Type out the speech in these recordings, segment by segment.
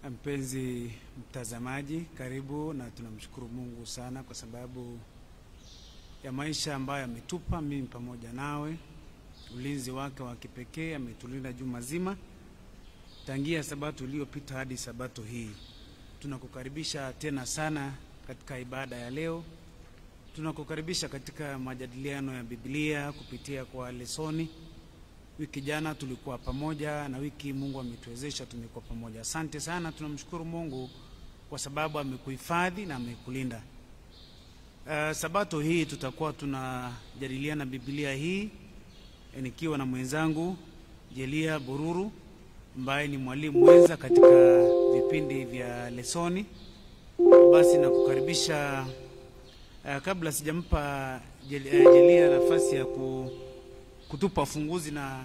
Mpenzi mtazamaji, karibu na tunamshukuru Mungu sana kwa sababu ya maisha ambayo ametupa mimi pamoja nawe. Ulinzi wake wa kipekee ametulinda juma zima tangia sabato iliyopita hadi sabato hii. Tunakukaribisha tena sana katika ibada ya leo. Tunakukaribisha katika majadiliano ya Biblia kupitia kwa lesoni. Wiki jana tulikuwa pamoja na wiki Mungu ametuwezesha tumekuwa pamoja. Asante sana, tunamshukuru Mungu kwa sababu amekuhifadhi na amekulinda. Uh, sabato hii tutakuwa tunajadiliana Biblia hii eh, nikiwa na mwenzangu Jelia Bururu ambaye ni mwalimu mwenza katika vipindi vya lesoni. Basi nakukaribisha uh, kabla sijampa Jel- eh, Jelia nafasi ya ku, kutupa ufunguzi na,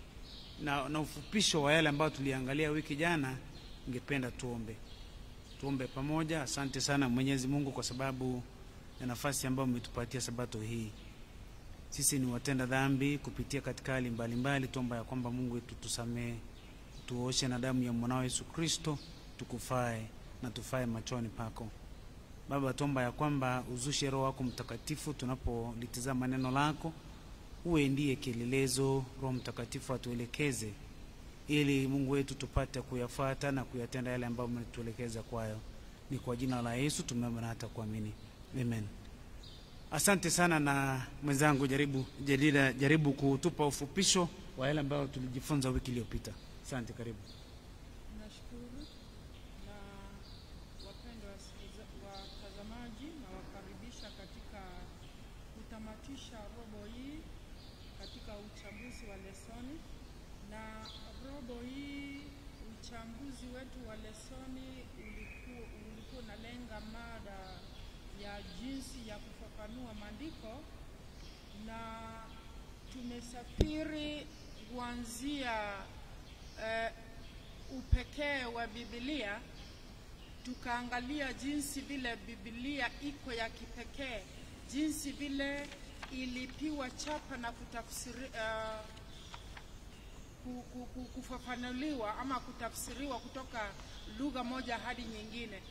na, na ufupisho wa yale ambayo tuliangalia wiki jana, ningependa tuombe. Tuombe pamoja. Asante sana Mwenyezi Mungu kwa sababu ya nafasi ambayo umetupatia sabato hii. Sisi ni watenda dhambi kupitia katika hali mbalimbali, tuomba ya kwamba Mungu wetu tusamee, tuoshe na damu ya mwanao Yesu Kristo, tukufae na tufae machoni pako. Baba, tuomba ya kwamba uzushe Roho wako Mtakatifu tunapolitizama neno lako, uwe ndiye kielelezo. Roho Mtakatifu atuelekeze ili Mungu wetu tupate kuyafuata na kuyatenda yale ambayo umetuelekeza kwayo. Ni kwa jina la Yesu tumeomba na hata kuamini, amen. Asante sana na mwenzangu, jaribu Jelida, jaribu kutupa ufupisho wa yale ambayo tulijifunza wiki iliyopita. Asante, karibu. Nashukuru na wapendwa wasikiliza- watazamaji, na wakaribisha katika kutamatisha robo hii katika uchambuzi wa lesoni. Na robo hii uchambuzi wetu wa lesoni ulikuwa ulikuwa unalenga mada ya jinsi ya kufafanua maandiko na tumesafiri kuanzia eh, upekee wa Biblia, tukaangalia jinsi vile Biblia iko ya kipekee, jinsi vile ilipiwa chapa na kutafsiri, uh, ku- ku- ku- kufafanuliwa ama kutafsiriwa kutoka lugha moja hadi nyingine.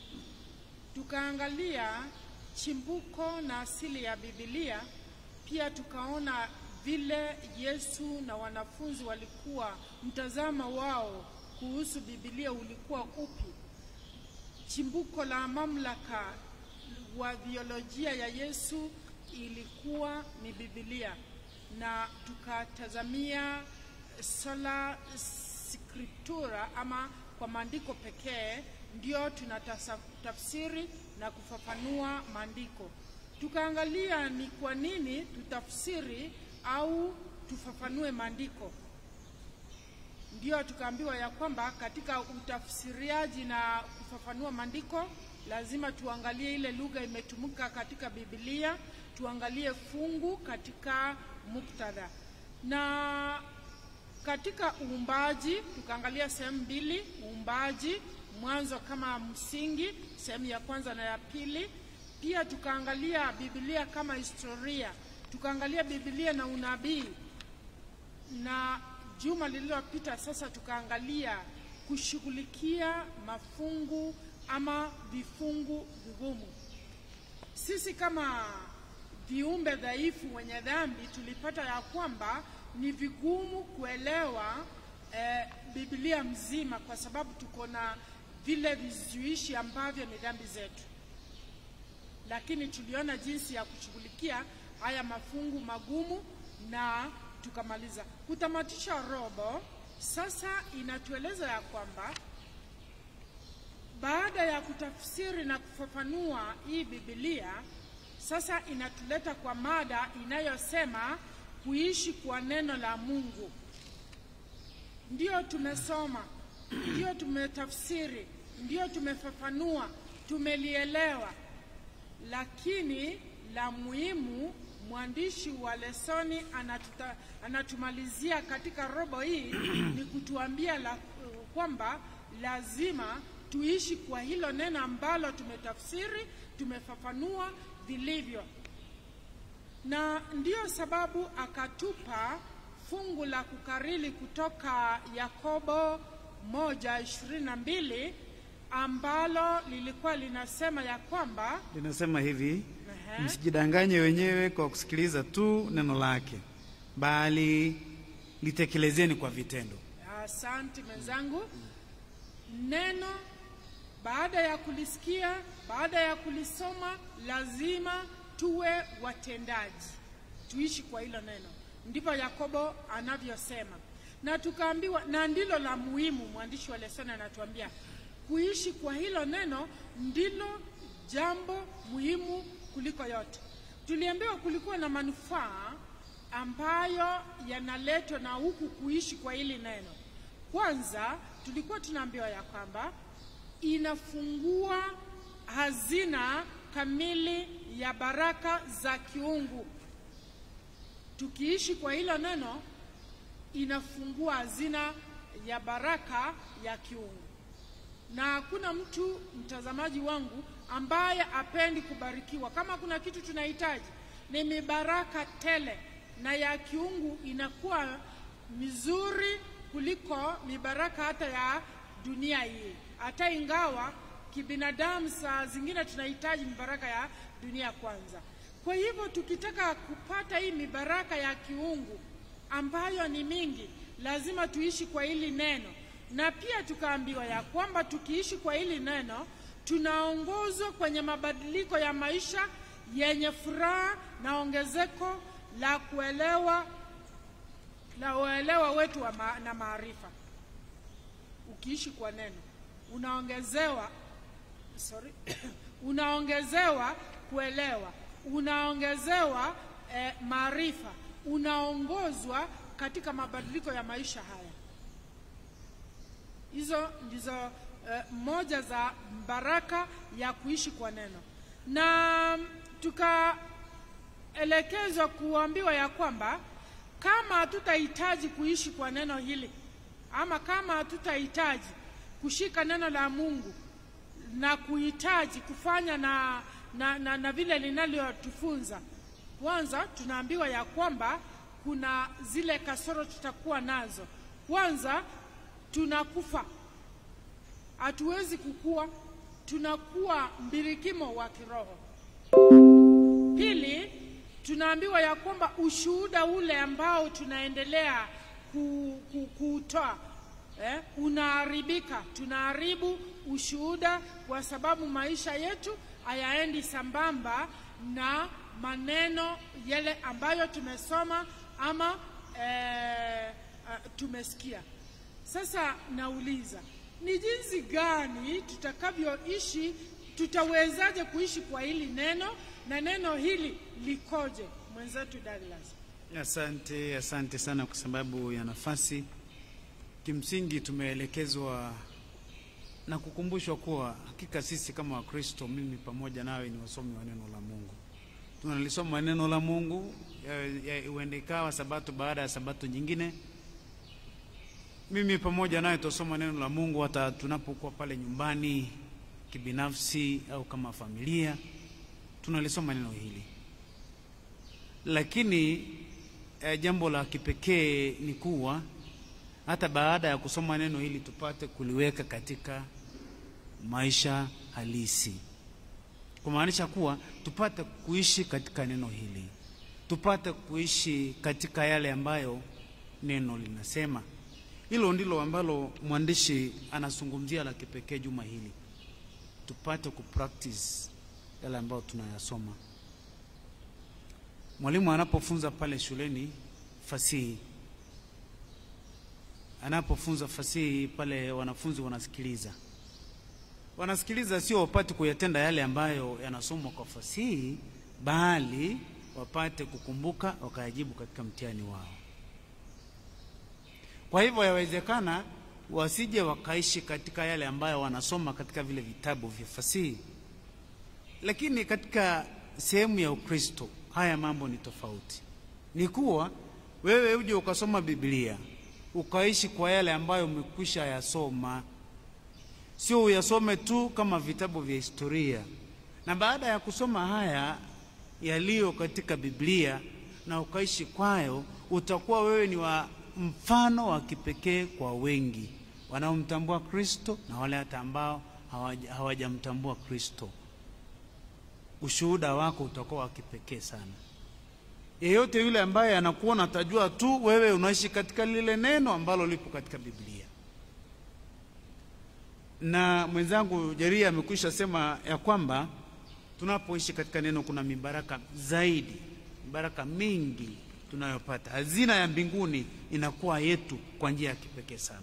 Tukaangalia chimbuko na asili ya Biblia, pia tukaona vile Yesu na wanafunzi walikuwa mtazamo wao kuhusu Biblia ulikuwa upi. Chimbuko la mamlaka wa biolojia ya Yesu ilikuwa ni Biblia, na tukatazamia sola scriptura ama kwa maandiko pekee ndio tunatafsiri na kufafanua maandiko. Tukaangalia ni kwa nini tutafsiri au tufafanue maandiko ndio tukaambiwa ya kwamba katika utafsiriaji na kufafanua maandiko lazima tuangalie ile lugha imetumika katika Biblia, tuangalie fungu katika muktadha, na katika uumbaji tukaangalia sehemu mbili: uumbaji, mwanzo kama msingi, sehemu ya kwanza na ya pili. Pia tukaangalia Biblia kama historia, tukaangalia Biblia na unabii na juma lililopita sasa tukaangalia kushughulikia mafungu ama vifungu vigumu. Sisi kama viumbe dhaifu wenye dhambi tulipata ya kwamba ni vigumu kuelewa eh, Biblia mzima kwa sababu tuko na vile vizuishi ambavyo ni dhambi zetu lakini tuliona jinsi ya kushughulikia haya mafungu magumu na tukamaliza. Kutamatisha robo sasa inatueleza ya kwamba baada ya kutafsiri na kufafanua hii Biblia, sasa inatuleta kwa mada inayosema kuishi kwa neno la Mungu. Ndio tumesoma, ndio tumetafsiri, ndio tumefafanua, tumelielewa, lakini la muhimu mwandishi wa lesoni anatuta, anatumalizia katika robo hii ni kutuambia la, kwamba lazima tuishi kwa hilo neno ambalo tumetafsiri, tumefafanua vilivyo, na ndiyo sababu akatupa fungu la kukariri kutoka Yakobo moja ishirini na mbili ambalo lilikuwa linasema ya kwamba Linasema hivi, Ehe. msijidanganye wenyewe kwa kusikiliza tu neno lake, bali litekelezeni kwa vitendo. Asante mwenzangu. Neno baada ya kulisikia, baada ya kulisoma, lazima tuwe watendaji, tuishi kwa hilo neno. Ndipo Yakobo anavyosema, na tukaambiwa, na ndilo la muhimu. Mwandishi wa lesoni anatuambia kuishi kwa hilo neno ndilo jambo muhimu kuliko yote. Tuliambiwa kulikuwa na manufaa ambayo yanaletwa na huku kuishi kwa hili neno. Kwanza tulikuwa tunaambiwa ya kwamba inafungua hazina kamili ya baraka za kiungu. Tukiishi kwa hilo neno, inafungua hazina ya baraka ya kiungu, na hakuna mtu mtazamaji wangu ambaye apendi kubarikiwa. Kama kuna kitu tunahitaji ni mibaraka tele, na ya kiungu inakuwa mizuri kuliko mibaraka hata ya dunia hii, hata ingawa kibinadamu saa zingine tunahitaji mibaraka ya dunia kwanza. Kwa hivyo tukitaka kupata hii mibaraka ya kiungu ambayo ni mingi, lazima tuishi kwa hili neno, na pia tukaambiwa ya kwamba tukiishi kwa hili neno tunaongozwa kwenye mabadiliko ya maisha yenye furaha na ongezeko la kuelewa la uelewa wetu wa ma, na maarifa. Ukiishi kwa neno unaongezewa sorry, unaongezewa kuelewa, unaongezewa eh, maarifa, unaongozwa katika mabadiliko ya maisha haya. Hizo ndizo eh, moja za baraka ya kuishi kwa neno, na tukaelekezwa kuambiwa ya kwamba kama hatutahitaji kuishi kwa neno hili ama kama hatutahitaji kushika neno la Mungu na kuhitaji kufanya na, na, na, na vile linalotufunza, kwanza tunaambiwa ya kwamba kuna zile kasoro tutakuwa nazo. Kwanza tunakufa, hatuwezi kukua, tunakuwa mbirikimo wa kiroho. Pili, tunaambiwa ya kwamba ushuhuda ule ambao tunaendelea ku- ku- kuutoa eh, unaharibika. Tunaharibu ushuhuda kwa sababu maisha yetu hayaendi sambamba na maneno yale ambayo tumesoma ama eh, uh, tumesikia. Sasa nauliza ni jinsi gani tutakavyoishi, tutawezaje kuishi kwa hili neno na neno hili likoje? Mwenzetu Douglas. Asante, asante sana kwa sababu ya nafasi. Kimsingi tumeelekezwa na kukumbushwa kuwa hakika sisi kama Wakristo, mimi pamoja nawe, ni wasomi wa neno la Mungu. Tunalisoma neno la Mungu, ya- ya- huenda ikawa sabato baada ya sabato nyingine. Mimi pamoja nawe tutasoma neno la Mungu hata tunapokuwa pale nyumbani kibinafsi au kama familia, tunalisoma neno hili lakini eh, jambo la kipekee ni kuwa hata baada ya kusoma neno hili tupate kuliweka katika maisha halisi, kumaanisha kuwa tupate kuishi katika neno hili, tupate kuishi katika yale ambayo neno linasema. Hilo ndilo ambalo mwandishi anazungumzia la kipekee juma hili, tupate kupractice yale ambayo tunayasoma. Mwalimu anapofunza pale shuleni fasihi, anapofunza fasihi pale, wanafunzi wanasikiliza, wanasikiliza, sio wapate kuyatenda yale ambayo yanasomwa kwa fasihi, bali wapate kukumbuka wakayajibu katika mtihani wao. Kwa hivyo yawezekana wasije wakaishi katika yale ambayo wanasoma katika vile vitabu vya fasihi, lakini katika sehemu ya Ukristo haya mambo ni tofauti. Ni kuwa wewe uje ukasoma Biblia ukaishi kwa yale ambayo umekwisha yasoma, sio uyasome tu kama vitabu vya historia. Na baada ya kusoma haya yaliyo katika Biblia na ukaishi kwayo, utakuwa wewe ni wa mfano wa kipekee kwa wengi wanaomtambua Kristo na wale hata ambao hawaja- hawajamtambua Kristo, ushuhuda wako utakuwa wa kipekee sana. Yeyote yule ambaye anakuona atajua tu wewe unaishi katika lile neno ambalo lipo katika Biblia. Na mwenzangu Jeria amekwisha sema ya kwamba tunapoishi katika neno kuna mibaraka zaidi, mibaraka mingi tunayopata. Hazina ya mbinguni inakuwa yetu kwa njia ya kipekee sana.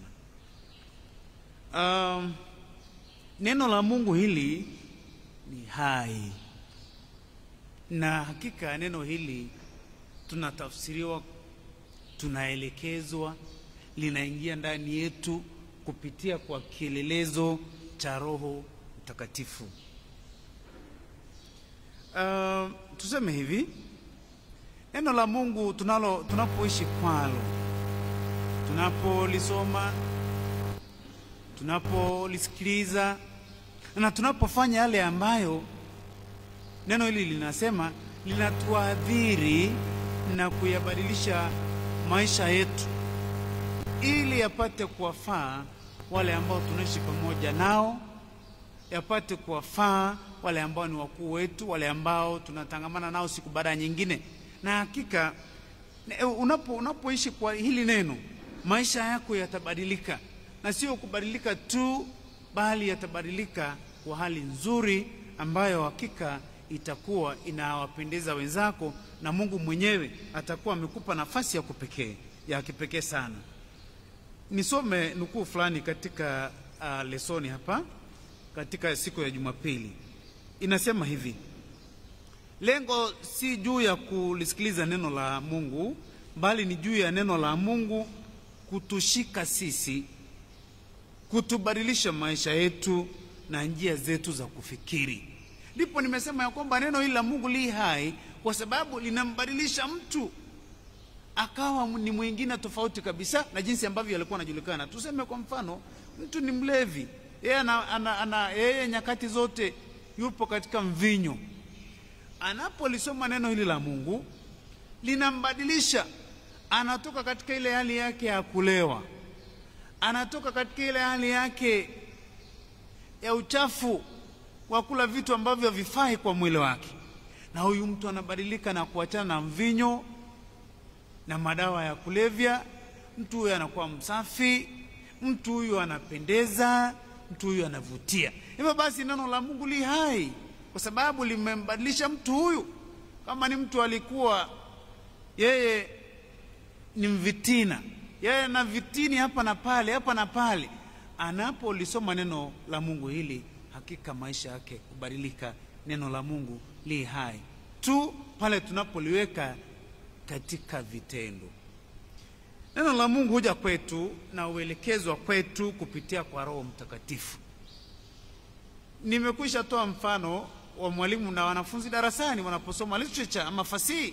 Um, neno la Mungu hili ni hai, na hakika neno hili tunatafsiriwa, tunaelekezwa, linaingia ndani yetu kupitia kwa kielelezo cha Roho Mtakatifu. Uh, tuseme hivi, neno la Mungu tunalo tunapoishi kwalo, tunapolisoma, tunapolisikiliza na tunapofanya yale ambayo neno hili linasema, linatuadhiri na kuyabadilisha maisha yetu ili yapate kuwafaa wale ambao tunaishi pamoja nao, yapate kuwafaa wale ambao ni wakuu wetu, wale ambao tunatangamana nao siku baada ya nyingine. Na hakika ne- unapo unapoishi kwa hili neno, maisha yako yatabadilika, na sio kubadilika tu, bali yatabadilika kwa hali nzuri ambayo hakika itakuwa inawapendeza wenzako, na Mungu mwenyewe atakuwa amekupa nafasi ya kupekee ya kipekee sana. Nisome nukuu fulani katika uh, lesoni hapa katika siku ya Jumapili. Inasema hivi: lengo si juu ya kulisikiliza neno la Mungu, bali ni juu ya neno la Mungu kutushika sisi, kutubadilisha maisha yetu na njia zetu za kufikiri. Ndipo nimesema ya kwamba neno hili la Mungu li hai kwa sababu linambadilisha mtu akawa ni mwingine tofauti kabisa na jinsi ambavyo alikuwa anajulikana. Tuseme kwa mfano, mtu ni mlevi, yeye ana, ana, ana, yeye nyakati zote yupo katika mvinyo. Anapolisoma neno hili la Mungu linambadilisha, anatoka katika ile hali yake ya kulewa, anatoka katika ile hali yake ya uchafu wa kula vitu ambavyo havifai kwa mwili wake, na huyu mtu anabadilika na kuachana na mvinyo na madawa ya kulevya. Mtu huyu anakuwa msafi, mtu huyu anapendeza, mtu huyu anavutia. Hivyo basi neno la Mungu li hai kwa sababu limembadilisha mtu huyu. Kama ni mtu alikuwa yeye ni mvitina, yeye na vitini hapa na pale, hapa na pale, anapolisoma neno la Mungu hili, hakika maisha yake kubadilika. Neno la Mungu li hai tu pale tunapoliweka katika vitendo. Neno la Mungu huja kwetu na uelekezwa kwetu kupitia kwa Roho Mtakatifu. Nimekwisha toa mfano wa mwalimu na wanafunzi darasani wanaposoma literature ama fasihi.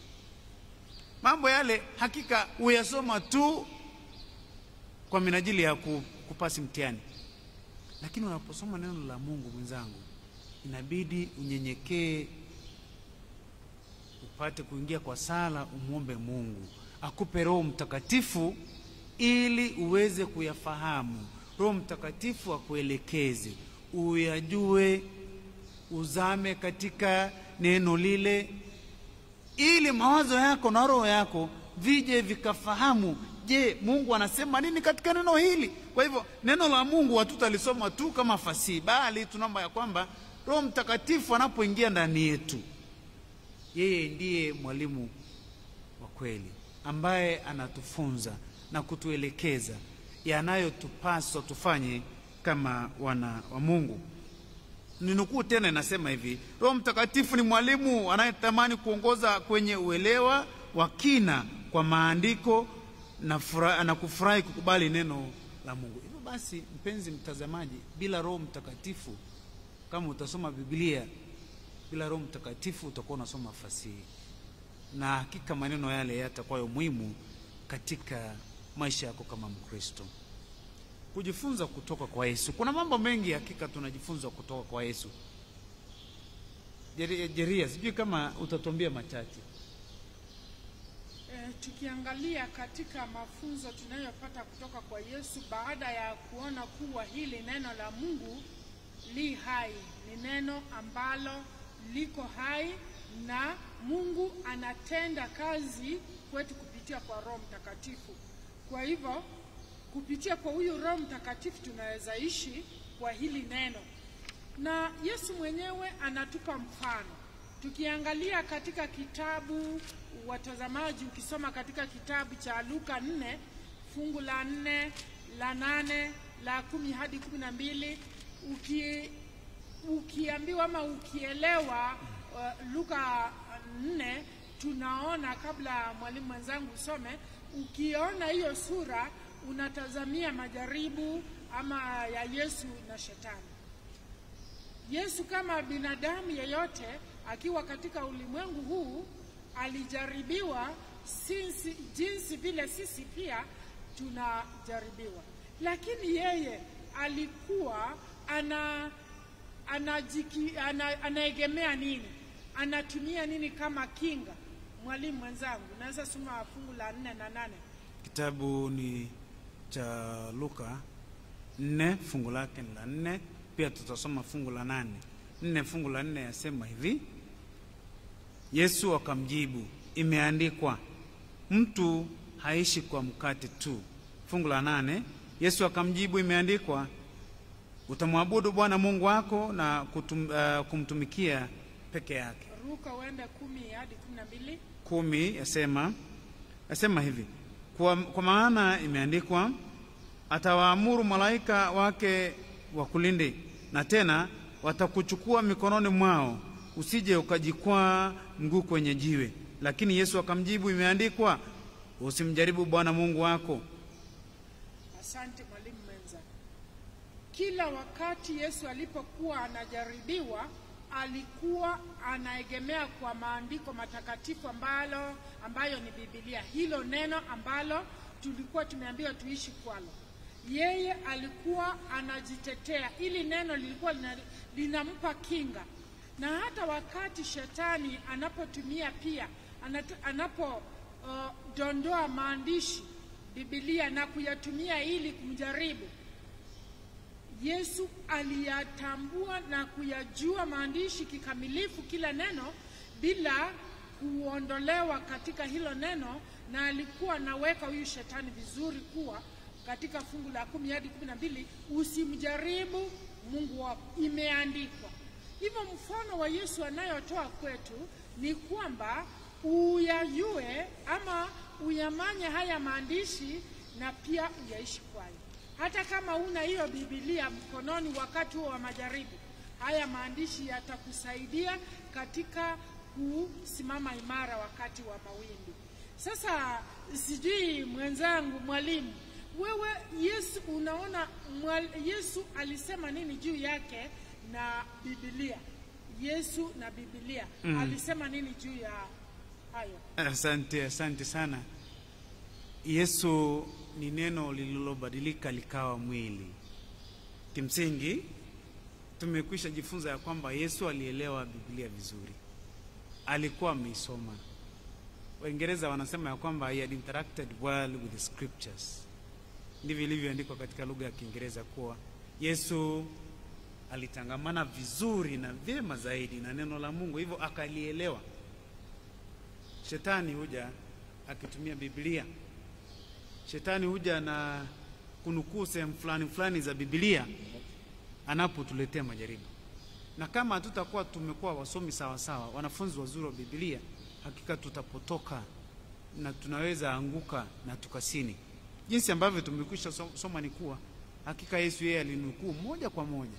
Mambo yale hakika huyasoma tu kwa minajili ya ku- kupasi mtihani, lakini unaposoma neno la Mungu, mwenzangu, inabidi unyenyekee upate kuingia kwa sala, umwombe Mungu akupe Roho Mtakatifu ili uweze kuyafahamu. Roho Mtakatifu akuelekeze, uyajue, uzame katika neno lile, ili mawazo yako na roho yako vije vikafahamu, je, Mungu anasema nini katika neno hili? Kwa hivyo neno la Mungu hatutalisoma tu kama fasihi, bali tunaomba ya kwamba Roho Mtakatifu anapoingia ndani yetu yeye ndiye mwalimu wa kweli ambaye anatufunza na kutuelekeza yanayotupaswa tufanye kama wana wa Mungu. Ninukuu tena, inasema hivi: Roho Mtakatifu ni mwalimu anayetamani kuongoza kwenye uelewa wa kina kwa maandiko na, fura, na kufurahi kukubali neno la Mungu. Hivyo basi, mpenzi mtazamaji, bila Roho Mtakatifu, kama utasoma Biblia bila Roho Mtakatifu utakuwa unasoma fasihi, na hakika maneno yale yatakuwa muhimu katika maisha yako kama Mkristo. Kujifunza kutoka kwa Yesu, kuna mambo mengi hakika tunajifunza kutoka kwa Yesu. Jeria, Jeria, sijui kama utatuambia machache. E, tukiangalia katika mafunzo tunayopata kutoka kwa Yesu baada ya kuona kuwa hili neno la Mungu li hai, ni neno ambalo liko hai na Mungu anatenda kazi kwetu kupitia kwa Roho Mtakatifu. Kwa hivyo kupitia kwa huyu Roho Mtakatifu tunaweza ishi kwa hili neno, na Yesu mwenyewe anatupa mfano. Tukiangalia katika kitabu, watazamaji, ukisoma katika kitabu cha Luka nne fungu la nne la nane la kumi hadi kumi na mbili uki, ukiambiwa ama ukielewa uh, Luka nne tunaona kabla mwalimu mwenzangu usome, ukiona hiyo sura unatazamia majaribu ama ya Yesu na Shetani. Yesu kama binadamu yeyote akiwa katika ulimwengu huu alijaribiwa sinsi, jinsi vile sisi pia tunajaribiwa, lakini yeye alikuwa ana anajiki, ana, anaegemea nini? Anatumia nini kama kinga? Mwalimu mwenzangu, naweza soma fungu la nne na nane. Kitabu ni cha Luka nne fungu lake ni la nne. Pia tutasoma fungu la nane. Nne fungu la nne yasema hivi: Yesu akamjibu, imeandikwa, mtu haishi kwa mkate tu. Fungu la nane, Yesu akamjibu, imeandikwa, utamwabudu Bwana Mungu wako na kutum, uh, kumtumikia peke yake. Ruka uende kumi hadi kumi na mbili. kumi yasema yasema hivi kwa, kwa maana imeandikwa atawaamuru malaika wake wakulinde, na tena watakuchukua mikononi mwao, usije ukajikwaa mguu kwenye jiwe. Lakini Yesu akamjibu, imeandikwa, usimjaribu Bwana Mungu wako. Asante mwalimu mwenza. Kila wakati Yesu alipokuwa anajaribiwa, alikuwa anaegemea kwa maandiko matakatifu ambalo ambayo ni Biblia, hilo neno ambalo tulikuwa tumeambiwa tuishi kwalo. Yeye alikuwa anajitetea, ili neno lilikuwa lina, linampa kinga, na hata wakati shetani anapotumia pia anapodondoa uh, maandishi Biblia na kuyatumia ili kumjaribu Yesu aliyatambua na kuyajua maandishi kikamilifu, kila neno bila kuondolewa katika hilo neno, na alikuwa anaweka huyu shetani vizuri kuwa katika fungu la kumi hadi kumi na mbili usimjaribu Mungu wako, imeandikwa hivyo. Mfano wa Yesu anayotoa kwetu ni kwamba uyajue ama uyamanye haya maandishi na pia uyaishi kwayo hata kama una hiyo Biblia mkononi wakati huo wa majaribu, haya maandishi yatakusaidia katika kusimama imara wakati wa mawimbi. Sasa sijui mwenzangu, mwalimu, wewe Yesu unaona mwal, Yesu alisema nini juu yake na Biblia? Yesu na Biblia mm. alisema nini juu ya hayo? Asante, asante sana. Yesu ni neno lililobadilika likawa mwili. Kimsingi tumekwisha jifunza ya kwamba Yesu alielewa Biblia vizuri, alikuwa ameisoma. Waingereza wanasema ya kwamba he had interacted well with the scriptures. Ndivyo ilivyoandikwa katika lugha ya Kiingereza kuwa Yesu alitangamana vizuri na vyema zaidi na neno la Mungu, hivyo akalielewa. Shetani huja akitumia Biblia Shetani huja na kunukuu sehemu fulani fulani za Biblia anapotuletea majaribu, na kama hatutakuwa tumekuwa wasomi sawa sawa, wanafunzi wazuri wa Biblia, hakika tutapotoka na tunaweza anguka na tukasini. Jinsi ambavyo tumekwisha soma ni kuwa hakika Yesu yeye alinukuu moja kwa moja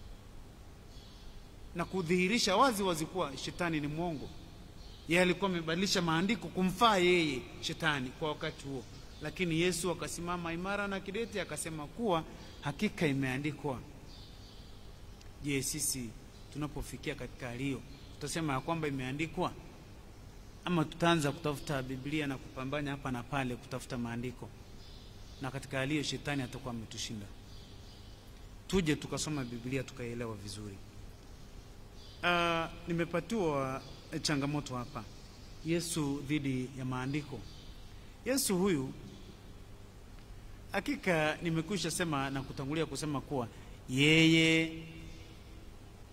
na kudhihirisha wazi wazi kuwa shetani ni mwongo. Yeye alikuwa amebadilisha maandiko kumfaa yeye shetani kwa wakati huo lakini Yesu akasimama imara na kidete akasema kuwa hakika imeandikwa. Je, sisi tunapofikia katika hali hiyo tutasema ya kwamba imeandikwa, ama tutaanza kutafuta Biblia na kupambanya hapa na pale kutafuta maandiko? Na katika hali hiyo shetani atakuwa ametushinda. Tuje tukasoma Biblia tukaielewa vizuri. Uh, nimepatiwa changamoto hapa, Yesu dhidi ya maandiko. Yesu huyu hakika nimekwisha sema na kutangulia kusema kuwa yeye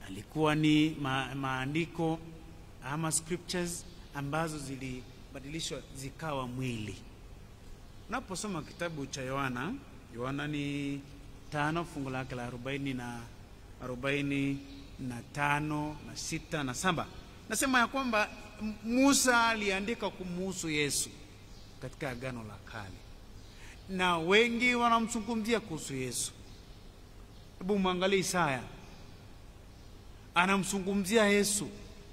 alikuwa ni ma, maandiko ama scriptures ambazo zilibadilishwa zikawa mwili. Unaposoma kitabu cha Yohana, Yohana ni tano fungu lake la arobaini na arobaini na tano na sita na saba nasema ya kwamba Musa aliandika kumuhusu Yesu katika Agano la Kale, na wengi wanamzungumzia kuhusu Yesu. Hebu mwangalie Isaya, anamzungumzia Yesu.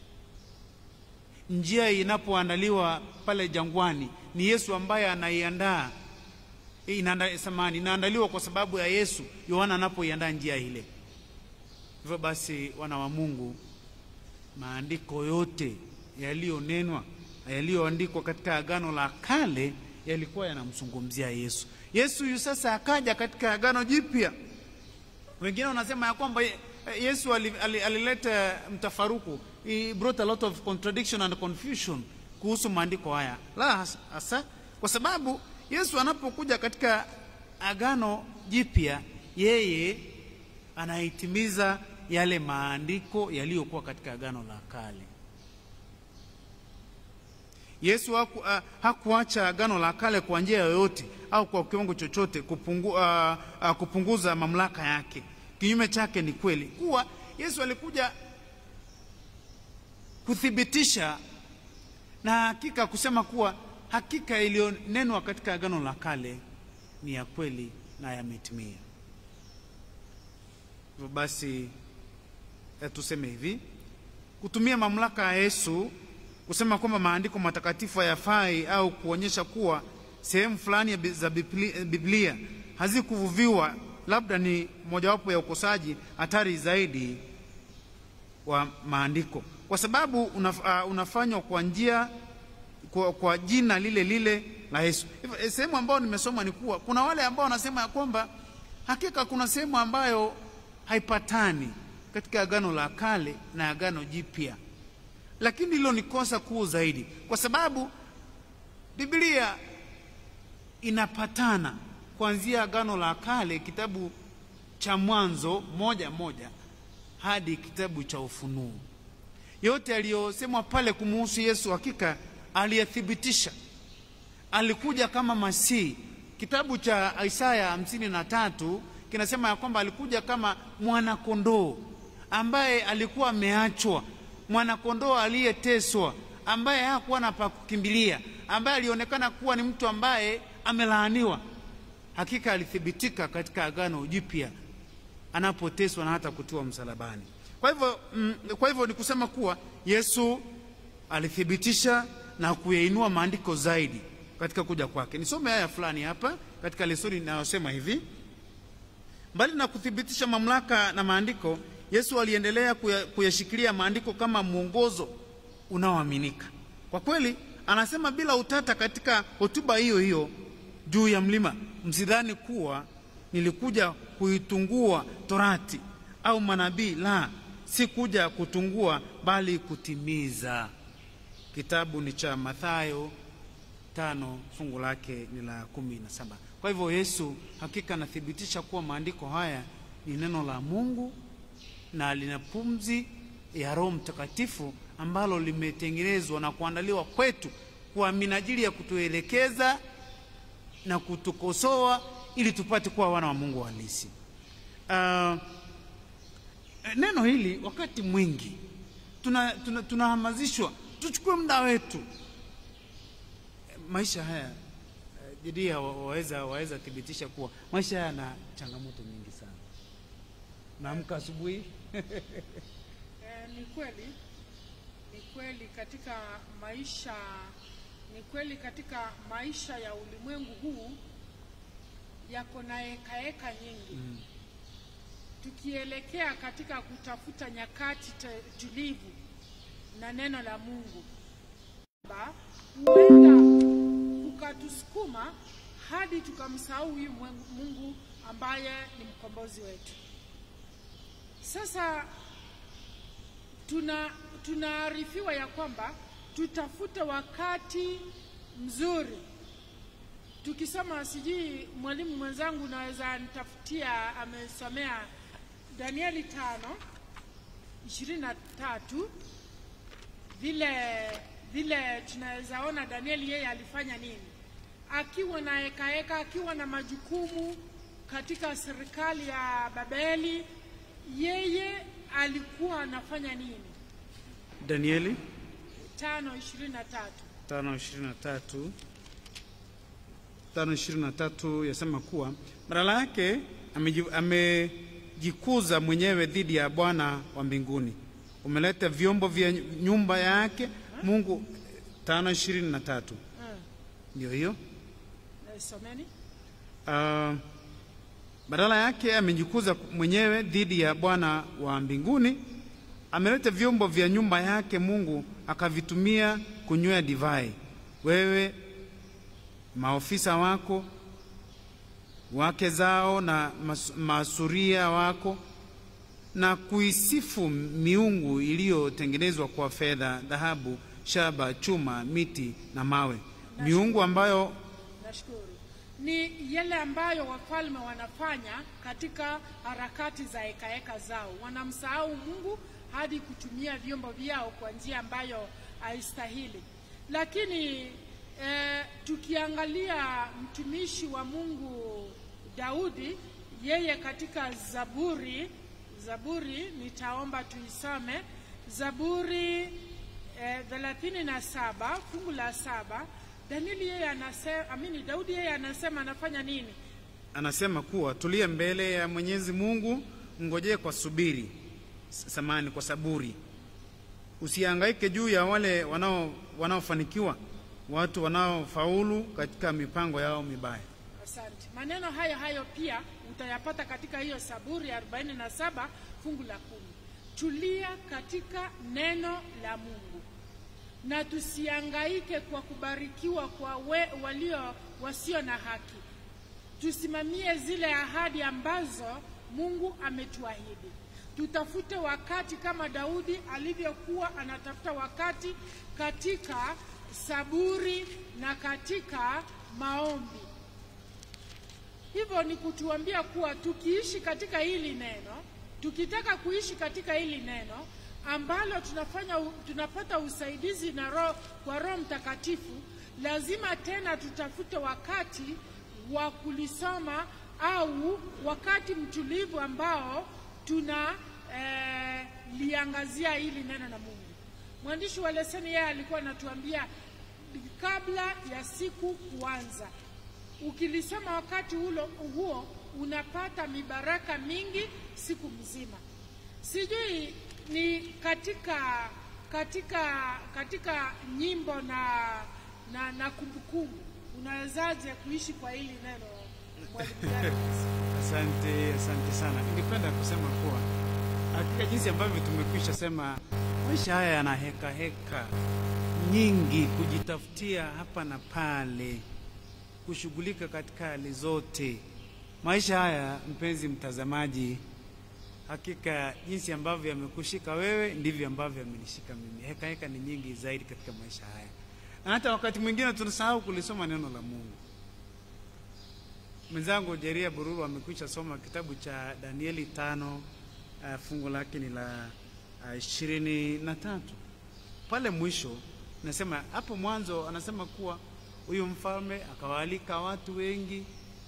Njia inapoandaliwa pale jangwani, ni Yesu ambaye anaiandaa inaanda, samani inaandaliwa kwa sababu ya Yesu. Yohana anapoiandaa njia ile. Hivyo basi, wana wa Mungu, maandiko yote yaliyonenwa yaliyoandikwa katika Agano la Kale yalikuwa yanamzungumzia Yesu. Yesu yu sasa akaja katika Agano Jipya. Wengine wanasema ya kwamba Yesu alileta mtafaruku, he brought a lot of contradiction and confusion kuhusu maandiko haya. La hasa, kwa sababu Yesu anapokuja katika Agano Jipya, yeye anahitimiza yale maandiko yaliyokuwa katika Agano la Kale. Yesu haku, uh, hakuacha Agano la Kale kwa njia yoyote au kwa kiwango chochote kupungu, uh, uh, kupunguza mamlaka yake. Kinyume chake ni kweli kuwa Yesu alikuja kuthibitisha na hakika kusema kuwa hakika iliyonenwa katika Agano la Kale ni ya kweli na yametimia. Hivyo basi tuseme hivi, kutumia mamlaka ya Yesu kusema kwamba maandiko matakatifu hayafai au kuonyesha kuwa sehemu fulani za Biblia hazikuvuviwa labda ni mojawapo ya ukosaji hatari zaidi wa maandiko, kwa sababu unaf, uh, unafanywa kwa njia kwa, kwa jina lile lile la Yesu. Sehemu ambayo nimesoma ni kuwa kuna wale ambao wanasema ya kwamba hakika kuna sehemu ambayo haipatani katika Agano la Kale na Agano Jipya, lakini hilo ni kosa kuu zaidi, kwa sababu Biblia inapatana kuanzia Agano la Kale, kitabu cha Mwanzo moja moja hadi kitabu cha Ufunuo. Yote aliyosemwa pale kumuhusu Yesu hakika aliyethibitisha. Alikuja kama Masihi. Kitabu cha Isaya hamsini na tatu kinasema ya kwamba alikuja kama mwanakondoo ambaye alikuwa ameachwa, mwanakondoo aliyeteswa, ambaye hakuwa na pa kukimbilia, ambaye alionekana kuwa ni mtu ambaye amelaaniwa. Hakika alithibitika katika Agano Jipya anapoteswa na hata kutiwa msalabani. Kwa hivyo, mm, kwa hivyo ni kusema kuwa Yesu alithibitisha na kuyainua maandiko zaidi katika kuja kwake. Nisome haya fulani hapa katika lesoni inayosema hivi: mbali na kuthibitisha mamlaka na maandiko, Yesu aliendelea kuyashikilia maandiko kama mwongozo unaoaminika. Kwa kweli, anasema bila utata katika hotuba hiyo hiyo juu ya mlima, msidhani kuwa nilikuja kuitungua Torati au manabii. La, si kuja kutungua, bali kutimiza. Kitabu ni cha Mathayo tano fungu lake ni la kumi na saba. Kwa hivyo Yesu hakika anathibitisha kuwa maandiko haya ni neno la Mungu na lina pumzi ya Roho Mtakatifu ambalo limetengenezwa na kuandaliwa kwetu kwa minajili ya kutuelekeza na kutukosoa ili tupate kuwa wana wa Mungu halisi. Uh, neno hili wakati mwingi tunahamasishwa tuna, tuna tuchukue muda wetu. Maisha haya Judia waweza waweza thibitisha kuwa maisha haya yana changamoto nyingi sana. Naamka asubuhi Eh, ni kweli, ni kweli katika maisha, ni kweli katika maisha ya ulimwengu huu yako na hekaheka nyingi Mm. tukielekea katika kutafuta nyakati te- tulivu na neno la Mungu, Ba, huenda kukatusukuma hadi tukamsahau huyu mwen- Mungu ambaye ni mkombozi wetu. Sasa tuna tunaarifiwa ya kwamba tutafute wakati mzuri. Tukisoma, sijui mwalimu mwenzangu naweza nitafutia, amesomea Danieli tano ishirini na tatu vile vile tunaweza ona Danieli yeye alifanya nini akiwa na hekaheka, akiwa na majukumu katika serikali ya Babeli, yeye alikuwa anafanya nini? Danieli tano ishirini na tatu tano ishirini na tatu tano ishirini na tatu yasema kuwa badala yake ameji- amejikuza mwenyewe dhidi ya Bwana wa mbinguni, umeleta vyombo vya nyumba yake Mungu. tano ishirini na tatu Mm. ndio hiyo. Eh, someni Ah, badala yake amejikuza mwenyewe dhidi ya Bwana wa mbinguni, ameleta vyombo vya nyumba yake Mungu akavitumia kunywea divai. Wewe maofisa wako wake zao na mas- masuria wako na kuisifu miungu iliyotengenezwa kwa fedha, dhahabu, shaba, chuma, miti na mawe, miungu ambayo Nashukuru. Ni yale ambayo wafalme wanafanya katika harakati za hekaheka zao, wanamsahau Mungu hadi kutumia vyombo vyao kwa njia ambayo haistahili. Lakini eh, tukiangalia mtumishi wa Mungu Daudi, yeye katika Zaburi, Zaburi nitaomba tuisome Zaburi eh, thelathini na saba fungu la saba Danieli yeye anasema, amini Daudi yeye anasema anafanya nini? anasema kuwa tulie mbele ya Mwenyezi Mungu, ngojee kwa subiri, samani kwa saburi, usihangaike juu ya wale wanao wanaofanikiwa, watu wanaofaulu katika mipango yao mibaya. Asante. Maneno hayo hayo pia utayapata katika hiyo Saburi 47 fungu la kumi. Tulia katika neno la Mungu na tusiangaike kwa kubarikiwa kwa we, walio wasio na haki. Tusimamie zile ahadi ambazo Mungu ametuahidi. Tutafute wakati kama Daudi alivyokuwa anatafuta wakati katika saburi na katika maombi. Hivyo ni kutuambia kuwa tukiishi katika hili neno, tukitaka kuishi katika hili neno ambalo tunafanya tunapata usaidizi na roho kwa Roho Mtakatifu, lazima tena tutafute wakati wa kulisoma au wakati mtulivu ambao tuna eh, liangazia hili neno la Mungu. Mwandishi wa leseni yeye alikuwa anatuambia kabla ya siku kuanza ukilisoma wakati ulo, huo unapata mibaraka mingi siku mzima. Sijui ni katika katika katika nyimbo na na, na kumbukumbu unawezaje kuishi kwa hili neno mwalimu Daniels? Asante, asante sana. Ningependa kusema kuwa hakika jinsi ambavyo tumekwisha sema, maisha haya yana heka heka nyingi, kujitafutia hapa na pale, kushughulika katika hali zote. Maisha haya, mpenzi mtazamaji, hakika jinsi ambavyo yamekushika wewe ndivyo ambavyo yamenishika mimi. Heka heka ni nyingi zaidi katika maisha haya, na hata wakati mwingine tunasahau kulisoma neno la Mungu. Mwenzangu Jeria Bururu amekwisha soma kitabu cha Danieli tano uh, fungu lake ni la ishirini uh, na tatu. Pale mwisho nasema hapo mwanzo anasema kuwa huyu mfalme akawaalika watu wengi,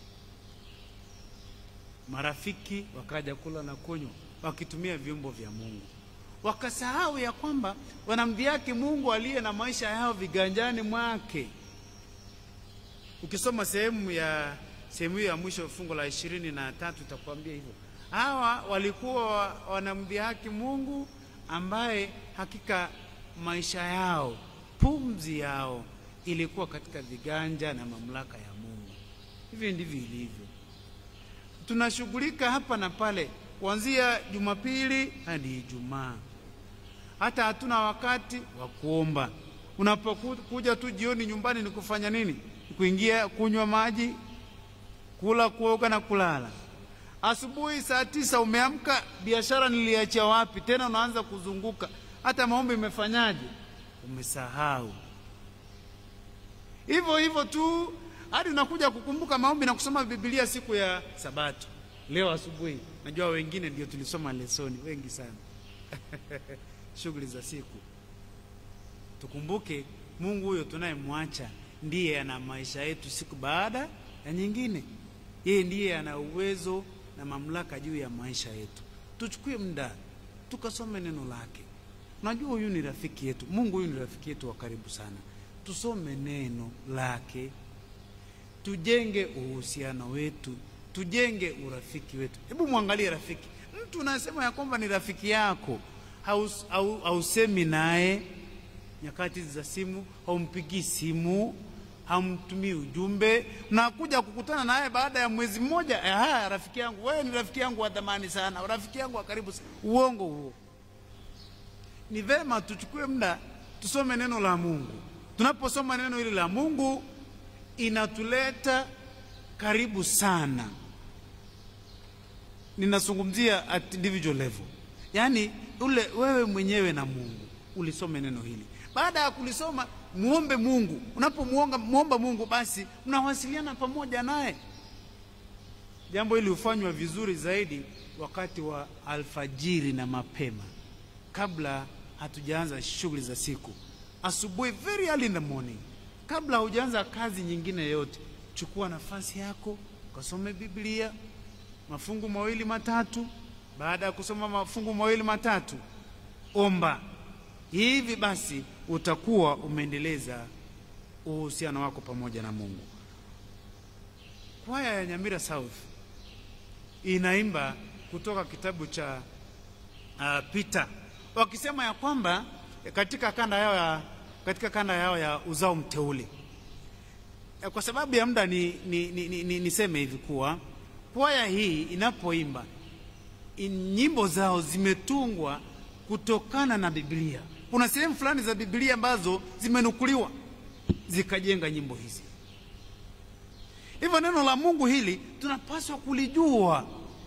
marafiki wakaja kula na kunywa wakitumia vyombo vya Mungu, wakasahau ya kwamba wanamdhihaki Mungu aliye na maisha yao viganjani mwake. Ukisoma sehemu ya sehemu hiyo ya mwisho fungu la ishirini na tatu itakwambia hivyo. Hawa walikuwa wanamdhihaki Mungu ambaye hakika maisha yao, pumzi yao ilikuwa katika viganja na mamlaka ya Mungu. Hivi ndivyo ilivyo. Tunashughulika hapa na pale, kuanzia Jumapili hadi Ijumaa, hata hatuna wakati wa kuomba. Unapokuja tu jioni nyumbani, ni kufanya nini? Kuingia kunywa maji, kula, kuoga na kulala. Asubuhi saa tisa umeamka, biashara niliachia wapi? Tena unaanza kuzunguka, hata maombi imefanyaje? Umesahau. Hivyo hivyo tu hadi unakuja kukumbuka maombi na kusoma Biblia siku ya Sabato. Leo asubuhi, najua wengine ndio tulisoma lesoni, wengi sana. shughuli za siku. Tukumbuke Mungu huyo tunayemwacha ndiye ana maisha yetu siku baada ya nyingine. Yeye ndiye ana uwezo na mamlaka juu ya maisha yetu. Tuchukue muda tukasome neno lake. Unajua, huyu ni rafiki yetu. Mungu huyu ni rafiki yetu wa karibu sana. Tusome neno lake, tujenge uhusiano wetu, tujenge urafiki wetu. Hebu mwangalie rafiki, mtu unasema ya kwamba ni rafiki yako, haus- hau- hausemi naye nyakati za simu, haumpigii simu, hamtumii ujumbe, nakuja kukutana naye baada ya mwezi mmoja. Aha, rafiki yangu, wewe ni rafiki yangu wa thamani sana, rafiki yangu wa karibu sana. Uongo huo. Ni vema tuchukue muda tusome neno la Mungu. Tunaposoma neno hili la Mungu, inatuleta karibu sana. Ninazungumzia at individual level, yaani ule wewe mwenyewe na Mungu ulisome neno hili. Baada ya kulisoma, muombe Mungu. Unapomuomba muomba Mungu, basi mnawasiliana pamoja naye. Jambo hili hufanywa vizuri zaidi wakati wa alfajiri na mapema, kabla hatujaanza shughuli za siku. Asubuhi, very early in the morning, kabla hujaanza kazi nyingine yoyote, chukua nafasi yako ukasome Biblia mafungu mawili matatu. Baada ya kusoma mafungu mawili matatu, omba. Hivi basi utakuwa umeendeleza uhusiano wako pamoja na Mungu. Kwaya ya Nyamira South inaimba kutoka kitabu cha uh, Peter wakisema ya kwamba katika kanda yao ya, katika kanda yao ya uzao mteule. Eh, Kwa sababu ya muda ni, ni, ni, ni, ni, niseme hivi kuwa kwaya hii inapoimba in- nyimbo zao zimetungwa kutokana na Biblia. Kuna sehemu fulani za Biblia ambazo zimenukuliwa zikajenga nyimbo hizi. Hivyo neno la Mungu hili tunapaswa kulijua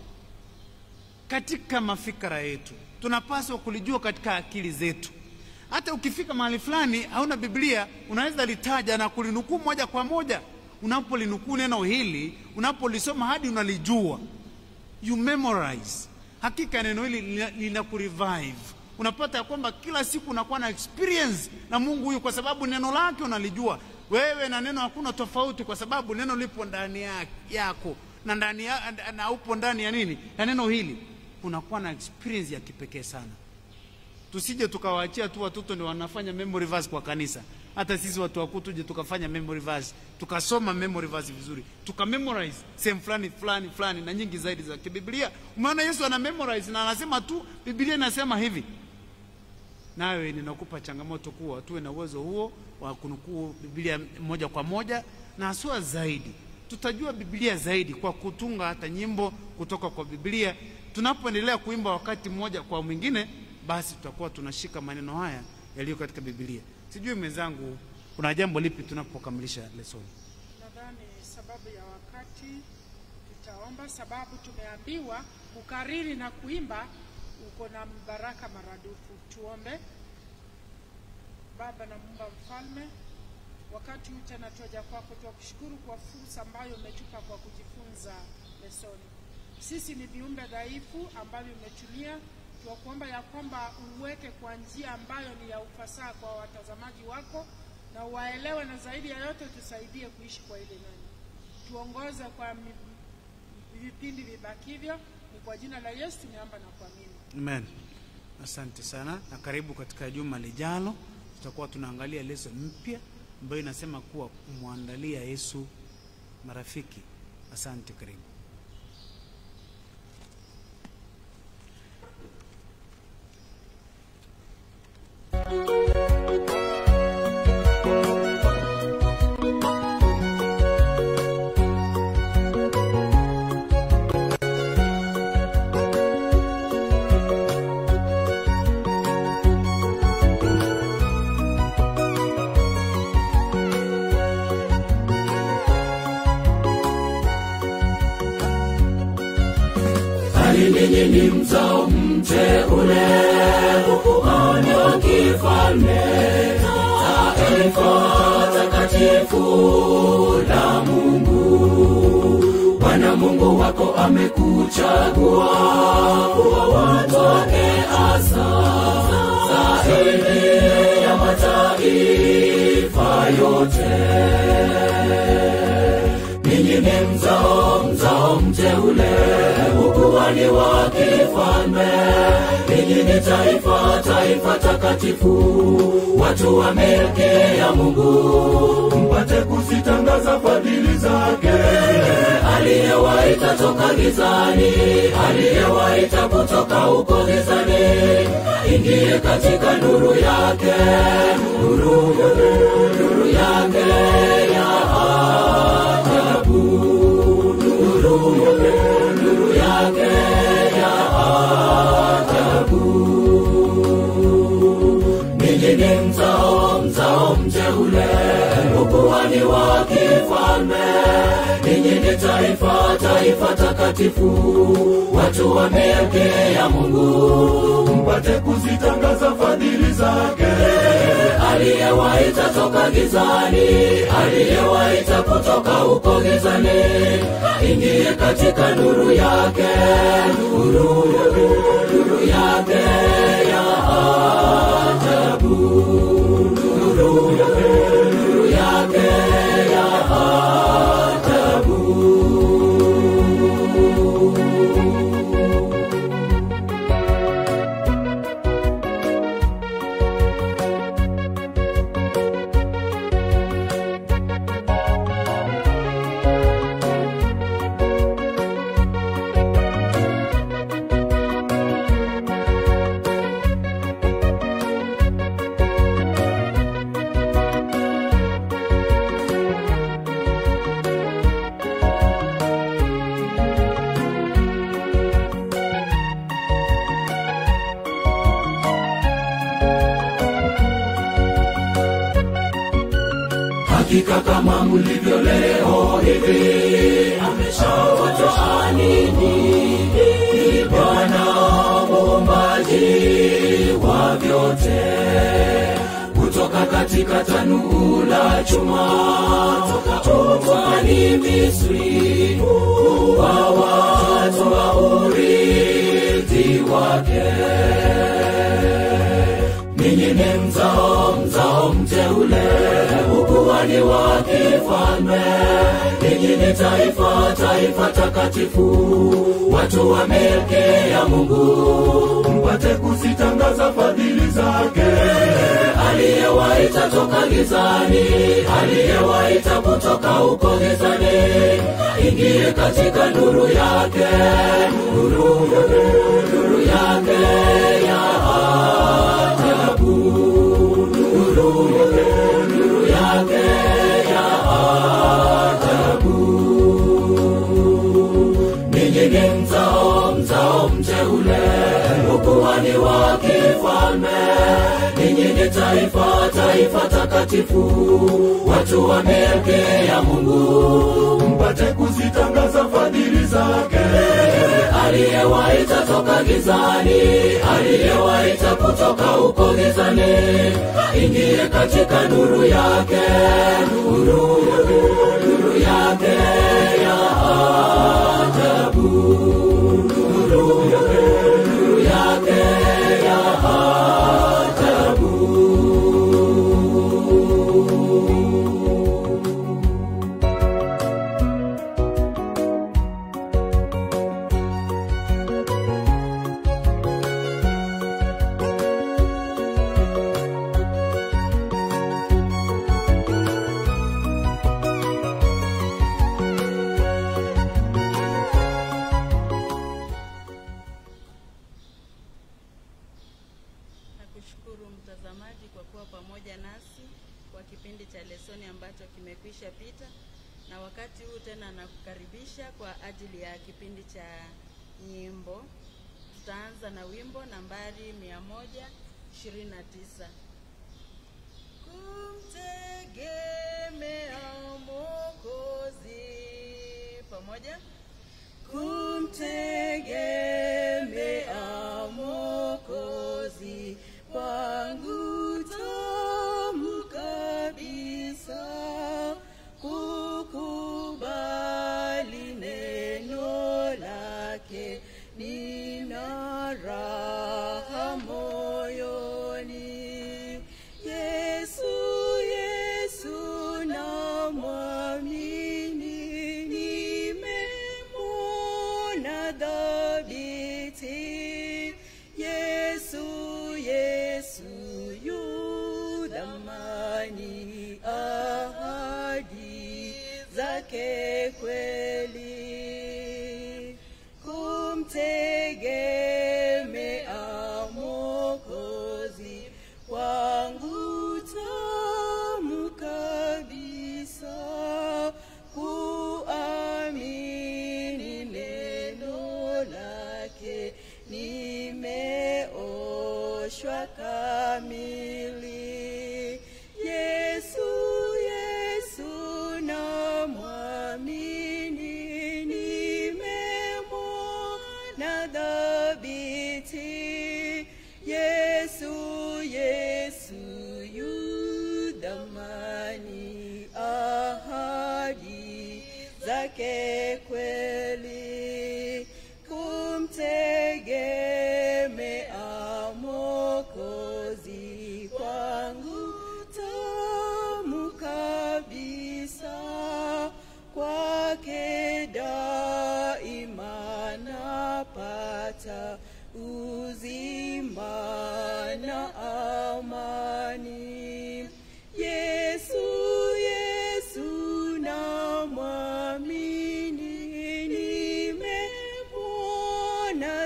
katika mafikra yetu, tunapaswa kulijua katika akili zetu. Hata ukifika mahali fulani hauna Biblia, unaweza litaja na kulinukuu moja kwa moja. Unapolinukuu neno hili, unapolisoma hadi unalijua, you memorize. Hakika neno hili lina- linakurevive. Unapata ya kwamba kila siku unakuwa na experience na Mungu huyu, kwa sababu neno lake unalijua. Wewe na neno hakuna tofauti, kwa sababu neno lipo ndani ya- yako na ndani ya, na upo ndani ya nini, ya neno hili, unakuwa na experience ya kipekee sana. Tusije tukawaachia tu watoto ndio wanafanya memory verse kwa kanisa. Hata sisi watu wakuu tuje tukafanya memory verse, tukasoma memory verse vizuri, tuka memorize sehemu fulani fulani fulani na nyingi zaidi za kibiblia. Umeona Yesu ana memorize na anasema tu Biblia inasema hivi. Nawe ninakupa changamoto kuwa tuwe na uwezo huo wa kunukuu Biblia moja kwa moja, na haswa zaidi tutajua Biblia zaidi kwa kutunga hata nyimbo kutoka kwa Biblia. Tunapoendelea kuimba wakati mmoja kwa mwingine, basi tutakuwa tunashika maneno haya yaliyo katika Biblia. Sijui mwenzangu, kuna jambo lipi tunapokamilisha lesoni? Nadhani sababu ya wakati tutaomba, sababu tumeambiwa kukariri na kuimba uko na baraka maradufu. Tuombe. Baba na Muumba Mfalme, wakati huu tena twaja kwako, twakushukuru kwa fursa ambayo umetupa kwa kujifunza lesoni. Sisi ni viumbe dhaifu ambavyo umetumia, twakuomba ya kwamba uweke kwa njia ambayo ni ya ufasaha kwa watazamaji wako na waelewe, na zaidi ya yote tusaidie kuishi kwa ile neno. Tuongoze kwa mi- vipindi vibakivyo, ni kwa jina la Yesu tumeomba na kuamini. Amen. Asante sana na karibu katika juma lijalo, tutakuwa tunaangalia leso mpya ambayo inasema kuwa kumwandalia Yesu marafiki. Asante, karibu. Bali ninyi ni mzao mteule, ukuhani wa kifalme, taifa takatifu la Mungu, wana Bwana Mungu wako amekuchagua kuwa watu wake hasa zaidi ya mataifa yote. Ninyi ni mzao mzao mteule, ukuhani wa kifalme. Ninyi ni taifa taifa takatifu, watu wa milki ya Mungu, mpate kuzitangaza fadhili zake. Aliyewaita toka gizani, aliyewaita kutoka huko gizani, ingie katika nuru yake, nuru, nuru yake ya ajabu, nuru, nuru yake ya ajabu. Ninyi ni mzao mzao mteule, ukuhani wa kifalme. Ninyi ni taifa taifa takatifu, watu wa milki ya Mungu, mpate kuzitangaza fadhili zake. Aliyewaita toka gizani, aliyewaita kutoka huko gizani, ingie katika nuru yake, nuru, nuru yake ya ajabu, nuru, nuru yake ya ajabu. hakika kama mlivyo leo hivi ameshawatoa ninyi ni bwana muumbaji wa vyote kutoka katika tanuu la chuma tokwani misri kuwa watu wa urithi wake ninyi ni mzao mzao mteule, ukuhani wa kifalme. Ninyi ni taifa taifa takatifu, watu wa milki ya Mungu, mpate kuzitangaza fadhili zake. Aliyewaita toka gizani, aliyewaita kutoka huko gizani, ingie katika nuru yake, nuru, nuru yake ya ajabu, nuru, nuru yake ya ajabu. Ninyi ni mzao mzao mteule, ukuhani wa kifalme. Ninyi ni taifa taifa takatifu, watu wa milki ya Mungu, mpate kuzitangaza fadhili zake. Aliyewaita toka gizani, aliyewaita kutoka huko gizani, ingie katika nuru yake, nuru, nuru yake ya ajabu, nuru, nuru yake ya ajabu. Nakushukuru mtazamaji kwa kuwa pamoja nasi kwa kipindi cha lesoni ambacho kimekwisha pita, na wakati huu tena nakukaribisha kwa ajili ya kipindi cha nyimbo. Tutaanza na wimbo nambari mia moja ishirini na tisa kumtegemea Mwokozi pamoja kumtegemea Mwokozi kwangu tamu kabisa, kukubali neno kweli kumtegemea Mwokozi kwangu tamu kabisa kwake daima napata uzima na amani yesu yesu namwamini nimemwona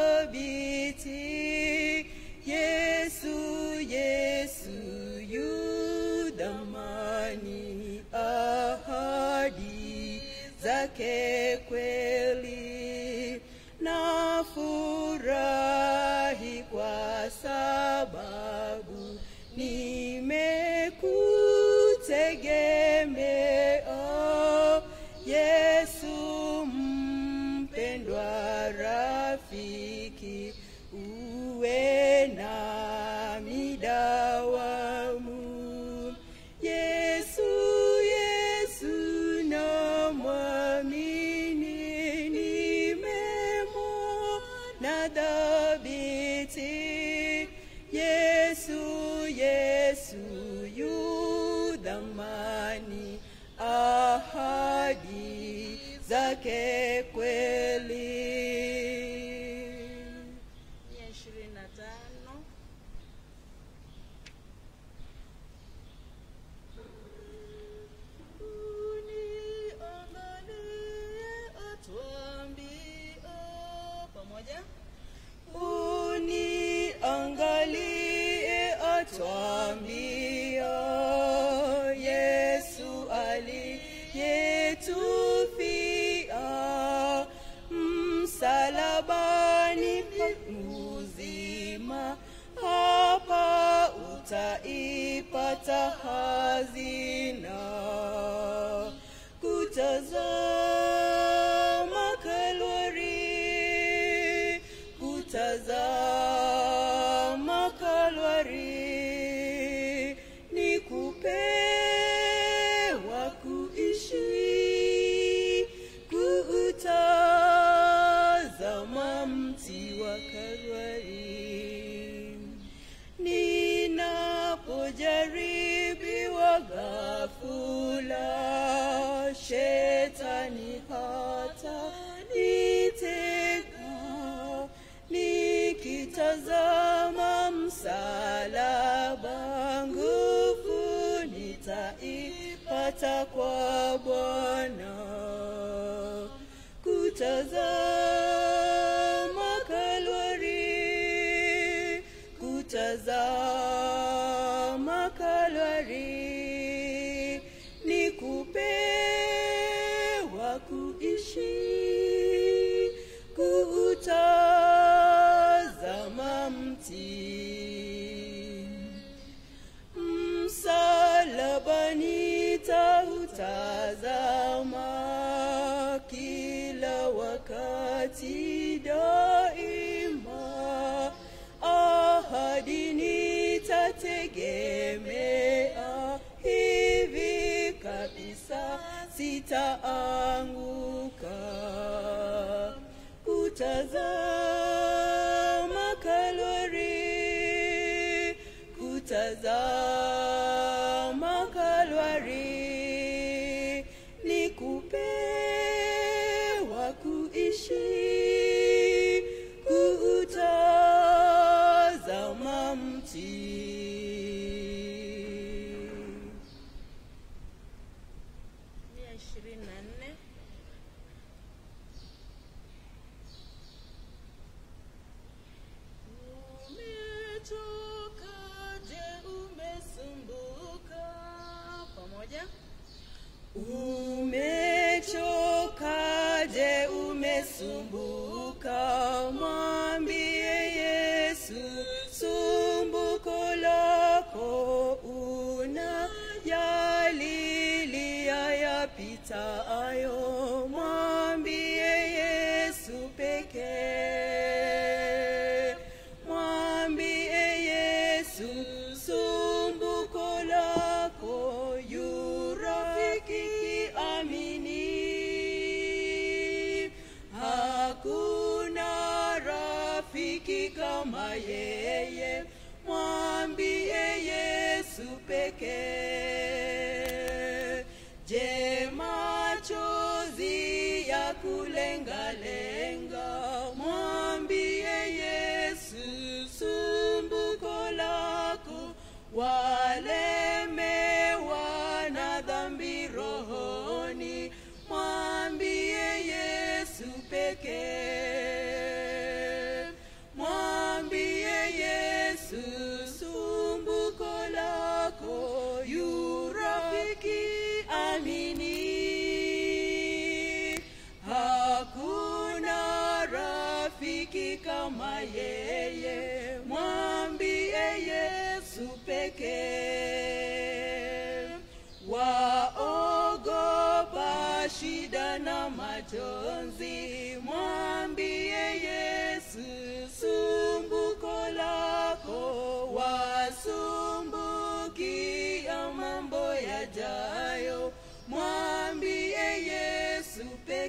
dhabiti yesu yesu yu dhamani ahadi zake kweli na furahi kwa sababu nimekutegemea yesu mpendwa rafiki uwe na midawamu yesu yesu namwamini nimemwona dhabiti yesu yesu yu dhamani ahadi zake kweli mia ishirini na tano uniangalie atuambie pamoja uniangalie atwambia yesu aliyetufia msalabani pa uzima hapa utaipata hazina kutazama kalwari kutazama kalwari ni kupewa kuishi kuutazama mti wa kalwari ninapojaribiwa ghafula shetani hata nitega nikitazama msalaba nguvu nitaipata kwa bwana kutazama kalwari kutazama kalwari ni kupewa kuishi kuutazama mti msalabani tautazama kila wakati daima ahadi nitategemea hivi kabisa sitaanguka kutazama kalwari kutazama kalwari ni kupewa kuishi kuutazama mti mia ishirini na nne umetoka je umesumbuka pamoja Umechoka, je, umesumbuka? Mwambie Yesu sumbuko lako, unayalilia yapitayo. Mwambie Yesu pekee, mwambie Yesu sumbuko lako, yu rafiki amini kama yeye mwambie yesu pekee je machozi ya kulengalenga mwambie yesu sumbuko lako walemewa na dhambi rohoni mwambie yesu pekee mwambie yesu sumbuko lako yu rafiki amini hakuna rafiki kama yeye mwambie yesu pekee waogopa shida na majonzi mwambie yesu sumbuko lako wasumbukia mambo yajayo mwambie yesu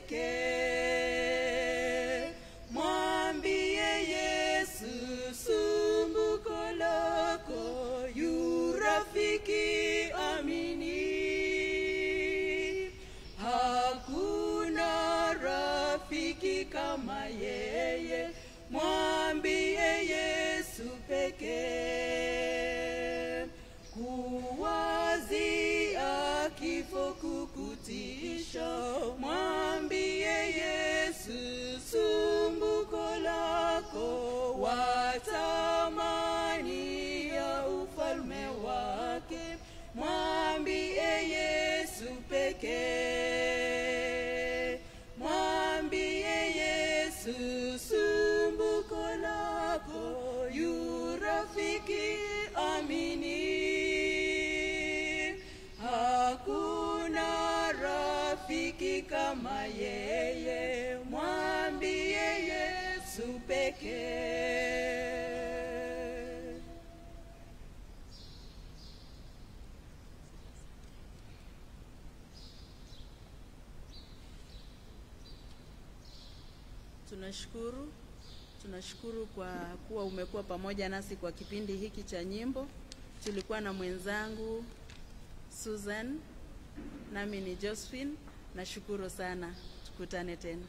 pekee mwambie yesu sumbuko lako yu rafiki amini hakuna rafiki kama yeye mwambie yesu pekee kuwazia kifo kukutisha mwambie yesu sumbuko lako watamani ya ufalme wake mwambie yesu pekee mwambie yesu sumbuko lako yu rafiki amini hakuna rafiki kama yeye mwambie yesu pekee Tunashukuru, tunashukuru kwa kuwa umekuwa pamoja nasi kwa kipindi hiki cha nyimbo. Tulikuwa na mwenzangu Susan, nami ni Josephine. Nashukuru sana, tukutane tena.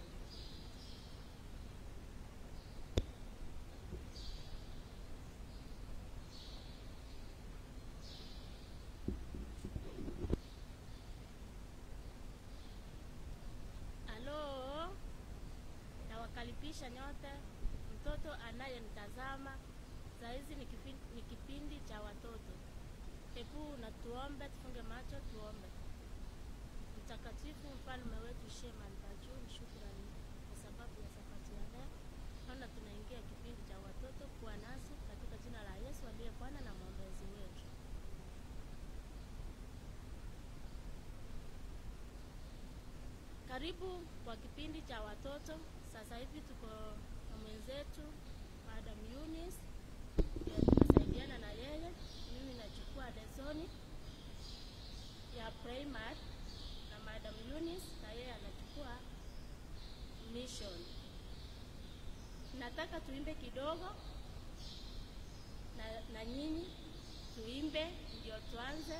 Halo, nawakaribisha nyote. Mtoto anayenitazama saa hizi ni kipindi, ni kipindi cha watoto. Hebu na tuombe, tufunge macho, tuombe. Mtakatifu, mfalme wetu Shema Mbajuu, ni shukrani kwa sababu ya safari ya leo. Naona tunaingia kipindi cha watoto. Kuwa nasi katika jina la Yesu aliye Bwana na mwombezi wetu. Karibu kwa kipindi cha watoto. Sasa hivi tuko na mwenzetu Madam Eunice, ndio tunasaidiana na yeye. Mimi nachukua lesoni ya primary na Madam Eunice na yeye anachukua mission. Nataka tuimbe kidogo na, na nyinyi tuimbe ndio tuanze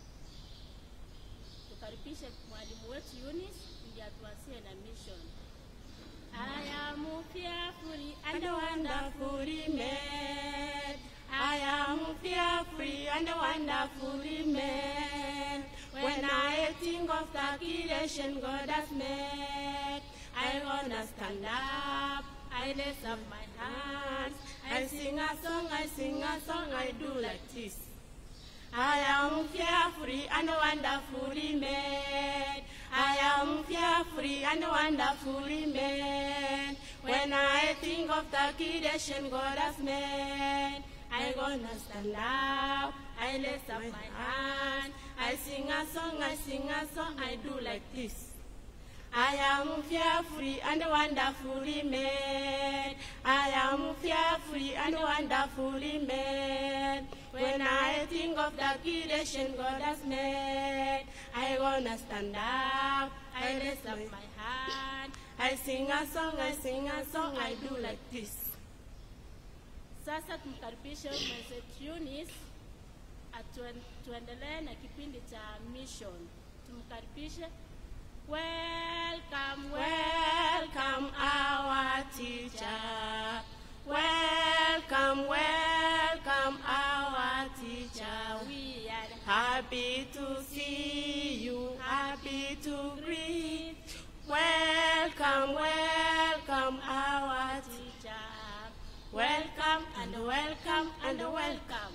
tukaribishe mwalimu wetu Eunice ndiye atuasie na mission. I am fearfully and wonderfully made. I am fearfully and wonderfully made. When I think of the creation God has made, I wanna stand up. I lift up my hands. I sing a song, I sing a song, I do like this. I am fearfully and wonderfully made. I am fearfully and wonderfully made. When I think of the creation God has made, I gonna stand up. I lift up my hand. I sing a song, I sing a song, I do like this. I am fearfully and wonderfully made. I am fearfully and wonderfully made. When I think of the creation God has made, I wanna stand up. I raise up my hand. I sing a song, I sing a song, I do like this. Sasa tumkaribishe mwenzetu Eunice atuen- tuendelee na kipindi cha mission. Tumkaribishe. Welcome, welcome our teacher. Welcome, welcome our teacher. We are happy to see you, happy to greet. Welcome, welcome our teacher. Welcome and welcome and welcome.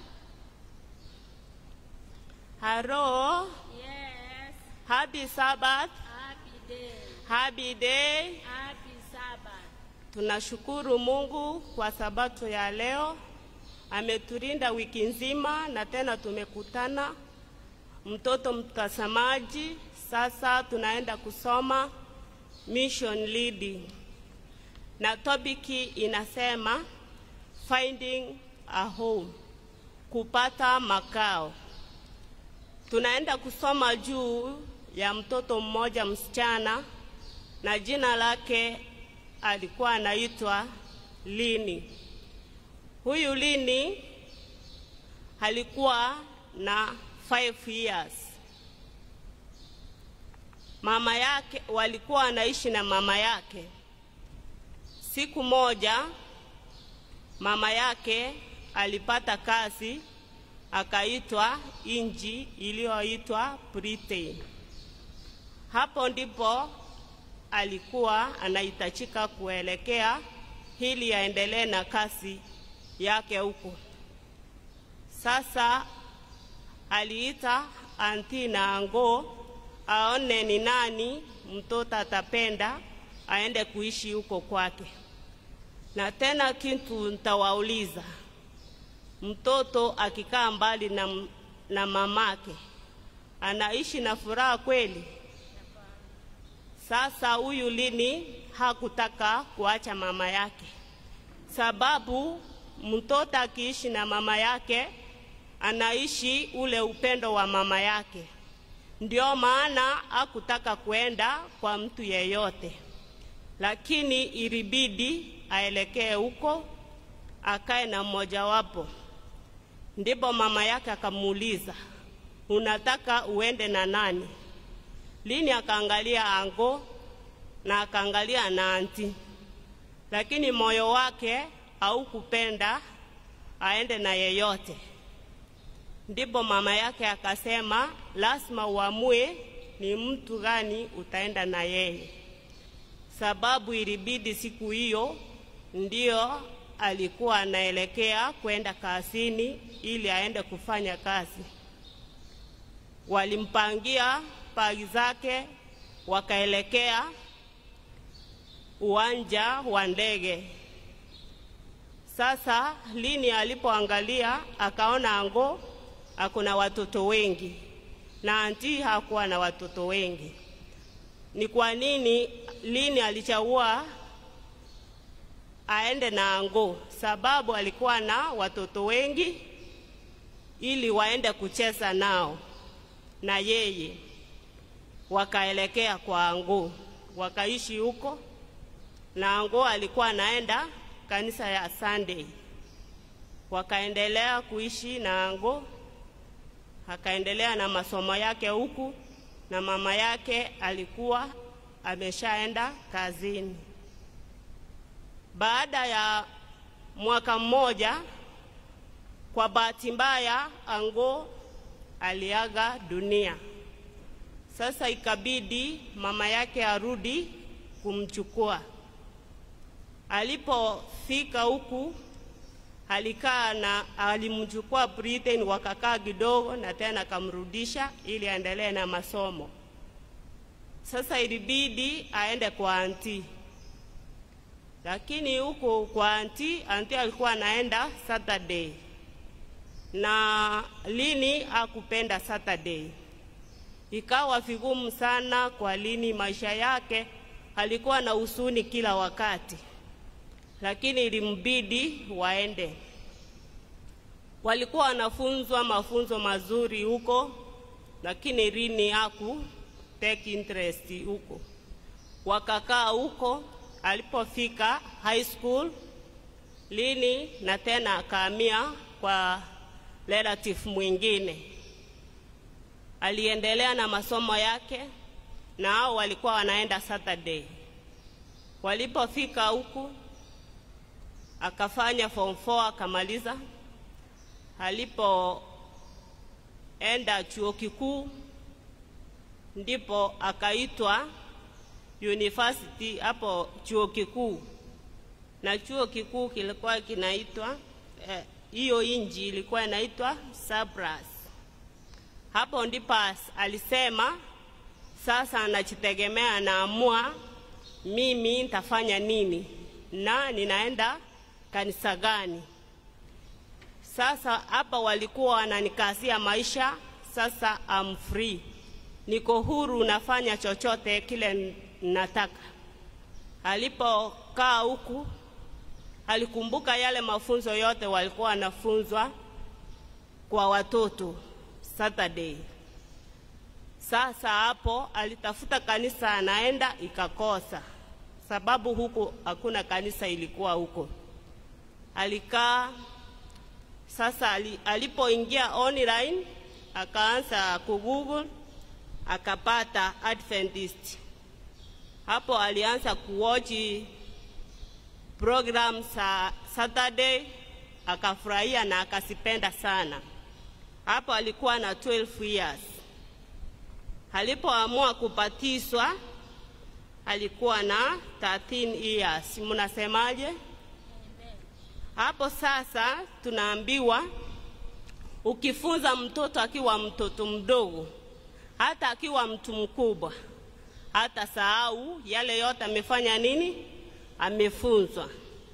Hello, Yes, happy Sabbath, happy day, happy day. happy Sabbath. Tunashukuru Mungu kwa sabato ya leo, ametulinda wiki nzima na tena tumekutana. Mtoto mtazamaji, sasa tunaenda kusoma mission leading, na topiki inasema finding a home, kupata makao. Tunaenda kusoma juu ya mtoto mmoja msichana na jina lake alikuwa anaitwa Lini. Huyu Lini alikuwa na 5 years. Mama yake walikuwa wanaishi na mama yake. Siku moja mama yake alipata kazi akaitwa inji iliyoitwa Britain. Hapo ndipo alikuwa anahitajika kuelekea ili aendelee na kazi yake huko. Sasa aliita anti na ango aone ni nani mtoto atapenda aende kuishi huko kwake. Na tena kitu nitawauliza, mtoto akikaa mbali na, m- na mamake anaishi na furaha kweli? Sasa huyu Lini hakutaka kuacha mama yake, sababu mtoto akiishi na mama yake anaishi ule upendo wa mama yake. Ndio maana hakutaka kwenda kwa mtu yeyote, lakini ilibidi aelekee huko akae na mmojawapo. Ndipo mama yake akamuuliza, unataka uende na nani? Lini akaangalia ango na akaangalia na anti, lakini moyo wake haukupenda aende na yeyote. Ndipo mama yake akasema, lazima uamue ni mtu gani utaenda na yeye, sababu ilibidi siku hiyo ndio alikuwa anaelekea kwenda kazini ili aende kufanya kazi. Walimpangia pagi zake, wakaelekea uwanja wa ndege. Sasa Lini alipoangalia akaona ango akuna watoto wengi na anti hakuwa na watoto wengi. Ni kwa nini Lini alichagua aende na ango? Sababu alikuwa na watoto wengi ili waende kucheza nao na yeye. Wakaelekea kwa ango, wakaishi huko na ango alikuwa anaenda kanisa ya Sunday. Wakaendelea kuishi na ango, akaendelea na masomo yake huku, na mama yake alikuwa ameshaenda kazini. Baada ya mwaka mmoja, kwa bahati mbaya, ango aliaga dunia. Sasa ikabidi mama yake arudi kumchukua. Alipofika huku alikaa na alimchukua Britain, wakakaa kidogo na tena akamrudisha ili aendelee na masomo. Sasa ilibidi aende kwa anti, lakini huku kwa anti, anti alikuwa anaenda Saturday na Lini hakupenda Saturday. Ikawa vigumu sana kwa Lini, maisha yake alikuwa na huzuni kila wakati, lakini ilimbidi waende. Walikuwa wanafunzwa mafunzo mazuri huko, lakini Lini haku take interest huko. Wakakaa huko, alipofika high school lini na tena akahamia kwa relative mwingine. Aliendelea na masomo yake na hao walikuwa wanaenda Saturday. Walipofika huku akafanya form 4 akamaliza. Alipoenda chuo kikuu ndipo akaitwa university hapo chuo kikuu, na chuo kikuu kilikuwa kinaitwa hiyo eh, inji ilikuwa inaitwa Cyprus. Hapo ndipo alisema sasa anajitegemea, anaamua mimi nitafanya nini na ninaenda kanisa gani. Sasa hapa walikuwa wananikazia maisha, sasa I'm free, niko huru, nafanya chochote kile nataka. Alipokaa huku alikumbuka yale mafunzo yote walikuwa wanafunzwa kwa watoto Saturday. Sasa hapo alitafuta kanisa anaenda, ikakosa sababu huku hakuna kanisa ilikuwa huko. Alikaa sasa, alipoingia online akaanza kugoogle akapata Adventist. Hapo alianza kuwochi program za Saturday akafurahia na akasipenda sana. Hapo alikuwa na 12 years. Alipoamua kubatizwa alikuwa na 13 years. Mnasemaje? Hapo sasa tunaambiwa ukifunza mtoto akiwa mtoto mdogo, hata akiwa mtu mkubwa, hata sahau yale yote amefanya nini, amefunzwa.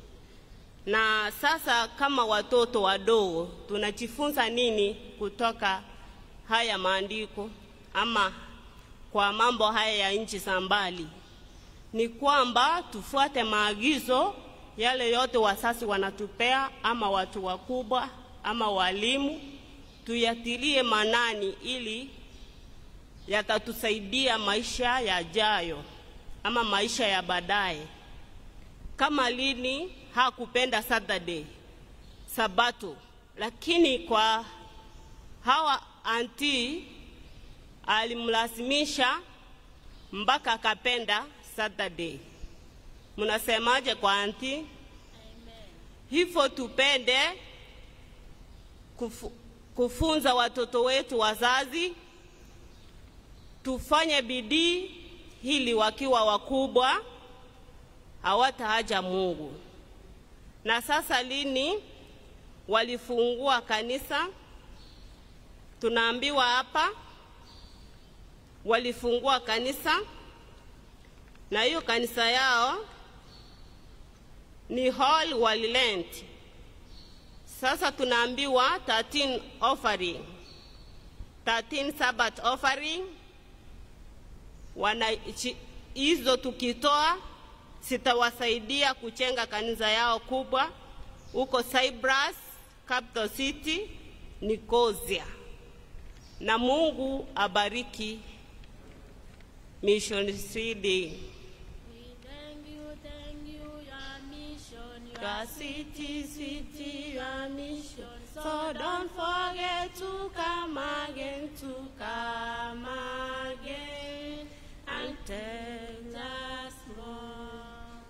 Na sasa kama watoto wadogo tunajifunza nini kutoka haya maandiko ama kwa mambo haya ya nchi za mbali? Ni kwamba tufuate maagizo yale yote wasasi wanatupea, ama watu wakubwa ama walimu, tuyatilie manani ili yatatusaidia maisha yajayo ama maisha ya baadaye. Kama lini hakupenda Saturday Sabato, lakini kwa hawa anti alimlazimisha mpaka akapenda Saturday. Mnasemaje kwa anti? Hivyo tupende kufu, kufunza watoto wetu wazazi, tufanye bidii ili wakiwa wakubwa hawataacha Mungu. Na sasa lini walifungua kanisa? Tunaambiwa hapa walifungua kanisa, na hiyo kanisa yao ni hall walilent. Sasa tunaambiwa 13 offering, 13 Sabbath offering wana hizo tukitoa sitawasaidia kuchenga kanisa yao kubwa huko Cyprus, capital city Nicosia. Na Mungu abariki Mission CD. We thank you, thank you, your mission, Your your city, city, your mission. So don't forget to come again, to come again and tell us more.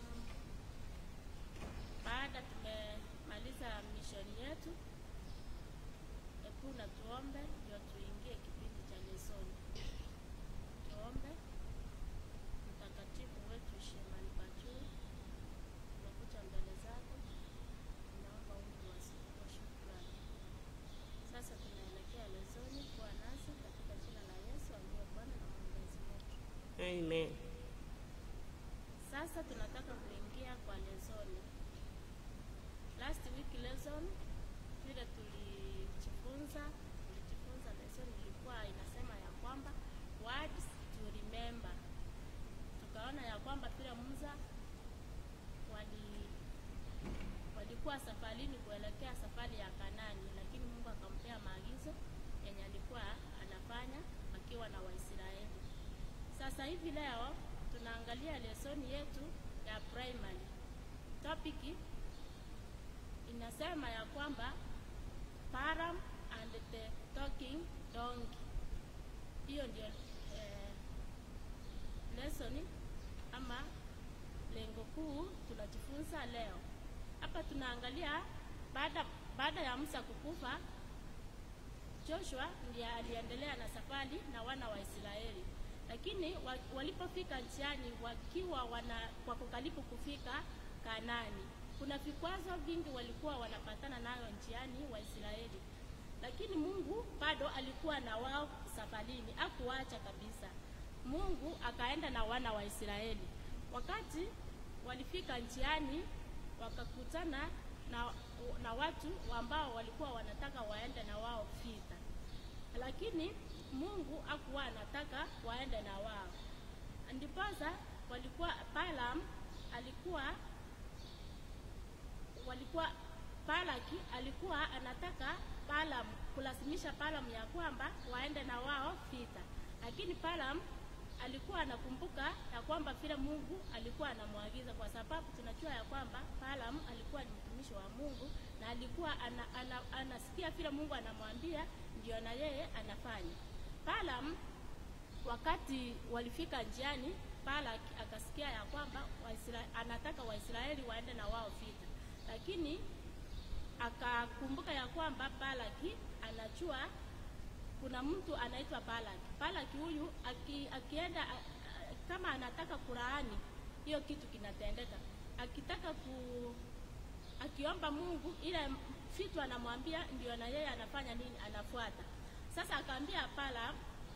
Baada tumemaliza mishoni yetu, hebu na tuombe ndio tuingie kipindi cha lesoni. Tuombe. Mtakatifu wetu Shemani Bajuu, tunakuja mbele zako, tunaomba wingi wa sifa kwa shukrani. Sasa tunaelekea lesoni, kuwa nasi katika jina la Yesu aliye Bwana na mwombezi wetu. Amen. Sasa tunataka kuingia kwa lesoni. Last week lesson vile tulijifunza, tulijifunza lesson ilikuwa inasema ya kwamba words to remember. Tukaona ya kwamba vile Musa wali walikuwa safarini kuelekea safari ya Kanani, lakini Mungu akampea maagizo yenye alikuwa anafanya akiwa na Waisraeli. Sasa hivi leo tunaangalia lesoni yetu ya primary. Topic inasema ya kwamba Balaam and the talking donkey. Hiyo ndio eh, lesson ama lengo kuu tunajifunza leo. Hapa tunaangalia baada baada ya Musa kukufa, Joshua ndiye aliendelea na safari na wana wa Israeli, lakini wa, walipofika njiani wakiwa wana wako karibu kufika Kanaani, kuna vikwazo vingi walikuwa wanapatana nayo njiani Waisraeli, lakini Mungu bado alikuwa na wao safarini, hakuacha kabisa. Mungu akaenda na wana wa Israeli. Wakati walifika njiani, wakakutana na, na watu ambao walikuwa wanataka waende na wao vita, lakini Mungu hakuwa anataka waende na wao. Ndiposa walikuwa Balaam alikuwa walikuwa Balaki alikuwa anataka Balaam kulazimisha Balaam ya kwamba waende na wao vita, lakini Balaam alikuwa anakumbuka ya kwamba vile Mungu alikuwa anamwagiza, kwa sababu tunajua ya kwamba Balaam alikuwa ni mtumishi wa Mungu na alikuwa ana, ana, anasikia vile Mungu anamwambia ndio na yeye anafanya. Balaam wakati walifika njiani, Balak akasikia ya kwamba Waisra, anataka Waisraeli waende na wao vita, lakini akakumbuka ya kwamba Balaki anajua kuna mtu anaitwa Balaki. Balaki huyu aki, akienda a, a, kama anataka kulaani hiyo kitu kinatendeka, akitaka ku akiomba Mungu ile vitu anamwambia ndio na yeye anafanya nini, anafuata. Sasa akaambia Balaam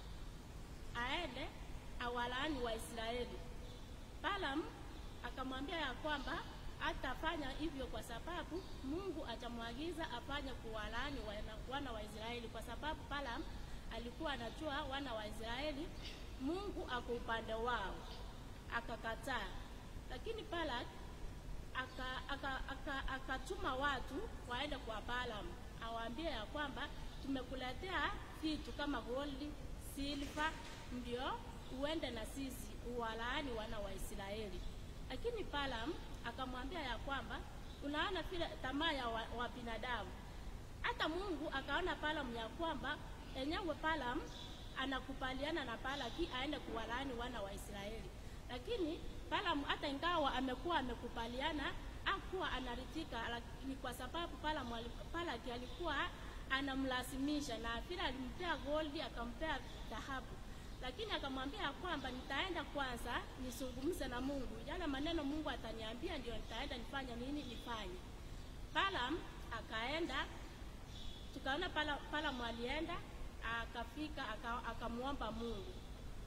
aende awalaani Waisraeli. Balaam akamwambia ya kwamba hatafanya hivyo kwa sababu Mungu atamwagiza afanye kuwalaani wana, wana wa Israeli, kwa sababu Balaam alikuwa anajua wana wa Israeli Mungu ako upande wao, akakataa. Lakini Balak akatuma aka, aka, aka watu waende kwa Balaam awaambie ya kwamba tumekuletea vitu kama gold, silver, ndio uende na sisi uwalaani wana wa Israeli. Lakini Balaam akamwambia ya kwamba unaona vile tamaa ya wa, wa binadamu. Hata Mungu akaona Balaam ya kwamba enyewe Balaam anakubaliana na Balaki aende kuwalaani wana wa Israeli, lakini Balaam hata ingawa amekuwa amekubaliana hakuwa anaritika, ni kwa sababu Balaam Balaki alikuwa anamlazimisha, na vile alimpea goldi akampea dhahabu lakini akamwambia kwamba nitaenda kwanza nizungumze na Mungu, yale maneno Mungu ataniambia ndio nitaenda nifanye nini nifanye. Balaam akaenda, tukaona Balaam alienda akafika akamwomba Mungu.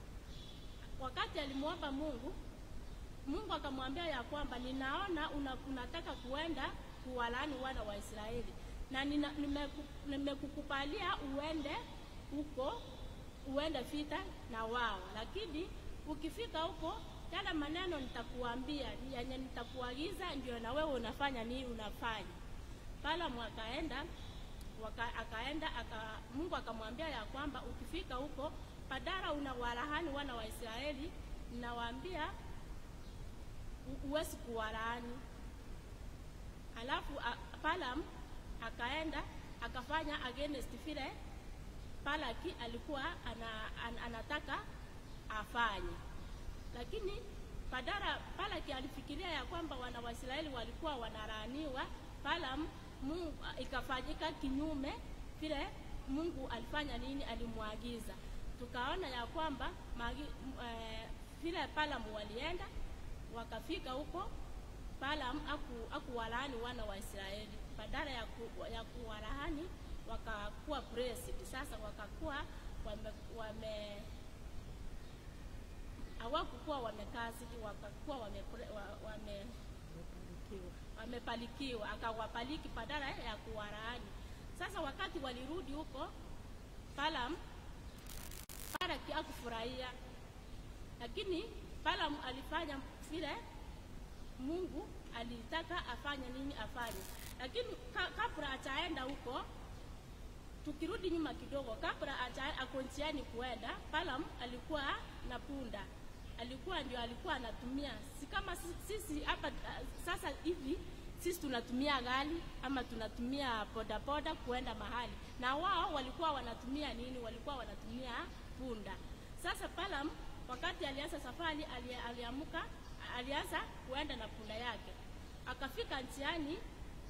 Wakati alimwomba Mungu, Mungu akamwambia ya kwamba ninaona una, unataka kuenda kuwalaani wana wa Israeli na nimekukubalia nime uende huko uende vita na wao, lakini ukifika huko, yale maneno nitakuambia yenye nitakuagiza ndio na wewe unafanya nini unafanya. Balaam akaenda waka, akaenda aka, Mungu akamwambia ya kwamba ukifika huko, badala unawalaani wana wa Israeli, nawaambia huwezi kuwalaani. Alafu Balaam akaenda akafanya against vile Balaki alikuwa ana, an, anataka afanye, lakini badala Balaki alifikiria ya kwamba wana wa Israeli walikuwa wanalaaniwa. Balaam Mungu ikafanyika kinyume vile Mungu alifanya nini, alimwagiza. Tukaona ya kwamba magi, e, vile Balaam walienda wakafika huko, Balaam aku, akuwalaani wana wa Israeli badala ya, ku, ya kuwalaani wakakuwa blessed. Sasa wakakuwa wame, wame hawakukuwa wamekazidi, wakakuwa wame, wame wamepalikiwa, akawapaliki badala ya kuwalaani. Sasa wakati walirudi huko, Balaam Balaki hakufurahia, lakini Balaam alifanya vile Mungu alitaka afanye nini afanye, lakini ka, kabla ataenda huko tukirudi nyuma kidogo, kabla ako njiani kuenda, Balaam alikuwa na punda, alikuwa ndio alikuwa anatumia, si kama sisi hapa sasa hivi sisi tunatumia gari ama tunatumia bodaboda kuenda mahali, na wao walikuwa wanatumia nini? Walikuwa wanatumia punda. Sasa Balaam wakati alianza safari, ali- aliamuka, alianza kuenda na punda yake, akafika njiani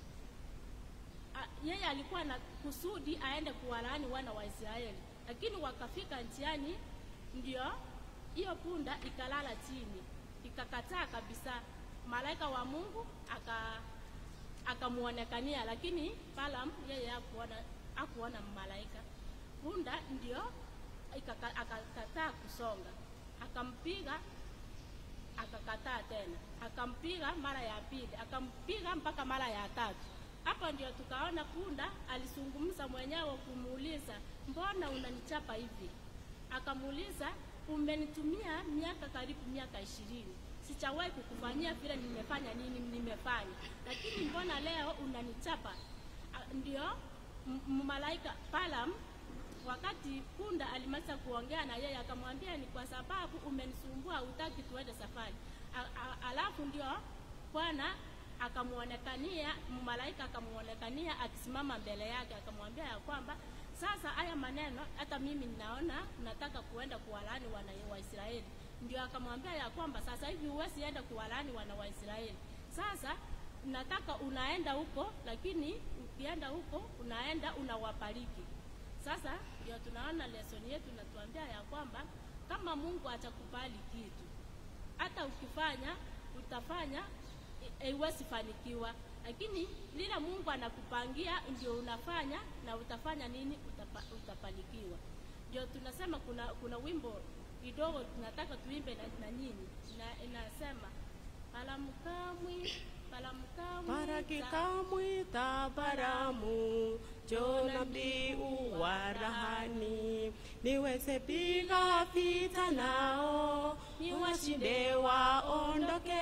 a- yeye alikuwa na kusudi aende kuwalaani wana wa Israeli, lakini wakafika njiani, ndio hiyo punda ikalala chini, ikakataa kabisa. Malaika wa Mungu aka akamuonekania, lakini Balaam yeye hakuona hakuona malaika. Punda ndio ikaka- akakataa kusonga, akampiga akakataa tena, akampiga mara ya pili, akampiga mpaka mara ya tatu. Hapo ndio tukaona punda alizungumza mwenyewe kumuuliza, mbona unanichapa hivi? Akamuuliza, umenitumia miaka karibu miaka ishirini sijawahi kukufanyia vile nimefanya nini nimefanya, lakini mbona leo unanichapa? A- Ndio m- m- malaika Balaam wakati punda alimaliza kuongea na yeye akamwambia ni kwa sababu umenisumbua hutaki tuende safari A- a- alafu ndio bwana akamuonekania malaika akamuonekania akisimama mbele yake akamwambia ya kwamba sasa haya maneno hata mimi ninaona nataka kuenda kuwalaani wana wa Israeli ndio akamwambia ya kwamba sasa hivi huwezi enda kuwalaani wana wa Israeli sasa nataka unaenda huko lakini ukienda huko unaenda unawabariki sasa ndio tunaona lesson yetu inatuambia ya kwamba kama Mungu atakubali kitu, hata ukifanya utafanya i- haiwezi fanikiwa, lakini lile Mungu anakupangia ndio unafanya na utafanya nini, utapa, utafanikiwa. Ndio tunasema kuna kuna wimbo kidogo tunataka tuimbe na, na nyinyi na inasema palamkamwi palamkamwi Parakikamwita Baramu, Jona mbiu wa rahani, niweze piga vita nao, niwashinde waondoke.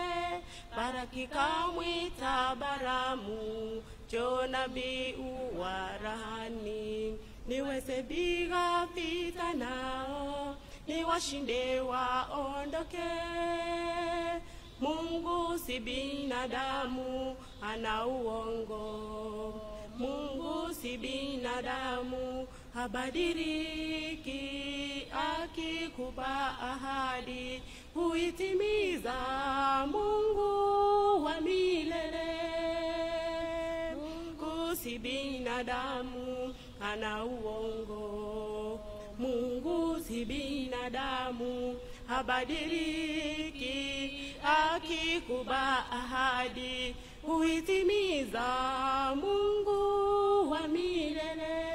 Parakikamwita Baramu, Jona mbiu wa rahani, niweze piga vita nao, niwashinde waondoke. Mungu si binadamu, ana uongo. Mungu si binadamu, habadiliki. Akikupa ahadi huitimiza. Mungu wa milele. Mungu si binadamu, ana uongo. Mungu si binadamu, habadiliki. Akikupa ahadi huitimiza. Mungu wa milele.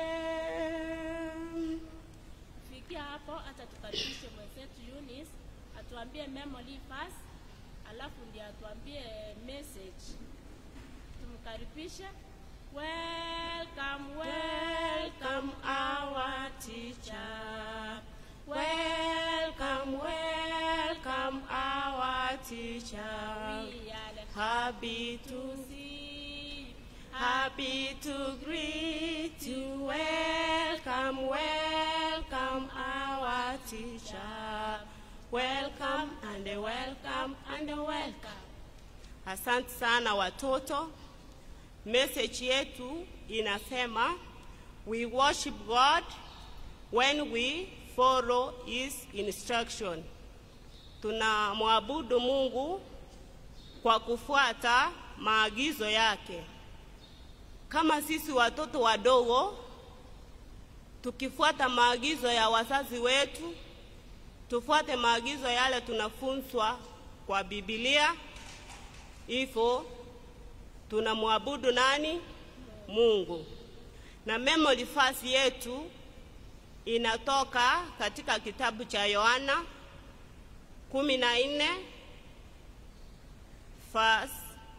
kufikia hapo, hata tukaribishe mwenzetu Eunice atuambie memory verse, alafu ndio atuambie message. Tumkaribishe. Welcome, welcome Welcome our teacher. Welcome, welcome our teacher. We are Happy to see Happy to greet you. Welcome, welcome our teacher. Welcome and welcome and welcome. Asante sana watoto. Message yetu inasema we worship God when we follow his instruction. Tunamwabudu Mungu kwa kufuata maagizo yake. Kama sisi watoto wadogo tukifuata maagizo ya wazazi wetu, tufuate maagizo yale tunafunzwa kwa Biblia, hivyo tunamwabudu nani? Mungu. Na memory verse yetu inatoka katika kitabu cha Yohana kumi na nne verse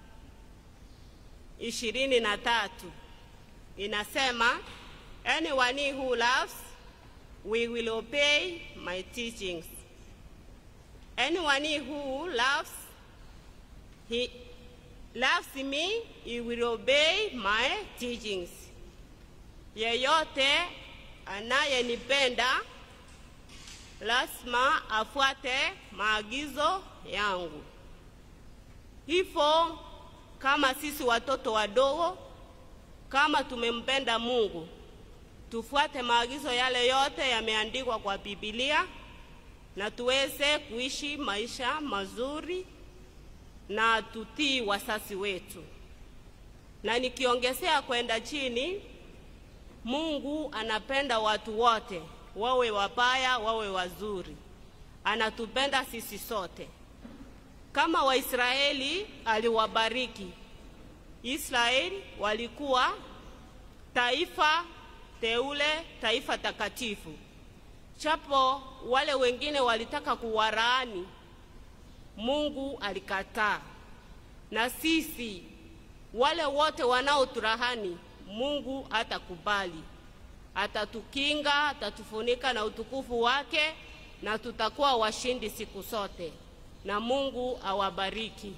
ishirini na tatu inasema anyone who loves we will obey my teachings anyone who loves he loves me he will obey my teachings yeyote anayenipenda lazima afuate maagizo yangu hivyo kama sisi watoto wadogo, kama tumempenda Mungu, tufuate maagizo yale yote yameandikwa kwa Biblia na tuweze kuishi maisha mazuri na tutii wasasi wetu. Na nikiongezea kwenda chini, Mungu anapenda watu wote, wawe wabaya, wawe wazuri. Anatupenda sisi sote. Kama Waisraeli aliwabariki. Israeli walikuwa taifa teule, taifa takatifu. Chapo wale wengine walitaka kuwaraani, Mungu alikataa. Na sisi wale wote wanaoturahani, Mungu hatakubali, atatukinga, atatufunika na utukufu wake, na tutakuwa washindi siku zote. Na Mungu awabariki.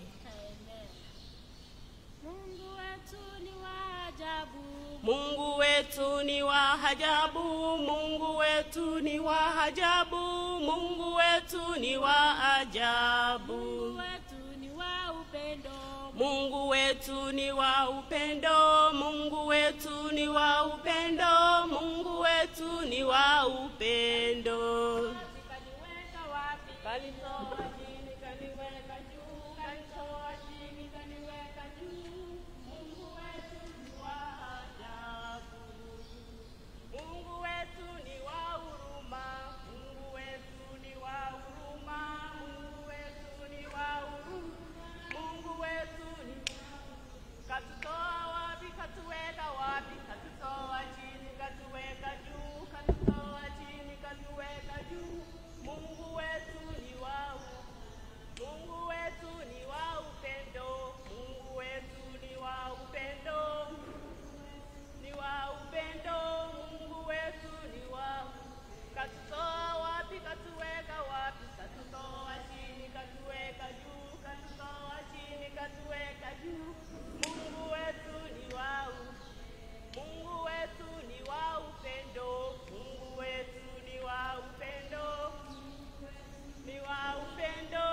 Mungu wetu ni wa ajabu. Mungu wetu ni wa ajabu, Mungu wetu ni wa ajabu, Mungu wetu ni wa ajabu. Mungu wetu ni wa upendo. Mungu wetu ni wa upendo, Mungu wetu ni wa upendo, Mungu wetu ni wa upendo. Kaniweka wapi? Kanitoa chini, kaniweka juu, kanitoa chini, kaniweka juu. Mungu wetu ni wa ajabu. Mungu wetu ni wa huruma, Mungu wetu ni wa huruma, Mungu wetu ni wa huruma, Mungu wetu ni Katutoa wapi, katuweka wapi, katutoa chini, katuweka juu, katutoa chini, katuweka juu. Mungu wetu ni wa Mungu wetu ni wa upendo, Mungu wetu ni wa upendo, ni wa upendo, Mungu wetu ni wa katutoa wapi, katuweka wapi, katutoa chini, katuweka juu, katutoa chini, katuweka juu. Mungu wetu ni wa Mungu wetu ni wa upendo, Mungu wetu ni wa upendo, ni wa upendo.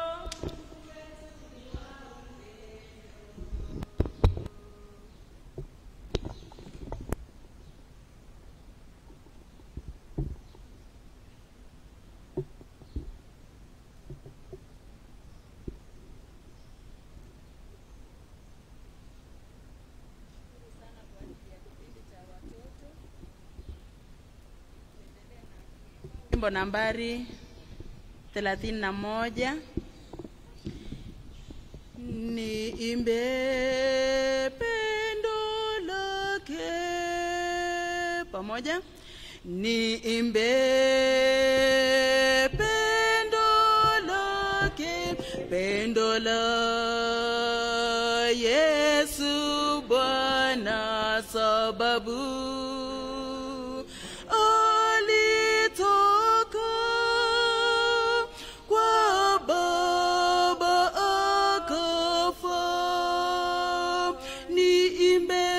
Wimbo nambari thelathini na moja niimbe pendo lake pamoja niimbe pendo lake pendo la Yesu Bwana sababu alitoka kwa Baba akafa, niimbe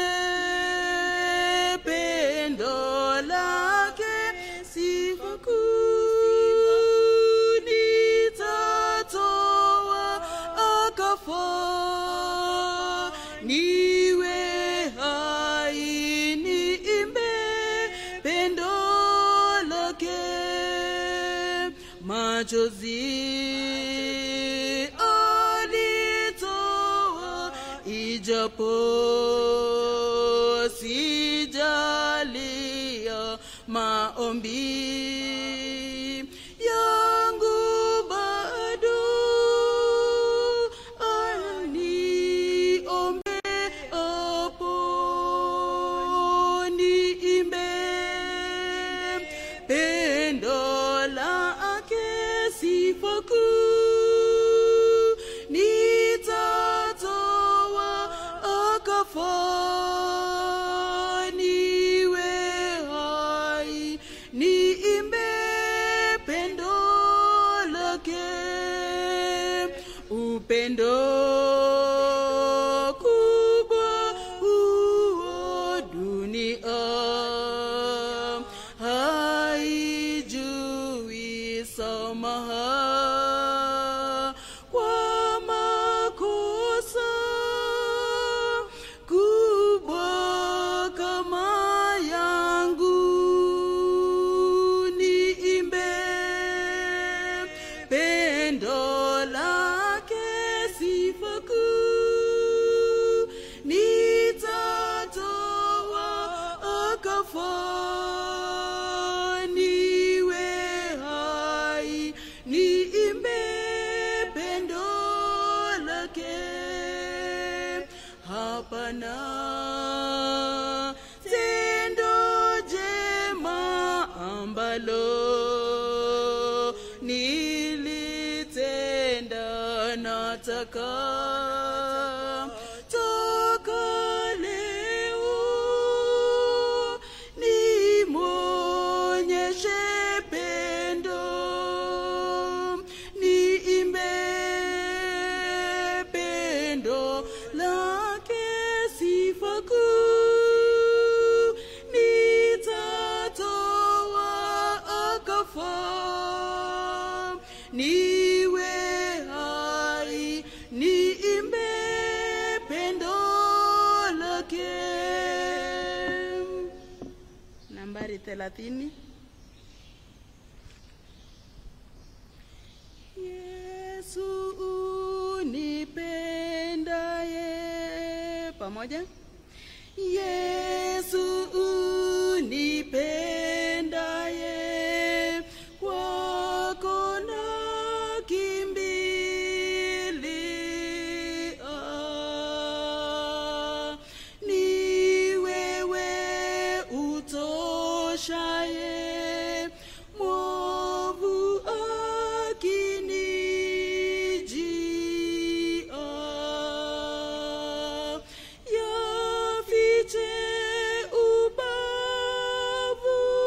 pendo lake sifa kuu nitatoa akafa niwe hai niimbe pendo lake machozi alitoa ijapo sijalia maombi yangu bado aniombe apo niimbe pendo lake sifa kuu nitatoa akafa niwe hai niimbe pendo lake upendo kubwa huo dunia haijui samaha ambalo nilitenda nataka toka leo nimwonyeshe pendo niimbe pendo lake sifa kuu nitatoa akafa niwe hai niimbe pendo lake nambari thelathini Yesu unipendaye pamoja Yesu unipendaye kwako nakimbilia ni wewe utoshaye mwovu akinijia yafiche ubavu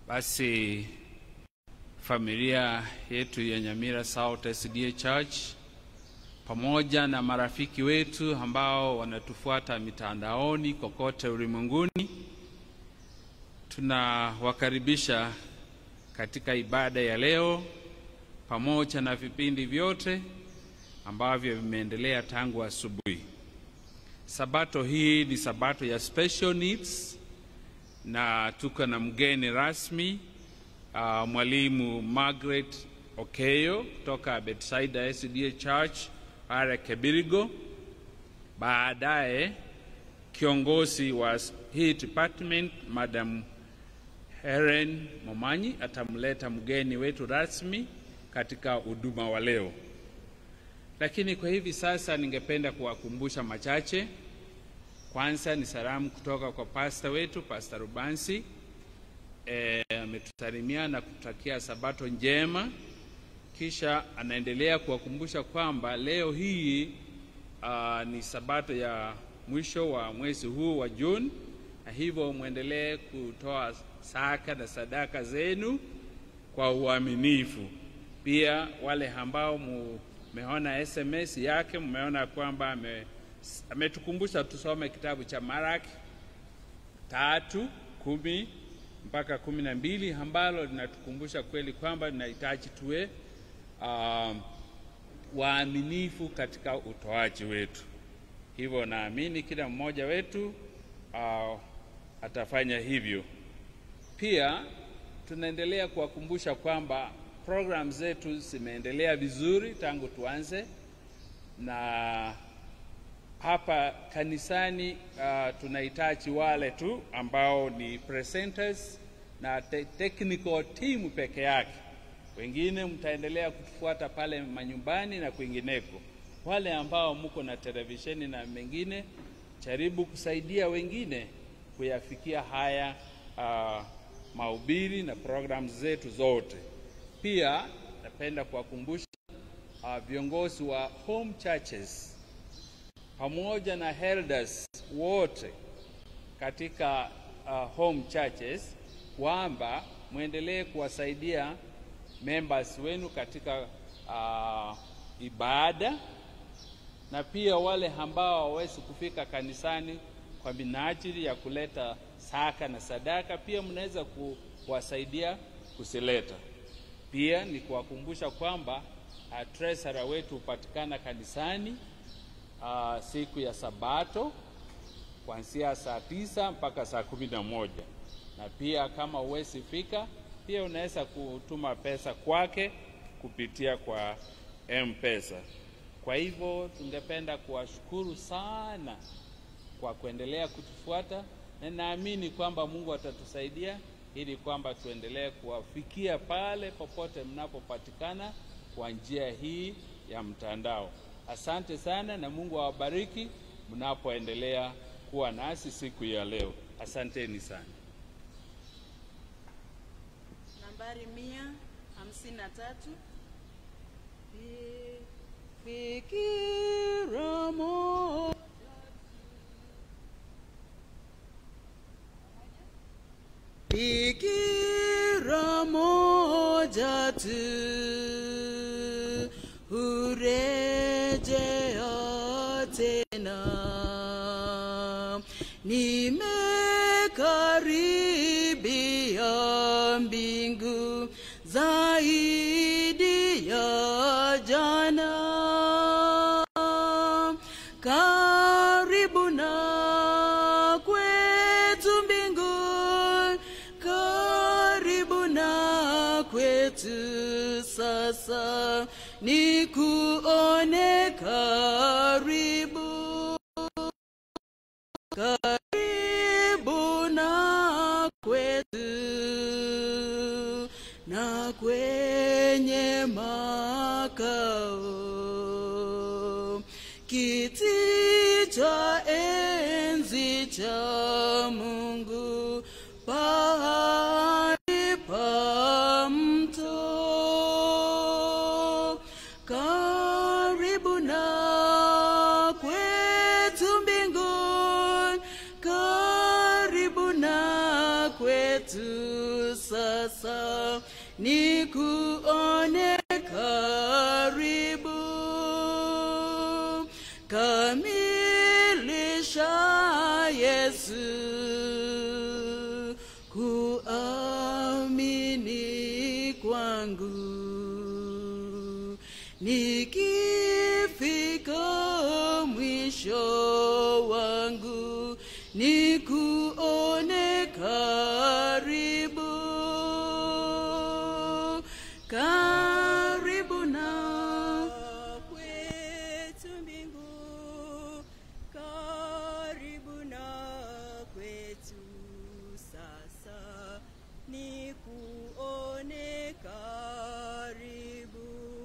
Basi familia yetu ya Nyamira South SDA Church pamoja na marafiki wetu ambao wanatufuata mitandaoni kokote ulimwenguni, tunawakaribisha katika ibada ya leo pamoja na vipindi vyote ambavyo vimeendelea tangu asubuhi. Sabato hii ni sabato ya special needs na tuko na mgeni rasmi uh, mwalimu Margaret Okeyo kutoka Bethsaida SDA Church pale Kebirigo. Baadaye kiongozi wa hii department Madam Helen Momanyi atamleta mgeni wetu rasmi katika huduma wa leo. Lakini kwa hivi sasa ningependa kuwakumbusha machache. Kwanza ni salamu kutoka kwa pasta wetu Pasta Rubansi ametusalimia e, na kutakia sabato njema. Kisha anaendelea kuwakumbusha kwamba leo hii uh, ni sabato ya mwisho wa mwezi huu wa Juni, na hivyo mwendelee kutoa saka na sadaka zenu kwa uaminifu. Pia wale ambao mmeona SMS yake, mmeona kwamba ame, ametukumbusha tusome kitabu cha Maraki tatu kumi mpaka kumi na mbili ambalo linatukumbusha kweli kwamba linahitaji tuwe uh, waaminifu katika utoaji wetu. Hivyo naamini kila mmoja wetu uh, atafanya hivyo. Pia tunaendelea kuwakumbusha kwamba program zetu zimeendelea vizuri tangu tuanze, na hapa kanisani uh, tunahitaji wale tu ambao ni presenters na te technical team peke yake. Wengine mtaendelea kutufuata pale manyumbani na kwingineko. Wale ambao mko na televisheni na mengine, jaribu kusaidia wengine kuyafikia haya uh, mahubiri na programs zetu zote. Pia napenda kuwakumbusha uh, viongozi wa home churches pamoja na elders wote katika uh, home churches kwamba mwendelee kuwasaidia members wenu katika uh, ibada na pia wale ambao hawawezi kufika kanisani kwa minajili ya kuleta saka na sadaka, pia mnaweza kuwasaidia kusileta. Pia ni kuwakumbusha kwamba uh, treasurer wetu hupatikana kanisani uh, siku ya Sabato kuanzia saa tisa mpaka saa kumi na moja na pia kama huwezi fika, pia unaweza kutuma pesa kwake kupitia kwa M-Pesa. Kwa hivyo tungependa kuwashukuru sana kwa kuendelea kutufuata, na naamini kwamba Mungu atatusaidia ili kwamba tuendelee kuwafikia pale popote mnapopatikana kwa njia hii ya mtandao. Asante sana na Mungu awabariki mnapoendelea kuwa nasi siku ya leo. Asanteni sana. Nambari mia hamsini na tatu. Fikira moja Fikira moja tu hurejea tena, nimekaribia mbingu zaidi ya jana, karibu na kwetu mbinguni, karibu na kwetu sasa, ni kuone karibu karibu na kwetu na kwenye makao kiti cha enzi cha Mungu pahali pa mto karibu na kwetu mbinguni karibu na kwetu sasa sasa nikuone karibu kamilisha Yesu kuamini kwangu nikifika mwisho wangu nikuone karibu karibu na kwetu mbingu karibu na kwetu sasa ni kuone karibu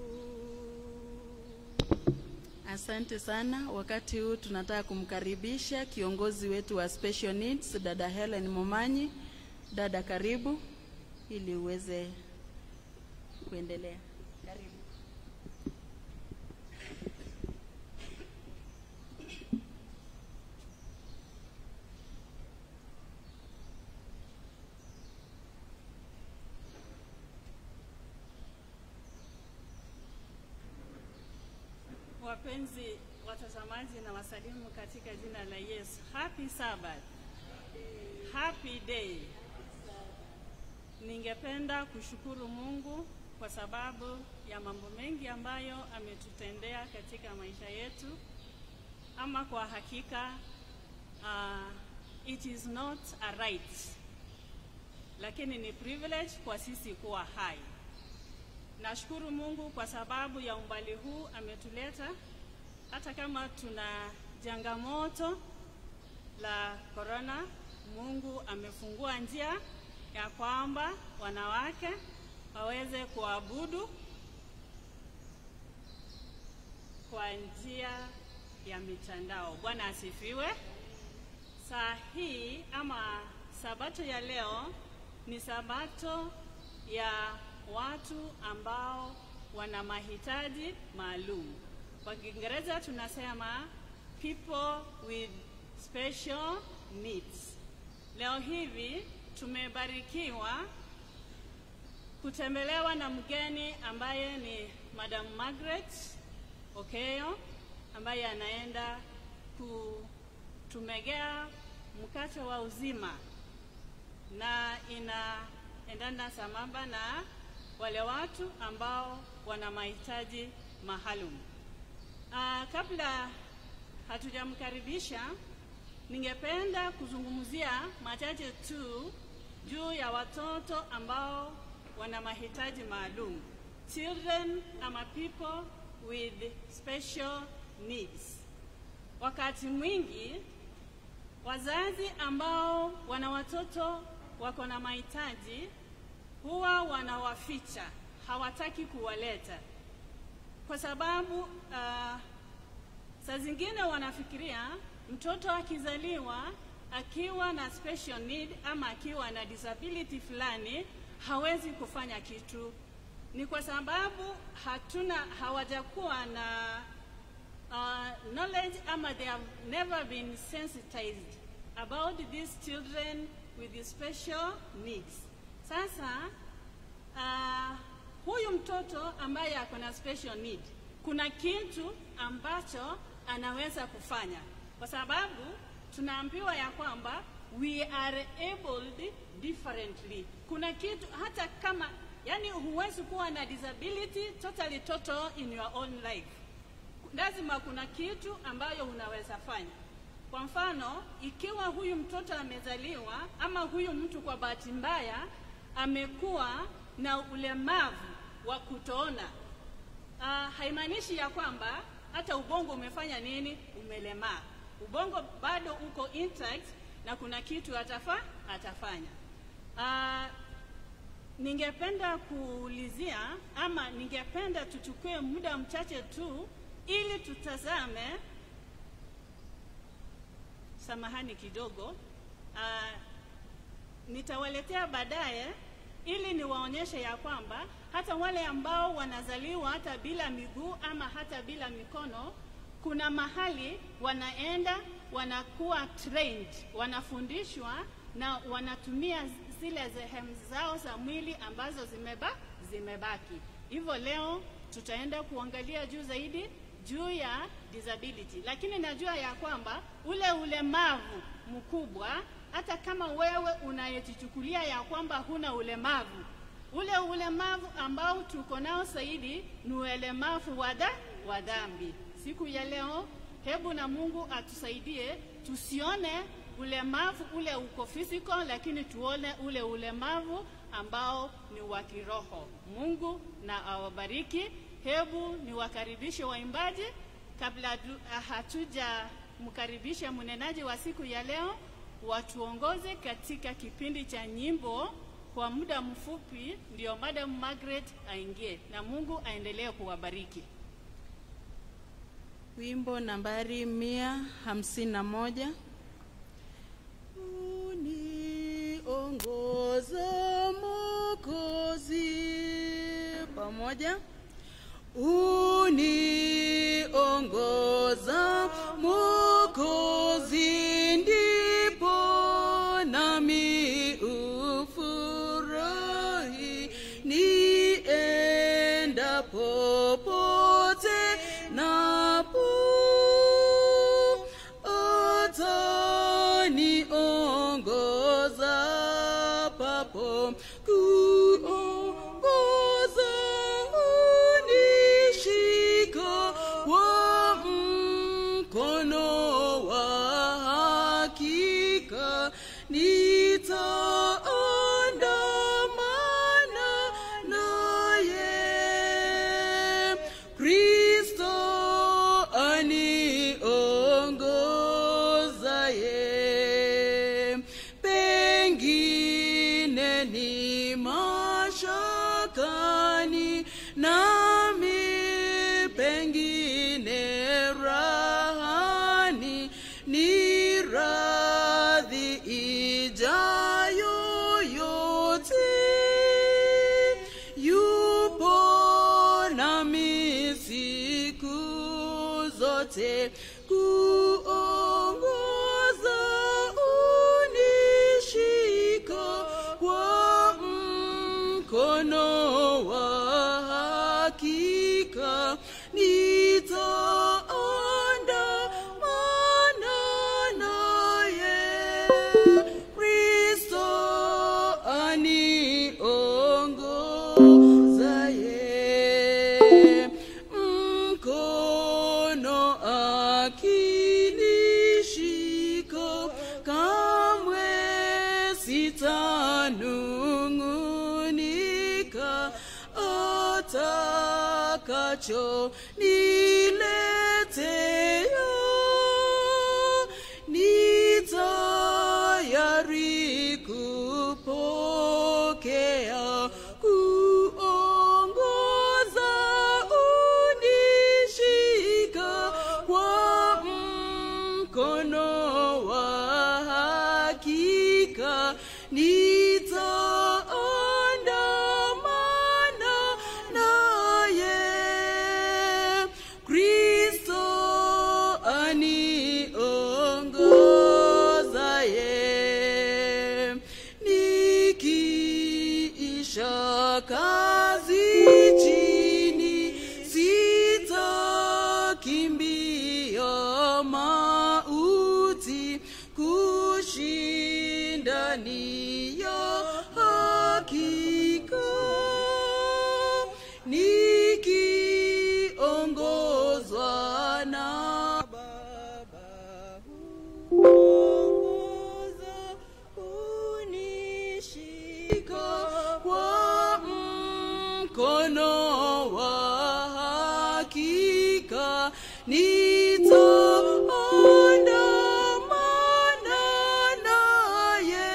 Asante sana. Wakati huu tunataka kumkaribisha kiongozi wetu wa special needs, dada Helen Momanyi. Dada, karibu ili uweze kuendelea. Karibu. Wapenzi watazamaji na wasalimu katika jina la Yesu. Happy Sabbath. Happy day. Ningependa kushukuru Mungu kwa sababu ya mambo mengi ambayo ametutendea katika maisha yetu. Ama kwa hakika uh, it is not a right, lakini ni privilege kwa sisi kuwa hai. Nashukuru Mungu kwa sababu ya umbali huu ametuleta, hata kama tuna changamoto la corona. Mungu amefungua njia ya kwamba wanawake waweze kuabudu kwa njia ya mitandao. Bwana asifiwe. Saa hii ama sabato ya leo ni sabato ya watu ambao wana mahitaji maalum. Kwa Kiingereza tunasema people with special needs. Leo hivi tumebarikiwa kutembelewa na mgeni ambaye ni Madam Margaret Okeyo ambaye anaenda kutumegea mkate wa uzima na inaendana sambamba na wale watu ambao wana mahitaji maalum. Uh, kabla hatujamkaribisha, ningependa kuzungumzia machache tu juu ya watoto ambao wana mahitaji maalum. Children ama people with special needs. Wakati mwingi wazazi ambao wana watoto wako na mahitaji huwa wanawaficha, hawataki kuwaleta kwa sababu uh, saa zingine wanafikiria mtoto akizaliwa akiwa na special need ama akiwa na disability fulani hawezi kufanya kitu. Ni kwa sababu hatuna hawajakuwa na uh, knowledge ama they have never been sensitized about these children with special needs. Sasa uh, huyu mtoto ambaye ako na special need, kuna kitu ambacho anaweza kufanya, kwa sababu tunaambiwa ya kwamba we are abled differently. Kuna kitu hata kama yani, huwezi kuwa na disability totally total in your own life, lazima kuna kitu ambayo unaweza fanya. Kwa mfano, ikiwa huyu mtoto amezaliwa ama huyu mtu kwa bahati mbaya amekuwa na ulemavu wa kutoona, uh, haimaanishi ya kwamba hata ubongo umefanya nini, umelemaa. Ubongo bado uko intact na kuna kitu atafa, atafanya. Uh, ningependa kuulizia ama ningependa tuchukue muda mchache tu ili tutazame samahani kidogo uh, nitawaletea baadaye ili niwaonyeshe ya kwamba hata wale ambao wanazaliwa hata bila miguu ama hata bila mikono, kuna mahali wanaenda wanakuwa trained, wanafundishwa na wanatumia zile sehemu zao za mwili ambazo zimeba, zimebaki. Hivyo leo tutaenda kuangalia juu zaidi juu ya disability, lakini najua ya kwamba ule ulemavu mkubwa, hata kama wewe unayejichukulia ya kwamba huna ulemavu, ule ulemavu ambao tuko nao zaidi ni ulemavu wa da- wa dhambi. Siku ya leo, hebu na Mungu atusaidie tusione ulemavu ule uko physical, lakini tuone ule ulemavu ambao ni wa kiroho. Mungu na awabariki. Hebu niwakaribishe waimbaji kabla du- hatuja mkaribisha mnenaji wa siku ya leo, watuongoze katika kipindi cha nyimbo kwa muda mfupi, ndio Madam Margaret aingie, na Mungu aendelee kuwabariki. Wimbo nambari mia hamsini na moja. Uniongoza Mwokozi, pamoja. Uniongoza Mwokozi, ndipo nami ufurahi nienda popote napo ataniongoza papo kuongoza unishika kwa mkono wa hakika nitaandamana naye Kristo aniongozaye, pengine ni mashakani nami, pengine rahani, ni radhi ijayo yote yupo nami siku zote kuongoza unishika kwa mkono wa hakika nitaandamana naye Kristo aniongozaye mkono akinishika kamwe sitanung'unika atakacho niletea ni tayari kupokea kuongoza unishika kwa mkono wa hakika nitaandamana naye Kristo aniongozaye nikiisha kazi chini sitakimbia mauti kushinda ni ya hakika nikiongozwa na Baba huongoza unishika kwa mkono wa hakika nitaandamana naye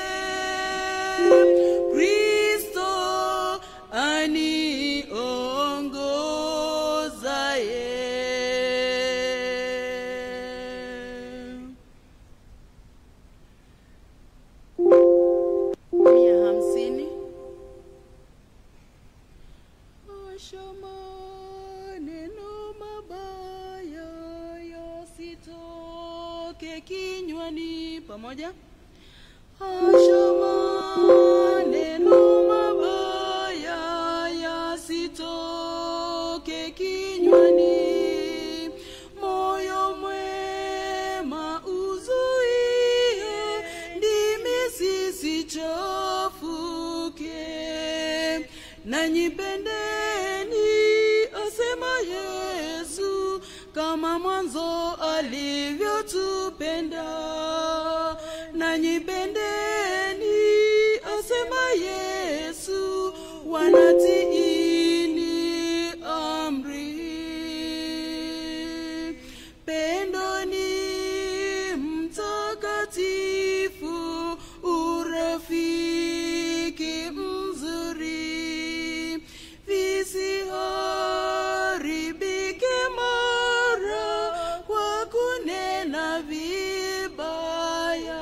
Kristo aniongozaye. mia hamsini Osha maneno mabaya yasitoke kinywani pamoja Osha maneno nanyipendeni asema yesu kama mwanzo alivyotupenda nanyipendeni asema yesu wanatiini amri pendo ni mtakatifu urafiki mzuri visiharibike mara kwa kunena vibaya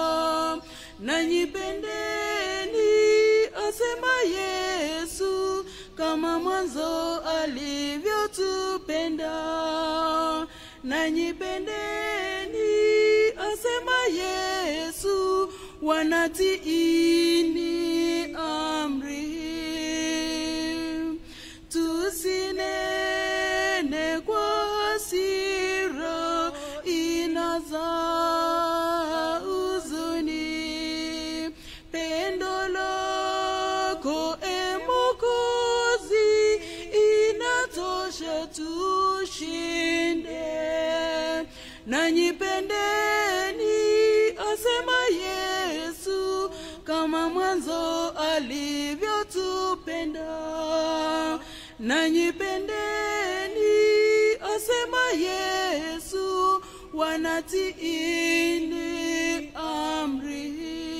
nanyipendeni asema yesu kama mwanzo alivyotupenda nanyipendeni asema yesu wanatiini amri tusinene kwa hasira inazaa huzuni pendo lako e mokozi inatosha tushinde nanyipendeni asema yesu kama mwanzo alivyotupenda nanyipendeni asema yesu wanatiini amri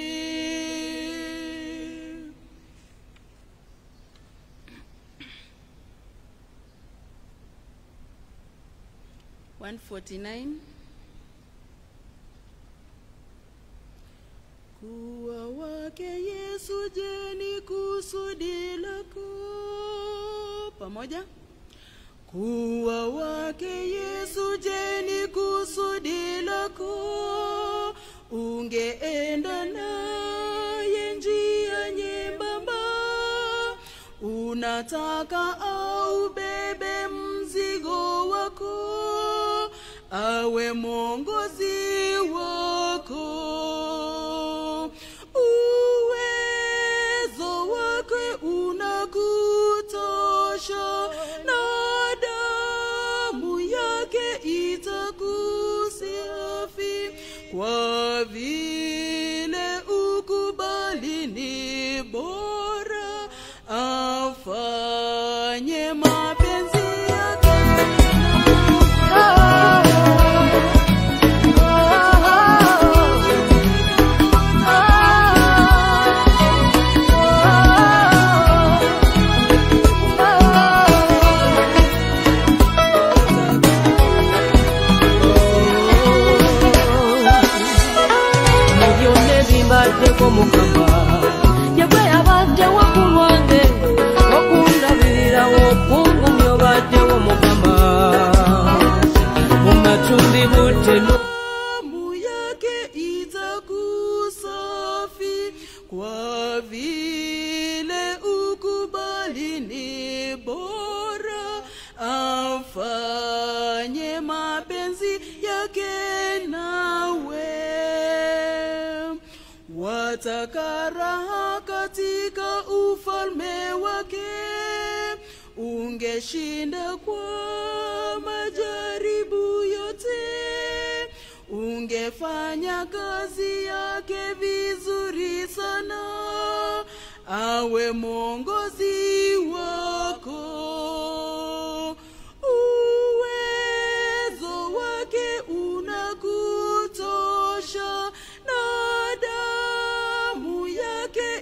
One forty nine. kuwa wake yesu je ni kusudi lako Pamoja. kuwa wake yesu je ni kusudi lako ungeenda naye njia nyembamba unataka au bebe mzigo wako awe mwongozi wako uwezo wake unakutosha na damu yake itakusiafi kwa vile ukubali ni bora afanye mapenzi yake mubyonna ebimbaddeko mukama yagwe yabaddewo ku lwange okundabirirawo okungumya obaddewo mukama mu matumbi butteno damu yake itakusafi kwa vile ukubali ni bora afanye mapenzi yake nawe wataka raha katika ufalme wake ungeshinda kwa majaribu yote ungefanya kazi yake vizuri sana awe mwongozi wako uwezo wake unakutosha na damu yake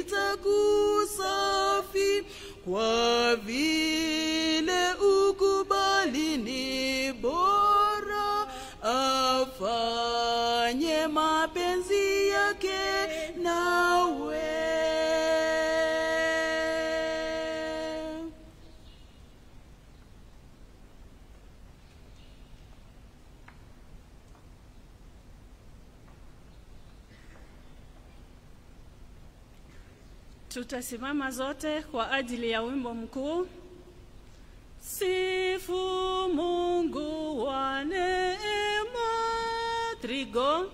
itakusafi kwa vile ukubali ni bora afanye mapenzi yake nawe Tutasimama zote kwa ajili ya wimbo mkuu. Sifu Mungu wa neema. Trigo.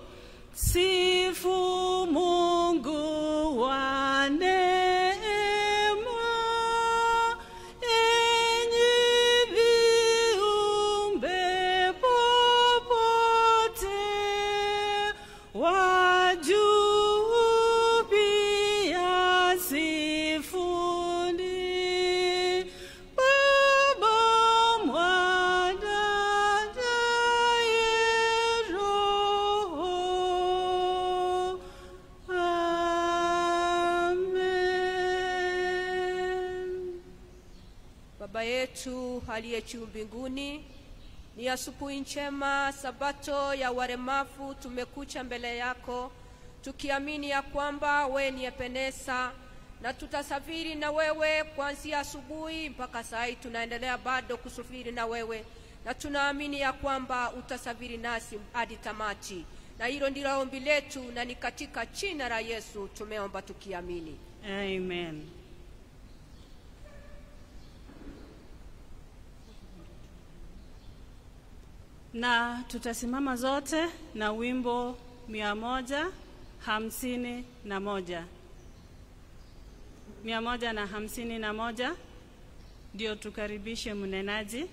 Sifu Mungu wa neema. Baba yetu aliye juu mbinguni, ni asubuhi njema, sabato ya waremavu. Tumekucha mbele yako tukiamini ya kwamba we ni Ebeneza na tutasafiri na wewe kuanzia asubuhi mpaka saa hii. Tunaendelea bado kusafiri na wewe na tunaamini ya kwamba utasafiri nasi hadi tamati, na hilo ndilo ombi letu, na ni katika jina la Yesu tumeomba tukiamini, Amen. Na tutasimama zote na wimbo mia moja hamsini na moja mia moja na hamsini na moja ndio tukaribishe mnenaji.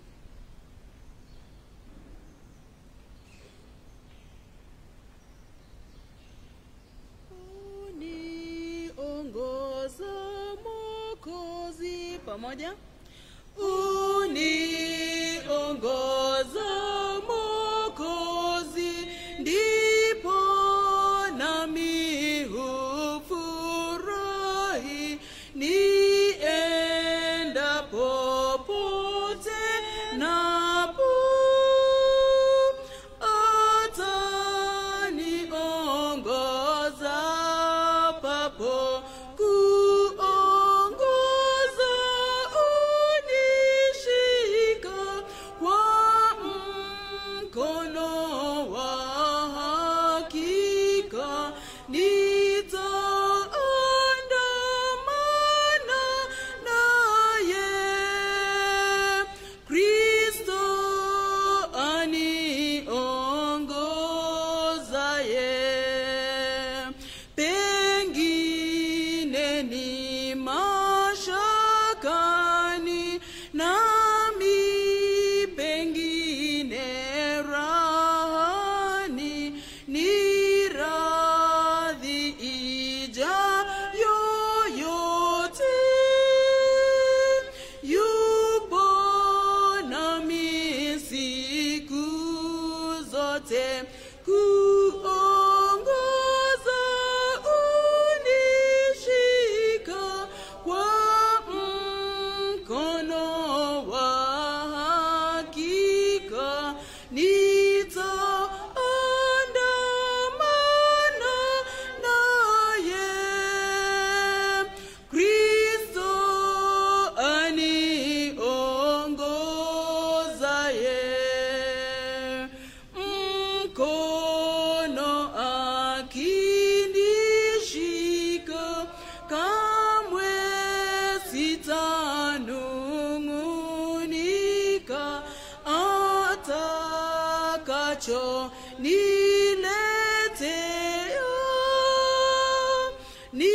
Uniongoza Mwokozi, pamoja. Uniongoza Mwokozi, ndipo nami hufurahi niendapo popote napo ataniongoza papo kuongoza unishika kwa mkono wa hakika nitaandamana naye Kristo aniongozaye pengine ni mashakani nami pengine rahani ni radhi ija yoyote yupo nami siku zote kuongoza unishika kwa mkono wa hakika nitaandamana naye Kristo aniongozaye mkono akinishika kamwe sitanung'unika atakacho niletea ni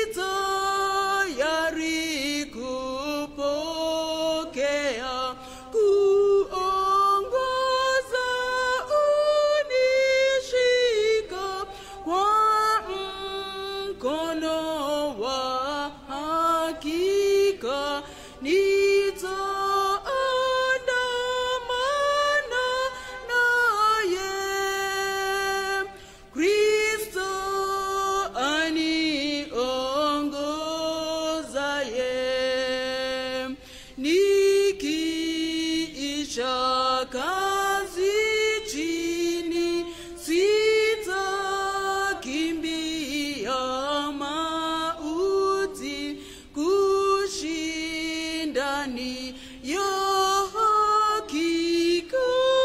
tayari kupokea kuongoza unishika kwa mkono wa hakika nitaandamana naye Kristo aniongozaye nikiisha kazi chini sitakimbia mauti kushindani ya hakika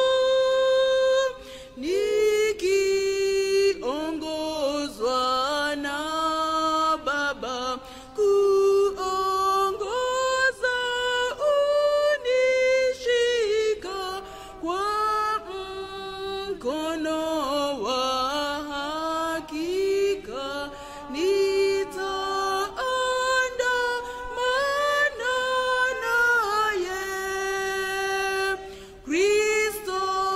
nikiongozwa na Baba kuongoza unishika kwa mkono wa hakika nitaandamana naye Kristo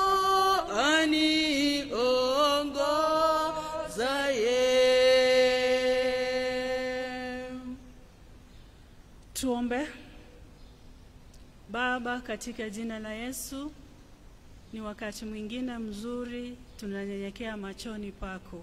aniongozaye. Tuombe. Baba, katika jina la Yesu, ni wakati mwingine mzuri tunanyenyekea machoni pako,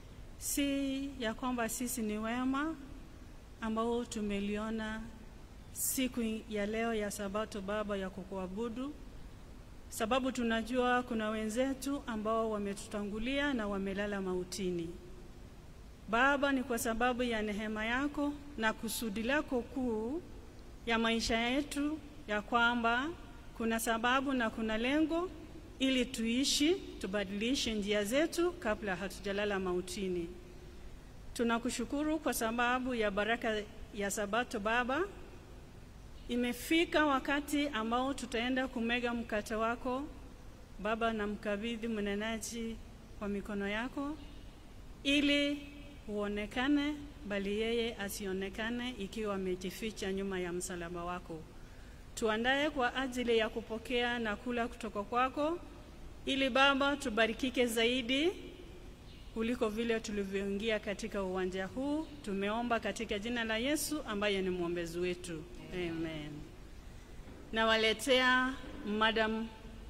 si ya kwamba sisi ni wema ambao tumeliona siku ya leo ya Sabato Baba ya kukuabudu, sababu tunajua kuna wenzetu ambao wametutangulia na wamelala mautini. Baba, ni kwa sababu ya neema yako na kusudi lako kuu ya maisha yetu, ya kwamba kuna sababu na kuna lengo ili tuishi, tubadilishe njia zetu kabla hatujalala mautini. Tunakushukuru kwa sababu ya baraka ya Sabato Baba. Imefika wakati ambao tutaenda kumega mkate wako Baba, na mkabidhi mnenaji kwa mikono yako ili uonekane, bali yeye asionekane ikiwa amejificha nyuma ya msalaba wako. Tuandae kwa ajili ya kupokea na kula kutoka kwako, ili Baba tubarikike zaidi kuliko vile tulivyoingia katika uwanja huu. Tumeomba katika jina la Yesu ambaye ni mwombezi wetu, amen. Nawaletea Madam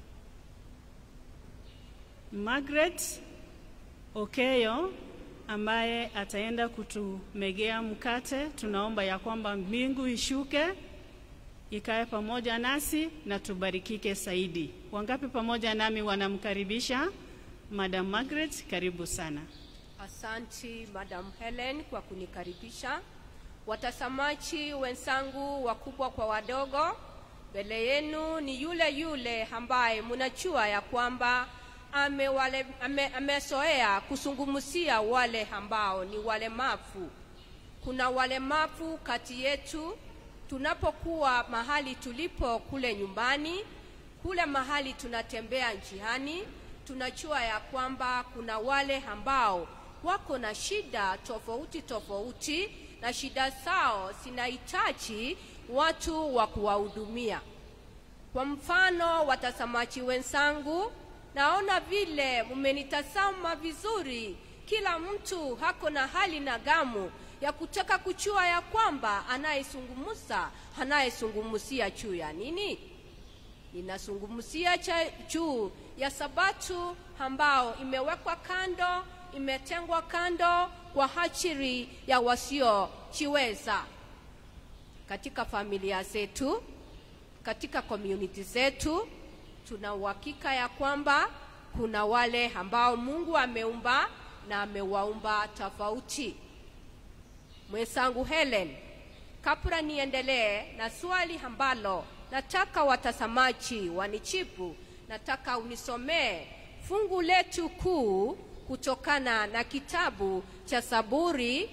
Margaret Okeyo ambaye ataenda kutumegea mkate. Tunaomba ya kwamba mbingu ishuke ikae pamoja nasi na tubarikike zaidi. Wangapi pamoja nami wanamkaribisha Madam Margaret? Karibu sana. Asanti Madam Helen kwa kunikaribisha. Watazamaji wenzangu, wakubwa kwa wadogo, mbele yenu ni yule yule ambaye mnajua ya kwamba amezoea ame, amezoea kuzungumzia wale ambao ni walemavu. Kuna walemavu kati yetu, tunapokuwa mahali tulipo kule nyumbani, kule mahali tunatembea njiani, tunajua ya kwamba kuna wale ambao wako na shida tofauti tofauti, na shida zao zinahitaji watu wa kuwahudumia. Kwa mfano, watazamaji wenzangu, naona vile mmenitazama vizuri. Kila mtu hako na hali na gamu ya kutaka kujua ya kwamba anayezungumza anayezungumzia juu ya nini. Ninazungumzia juu ya Sabato ambao imewekwa kando, imetengwa kando kwa ajili ya wasiojiweza katika familia zetu, katika community zetu. Tuna uhakika ya kwamba kuna wale ambao Mungu ameumba na amewaumba tofauti. Mwenzangu Helen, kabla niendelee na swali ambalo nataka watazamaji wanichipu, nataka unisomee fungu letu kuu kutokana na kitabu cha Zaburi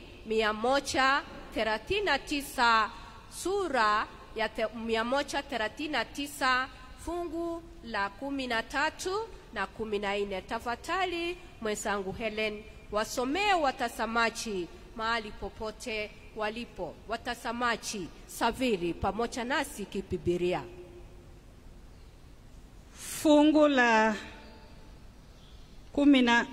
139 sura ya 139 fungu la kumi na tatu na kumi na nne. Tafadhali mwenzangu Helen, wasomee watazamaji mahali popote walipo. Watazamaji, saviri pamoja nasi kibibilia. Fungu la kumi na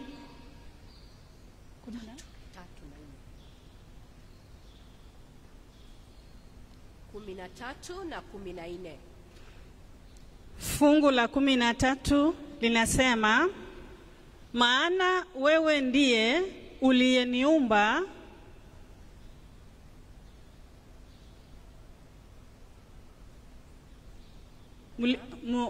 kumi na tatu na kumi na nne. Fungu la kumi na tatu linasema, maana wewe ndiye uliyeniumba Muli, mu,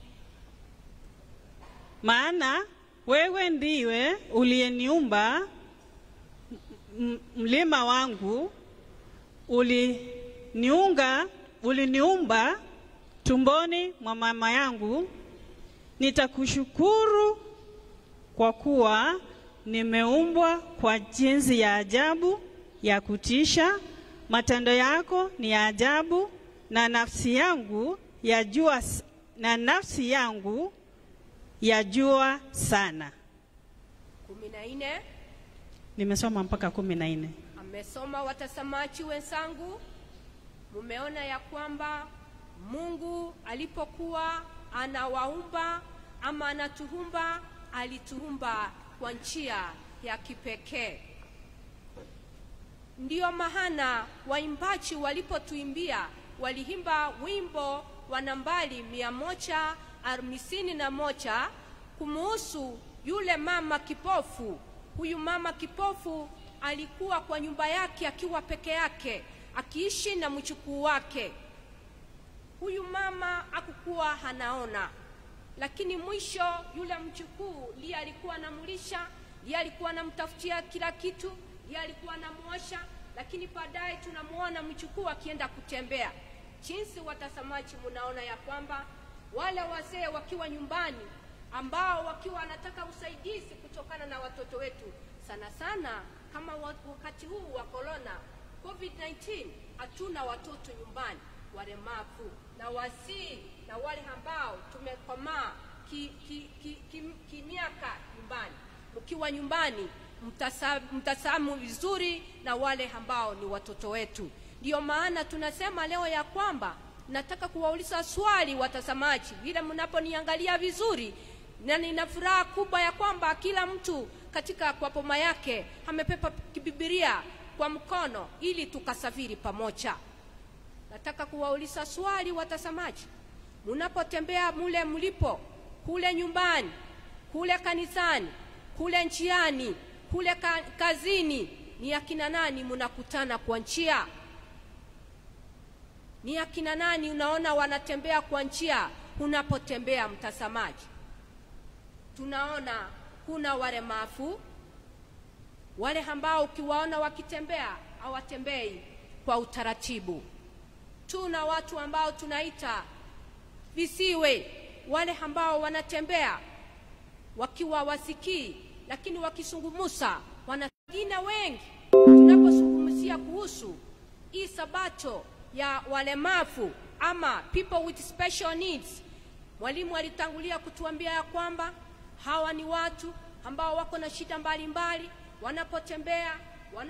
maana wewe ndiwe uliyeniumba mlima wangu, uliniunga uliniumba tumboni mwa mama yangu. Nitakushukuru kwa kuwa nimeumbwa kwa jinsi ya ajabu ya kutisha. Matendo yako ni ya ajabu, na nafsi yangu yajua, na nafsi yangu yajua sana. kumi na nne. Nimesoma mpaka kumi na nne. Amesoma. Watazamaji wenzangu, mumeona ya kwamba Mungu alipokuwa anawaumba ama anatuumba, alituumba kwa njia ya kipekee. Ndiyo maana waimbaji walipotuimbia waliimba wimbo wa nambari mia moja hamsini na moja kumuhusu yule mama kipofu. Huyu mama kipofu alikuwa kwa nyumba yake akiwa peke yake, akiishi na mchukuu wake. Huyu mama akukuwa hanaona, lakini mwisho yule mchukuu ndiye alikuwa anamlisha, ndiye alikuwa anamtafutia kila kitu, ndiye alikuwa anamuosha, lakini baadaye tunamuona mchukuu akienda kutembea. Jinsi watazamaji, munaona ya kwamba wale wazee wakiwa nyumbani ambao wakiwa wanataka usaidizi kutokana na watoto wetu, sana sana kama wa- wakati huu wa corona COVID-19, hatuna watoto nyumbani walemavu na wasii na wale ambao tumekomaa ki, ki, ki, ki, kimiaka nyumbani. Mkiwa nyumbani mtasa- mtasamu vizuri na wale ambao ni watoto wetu. Ndiyo maana tunasema leo ya kwamba nataka kuwauliza swali watazamaji, vile mnaponiangalia vizuri, na nina furaha kubwa ya kwamba kila mtu katika kwa poma yake amepepa kibibilia kwa mkono ili tukasafiri pamoja. Nataka kuwauliza swali watazamaji, mnapotembea mule mlipo, kule nyumbani, kule kanisani, kule njiani, kule ka, kazini, ni akina nani mnakutana kwa njia? Ni akina nani unaona wanatembea kwa njia unapotembea, mtazamaji? Tunaona kuna walemavu, wale ambao ukiwaona wakitembea hawatembei kwa utaratibu. Tuna watu ambao tunaita visiwe, wale ambao wanatembea wakiwa wasikii, lakini wakisungumusa wana wengine wengi. Tunapozungumzia kuhusu hii sabato ya walemavu ama people with special needs, mwalimu alitangulia kutuambia ya kwamba hawa ni watu ambao wako na shida mbalimbali, wanapotembea,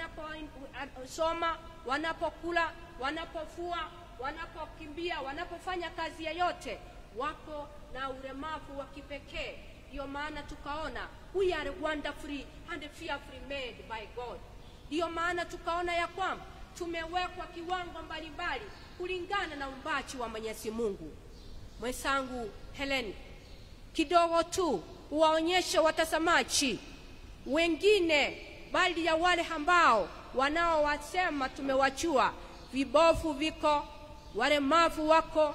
wanaposoma, wanapokula, wanapofua, wanapokimbia, wanapofanya kazi yoyote, wako na ulemavu wa kipekee. Ndiyo maana tukaona we are wonderfully and fearfully made by God. Ndiyo maana tukaona ya kwamba tumewekwa kiwango mbalimbali kulingana na umbachi wa Mwenyezi Mungu. Mwenzangu Helen, kidogo tu uwaonyeshe watazamaji wengine, bali ya wale ambao wanaowasema tumewachua, vibofu viko, walemavu wako,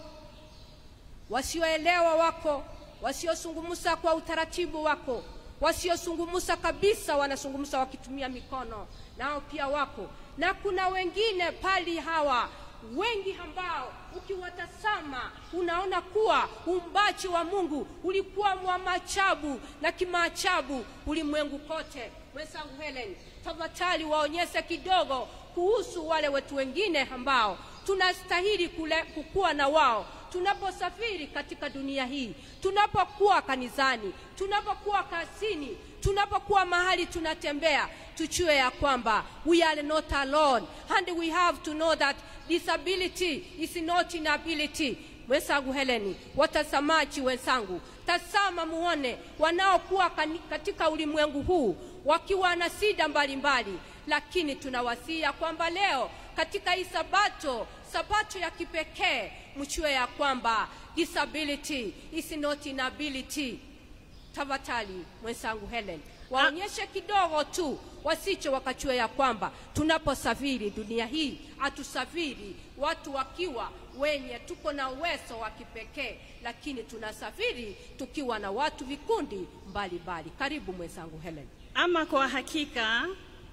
wasioelewa wako, wasiosungumusa kwa utaratibu wako, wasiosungumusa kabisa, wanasungumusa wakitumia mikono, nao pia wako, na kuna wengine pali hawa wengi ambao ukiwatazama unaona kuwa umbachi wa Mungu ulikuwa wa maajabu na kimaajabu ulimwengu kote. Mwenzangu Helen, tafadhali waonyeshe kidogo kuhusu wale wetu wengine ambao tunastahili kule kukua na wao tunaposafiri katika dunia hii, tunapokuwa kanisani, tunapokuwa kazini, tunapokuwa mahali tunatembea, tujue ya kwamba we are not alone and we have to know that disability is not inability. Mwenzangu Heleni, watazamaji wenzangu, tazama muone wanaokuwa kani- katika ulimwengu huu wakiwa na shida mbalimbali, lakini tunawasia kwamba leo katika hii sabato sabato ya kipekee mchue ya kwamba disability is not inability. Tafadhali mwenzangu Helen, waonyeshe kidogo tu, wasicho wakachue ya kwamba tunaposafiri dunia hii hatusafiri watu wakiwa wenye tuko na uwezo wa kipekee, lakini tunasafiri tukiwa na watu vikundi mbalimbali. Karibu mwenzangu Helen. Ama kwa hakika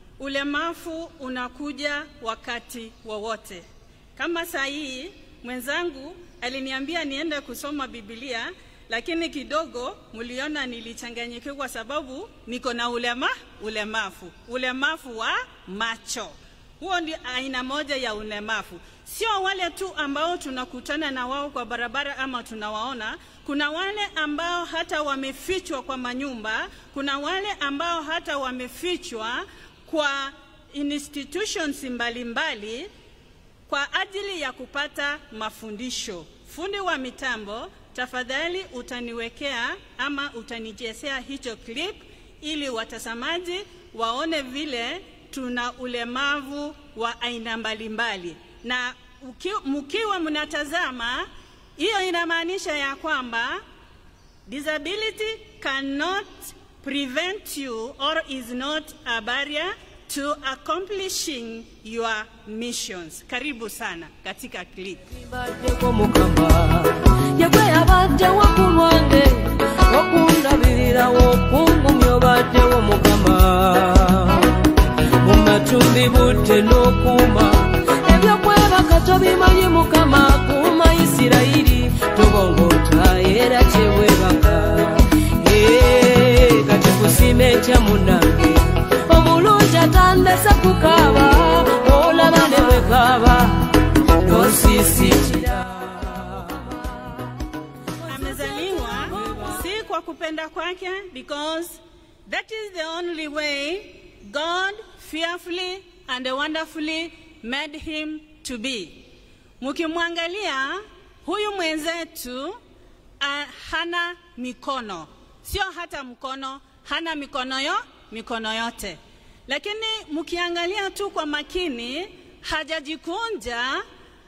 ulemavu unakuja wakati wowote. Kama saa hii mwenzangu aliniambia niende kusoma Biblia, lakini kidogo mliona nilichanganyikiwa kwa sababu niko na ulema ulemavu, ulemavu wa macho. Huo ndio aina moja ya ulemavu. Sio wale tu ambao tunakutana na wao kwa barabara ama tunawaona. Kuna wale ambao hata wamefichwa kwa manyumba, kuna wale ambao hata wamefichwa kwa institutions mbalimbali mbali, kwa ajili ya kupata mafundisho. Fundi wa mitambo, tafadhali utaniwekea ama utanichezea hicho clip ili watazamaji waone vile tuna ulemavu wa aina mbalimbali, na uki, mkiwa mnatazama, hiyo inamaanisha ya kwamba disability cannot prevent you or is not a barrier to accomplishing your missions. Karibu sana katika clip. Baddeko mukama yegwe yabaddewo ku lwange okundabirira wokungumya obaddewo mukama mu matumbi budde n'okuuma ebyokwebaka tobimanyi mukama kuuma isirayiri tobongota era kyewebaka Eh, kati kusima etya munange omulungi atandese kukaaba olaba ne bwekaaba nosisikira amezaliwa si kwa kupenda kwake because that is the only way god fearfully and wonderfully made him to be mukimwangalia huyu mwenzetu uh, hana mikono sio hata mkono hana mikono yo mikono yote lakini mkiangalia tu kwa makini hajajikunja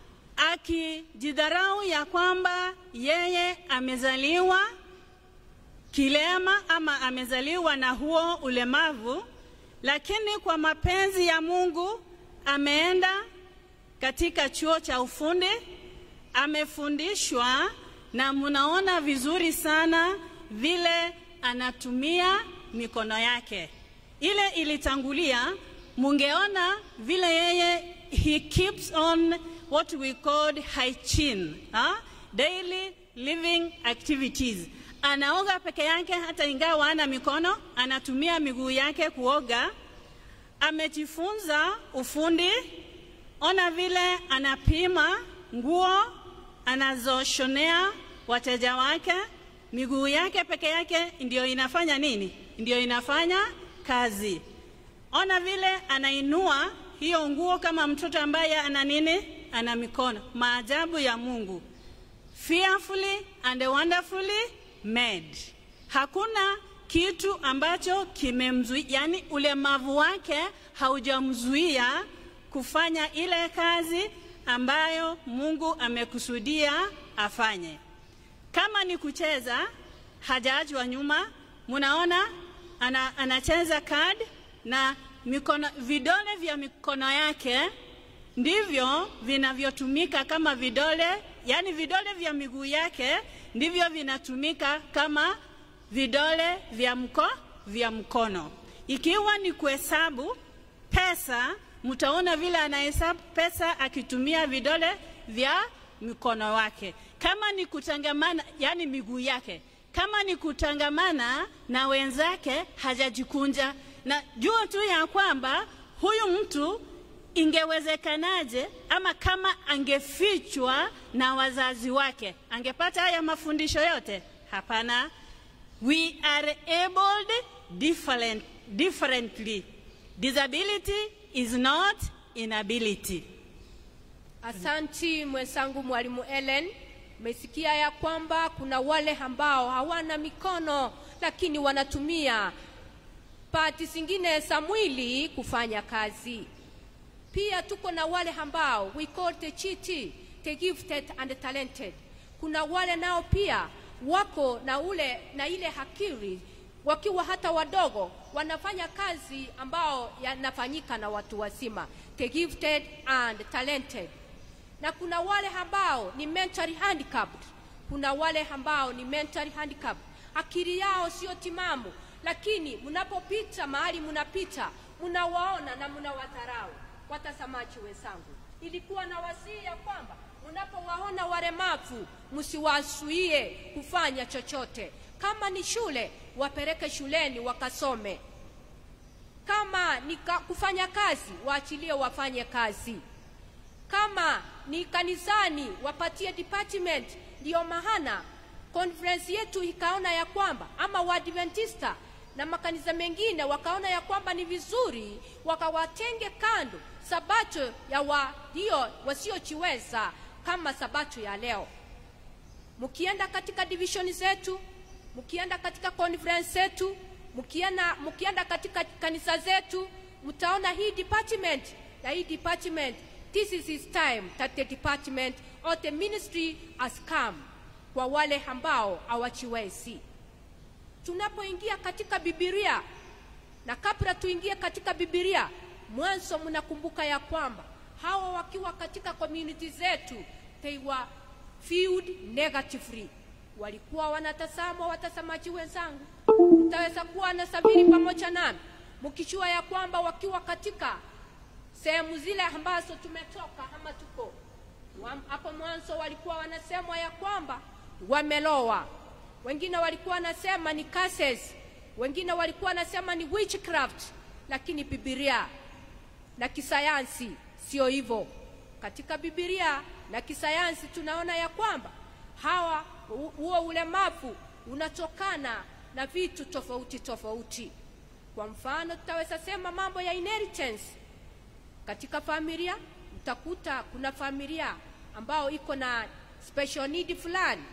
akijidharau ya kwamba yeye amezaliwa kilema ama amezaliwa na huo ulemavu, lakini kwa mapenzi ya Mungu ameenda katika chuo cha ufundi, amefundishwa na mnaona vizuri sana vile anatumia mikono yake. Ile ilitangulia, mungeona vile yeye he keeps on what we called hygiene, huh? daily living activities. Anaoga peke yake hata ingawa hana mikono, anatumia miguu yake kuoga. Amejifunza ufundi, ona vile anapima nguo anazoshonea wateja wake. Miguu yake peke yake ndio inafanya nini? Ndio inafanya kazi. Ona vile anainua hiyo nguo kama mtoto ambaye ana nini? Ana mikono. Maajabu ya Mungu, fearfully and wonderfully made. Hakuna kitu ambacho kimemzuia, yani ulemavu wake haujamzuia kufanya ile kazi ambayo Mungu amekusudia afanye. Kama ni kucheza, hajaachwa nyuma. Munaona ana, anacheza card na mikono, vidole vya mikono yake ndivyo vinavyotumika kama vidole, yani vidole vya miguu yake ndivyo vinatumika kama vidole vya mko, vya mkono. Ikiwa ni kuhesabu pesa, mtaona vile anahesabu pesa akitumia vidole vya mkono wake. Kama ni kutangamana, yani miguu yake, kama ni kutangamana na wenzake, hajajikunja na jua tu ya kwamba huyu mtu ingewezekanaje ama kama angefichwa na wazazi wake angepata haya mafundisho yote? Hapana. We are abled different, differently. Disability is not inability. Asanti mwenzangu mwalimu Ellen. Umesikia ya kwamba kuna wale ambao hawana mikono lakini wanatumia pati zingine za mwili kufanya kazi. Pia tuko na wale ambao we call the chiti, the gifted and the talented. Kuna wale nao pia wako na ule na ile hakiri wakiwa hata wadogo wanafanya kazi ambao yanafanyika na watu wazima, the gifted and talented. Na kuna wale ambao ni mentally handicapped. Kuna wale ambao ni mentally handicapped, akili yao sio timamu, lakini mnapopita mahali mnapita, mnawaona na mnawadharau. Watazamaji wenzangu, ilikuwa na wasii ya kwamba mnapowaona walemavu msiwazuie kufanya chochote. Kama ni shule, wapeleke shuleni wakasome. Kama ni ka, kufanya kazi, waachilie wafanye kazi. Kama ni kanisani, wapatie department. Ndiyo maana conference yetu ikaona ya kwamba ama Waadventista na makanisa mengine wakaona ya kwamba ni vizuri wakawatenge kando sabato ya walio wasiojiweza kama sabato ya leo. Mkienda katika division zetu, mkienda katika conference zetu, mkienda, mkienda katika kanisa zetu, mtaona hii department na hii department, this is his time that the department or the ministry has come kwa wale ambao hawajiwezi. Tunapoingia katika Biblia na kabla tuingie katika Biblia, mwanzo mnakumbuka ya kwamba hawa wakiwa katika community zetu they were viewed negatively walikuwa wanatazama watazamaji wenzangu mtaweza kuwa na sabiri pamoja nami mkijua ya kwamba wakiwa katika sehemu zile ambazo tumetoka ama tuko wa- hapo mwanzo walikuwa wanasemwa ya kwamba wamelowa wengine walikuwa wanasema ni curses wengine walikuwa wanasema ni witchcraft lakini bibilia na kisayansi sio hivyo katika bibilia na kisayansi tunaona ya kwamba hawa hu- huo ulemavu unatokana na vitu tofauti tofauti kwa mfano tutaweza sema mambo ya inheritance katika familia utakuta kuna familia ambao iko na special need fulani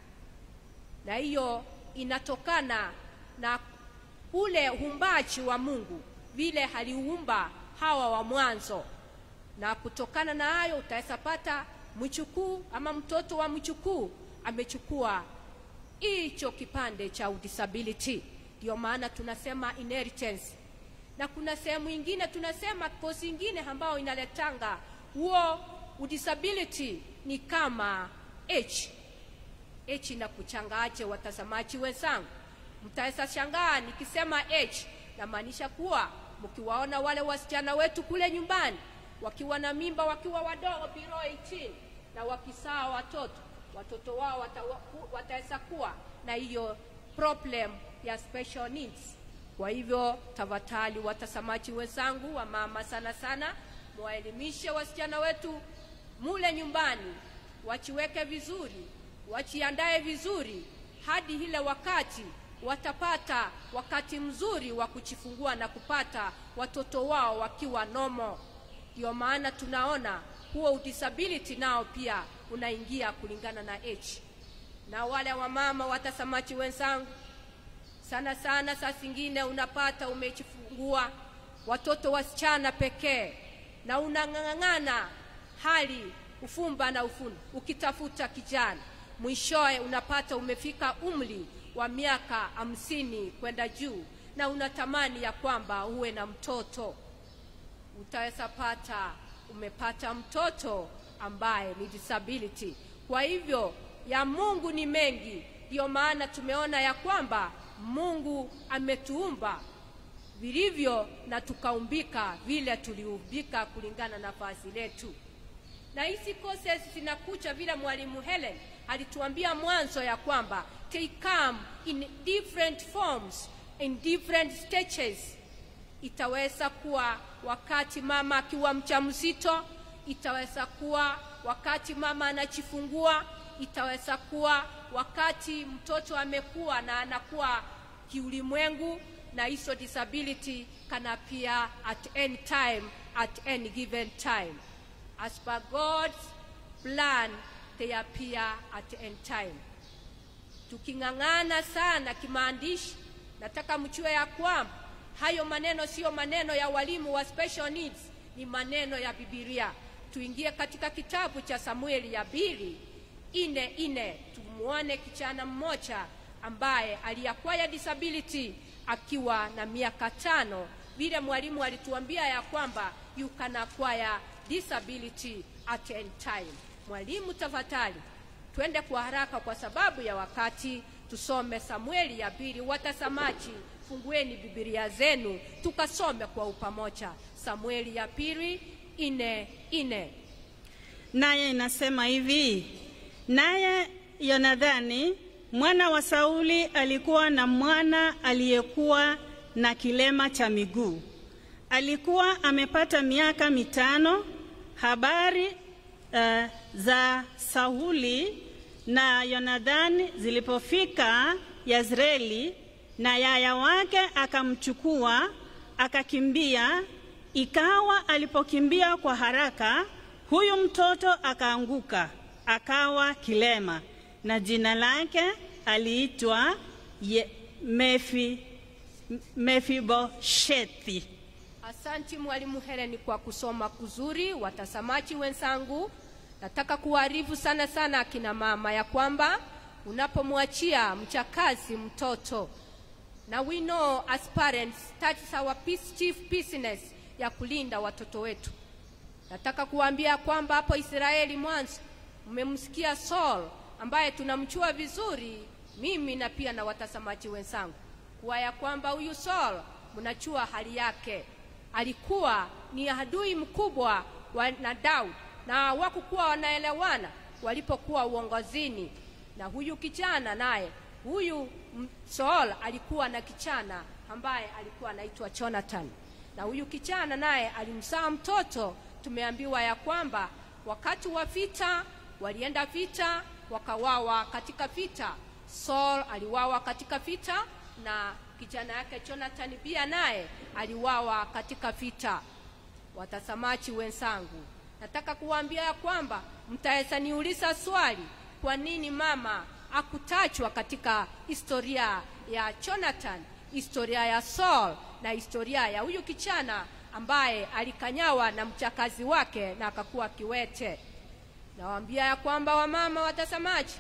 na hiyo inatokana na ule uumbaji wa mungu vile aliumba hawa wa mwanzo na kutokana na hayo utaweza pata mchukuu ama mtoto wa mchukuu amechukua hicho kipande cha disability ndio maana tunasema inheritance na kuna sehemu ingine tunasema kozi ingine ambayo inaletanga huo disability ni kama h h inakuchangaje watazamaji wenzangu mtaweza shangaa nikisema h namaanisha kuwa mkiwaona wale wasichana wetu kule nyumbani wakiwa na mimba wakiwa wadogo below 18 na wakisaa watoto watoto wao wata, wataweza kuwa na hiyo problem ya special needs kwa hivyo tafadhali watazamaji wenzangu wa mama sana sana mwaelimishe wasichana wetu mule nyumbani wachiweke vizuri wachiandae vizuri hadi ile wakati watapata wakati mzuri wa kuchifungua na kupata watoto wao wakiwa nomo ndio maana tunaona huo disability nao pia unaingia kulingana na age na wale wamama watazamaji wenzangu sana sana saa zingine unapata umejifungua watoto wasichana pekee na unang'ang'ana hali ufumba na ufuni ukitafuta kijana mwishowe unapata umefika umri wa miaka hamsini kwenda juu na unatamani ya kwamba uwe na mtoto utaweza pata umepata mtoto ambaye ni disability kwa hivyo ya mungu ni mengi ndiyo maana tumeona ya kwamba mungu ametuumba vilivyo na tukaumbika vile tuliumbika kulingana na vazi letu na hizi courses zinakuja vile mwalimu helen alituambia mwanzo ya kwamba they come in different forms in different stages itaweza kuwa wakati mama akiwa mjamzito itaweza kuwa wakati mama anajifungua itaweza kuwa wakati mtoto amekuwa na anakuwa kiulimwengu na hizo disability can appear at any time at any given time as per god's plan they appear at any time tuking'ang'ana sana kimaandishi nataka mchue ya kwamba hayo maneno siyo maneno ya walimu wa special needs ni maneno ya bibilia tuingie katika kitabu cha samueli ya pili ine ine tumuone kijana mmoja ambaye aliakwaya disability akiwa na miaka tano vile mwalimu alituambia ya kwamba you can acquire disability at any time mwalimu tafadhali twende kwa haraka kwa sababu ya wakati tusome samueli ya pili watazamaji fungueni bibilia zenu tukasome kwa upamoja samueli ya pili ine ine naye inasema hivi naye yonadhani mwana wa sauli alikuwa na mwana aliyekuwa na kilema cha miguu alikuwa amepata miaka mitano habari uh, za sauli na yonadhani zilipofika yazreeli na yaya wake akamchukua akakimbia ikawa alipokimbia kwa haraka huyu mtoto akaanguka akawa kilema na jina lake aliitwa Ye- Mefi, mefiboshethi Asanti mwalimu Helen kwa kusoma kuzuri. Watazamaji wenzangu, nataka kuwaarifu sana sana akina mama ya kwamba unapomwachia mchakazi mtoto, na we know as parents that is our pis- chief business ya kulinda watoto wetu. Nataka kuwaambia kwamba hapo Israeli mwanzo mmemsikia Saul ambaye tunamchua vizuri, mimi na pia na watazamaji wenzangu, kuwa ya kwamba huyu Saul mnachua hali yake, alikuwa ni adui mkubwa wa na Daudi na hawakukuwa wanaelewana walipokuwa uongozini. Na huyu kijana naye, huyu m- Saul alikuwa na kijana ambaye alikuwa anaitwa Jonathan, na huyu kijana naye alimzaa mtoto. Tumeambiwa ya kwamba wakati wa vita walienda vita, wakawawa katika vita. Saul aliwawa katika vita na kijana yake Jonathan pia naye aliwawa katika vita. Watazamaji wenzangu, nataka kuwaambia ya kwamba mtaweza niuliza swali, kwa nini mama akutajwa katika historia ya Jonathan, historia ya Saul na historia ya huyu kijana ambaye alikanyawa na mchakazi wake na akakuwa kiwete. Nawaambia ya kwamba wamama watazamaji,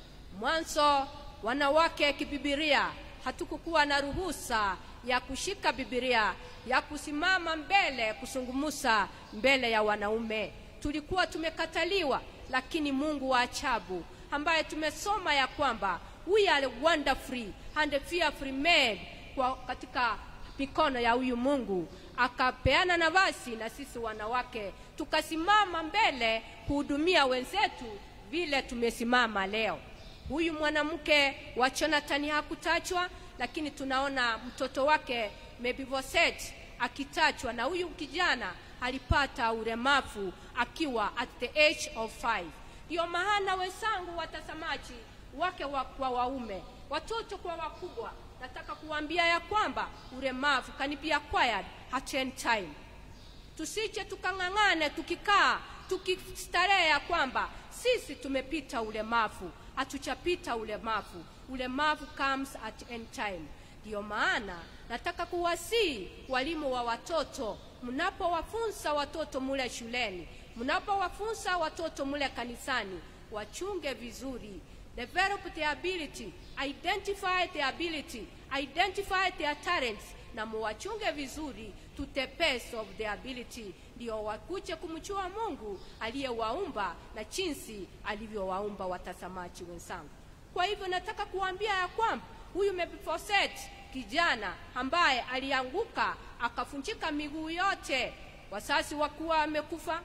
mwanzo wanawake kibibilia hatukukuwa na ruhusa ya kushika Biblia ya kusimama mbele kusungumusa mbele ya wanaume. Tulikuwa tumekataliwa, lakini Mungu wa ajabu ambaye tumesoma ya kwamba we are wonderfully and fearfully made kwa katika mikono ya huyu Mungu akapeana nafasi na sisi wanawake tukasimama mbele kuhudumia wenzetu vile tumesimama leo. Huyu mwanamke wa Jonathan hakutajwa, lakini tunaona mtoto wake Mephibosheth akitajwa, na huyu kijana alipata ulemavu akiwa at the age of five. Ndio maana wenzangu watazamaji wake wa, kwa waume, watoto kwa wakubwa, nataka kuambia ya kwamba ulemavu can be acquired at any time. Tusije tukang'ang'ane tukikaa tukistarehe ya kwamba sisi tumepita ulemavu. Hatuchapita ulemavu. Ulemavu comes at any time. Ndiyo maana nataka kuwasihi walimu wa watoto, mnapowafunza watoto mule shuleni, mnapowafunza watoto mule kanisani, wachunge vizuri develop their ability, identify their ability, identify their talents na muwachunge vizuri to the best of their ability, ndio wakuje kumjua Mungu aliyewaumba na jinsi alivyowaumba. Watazamaji wenzangu, kwa hivyo nataka kuambia ya kwamba huyu Mephibosheth kijana ambaye alianguka akafunjika miguu yote, wazazi wakiwa wamekufa,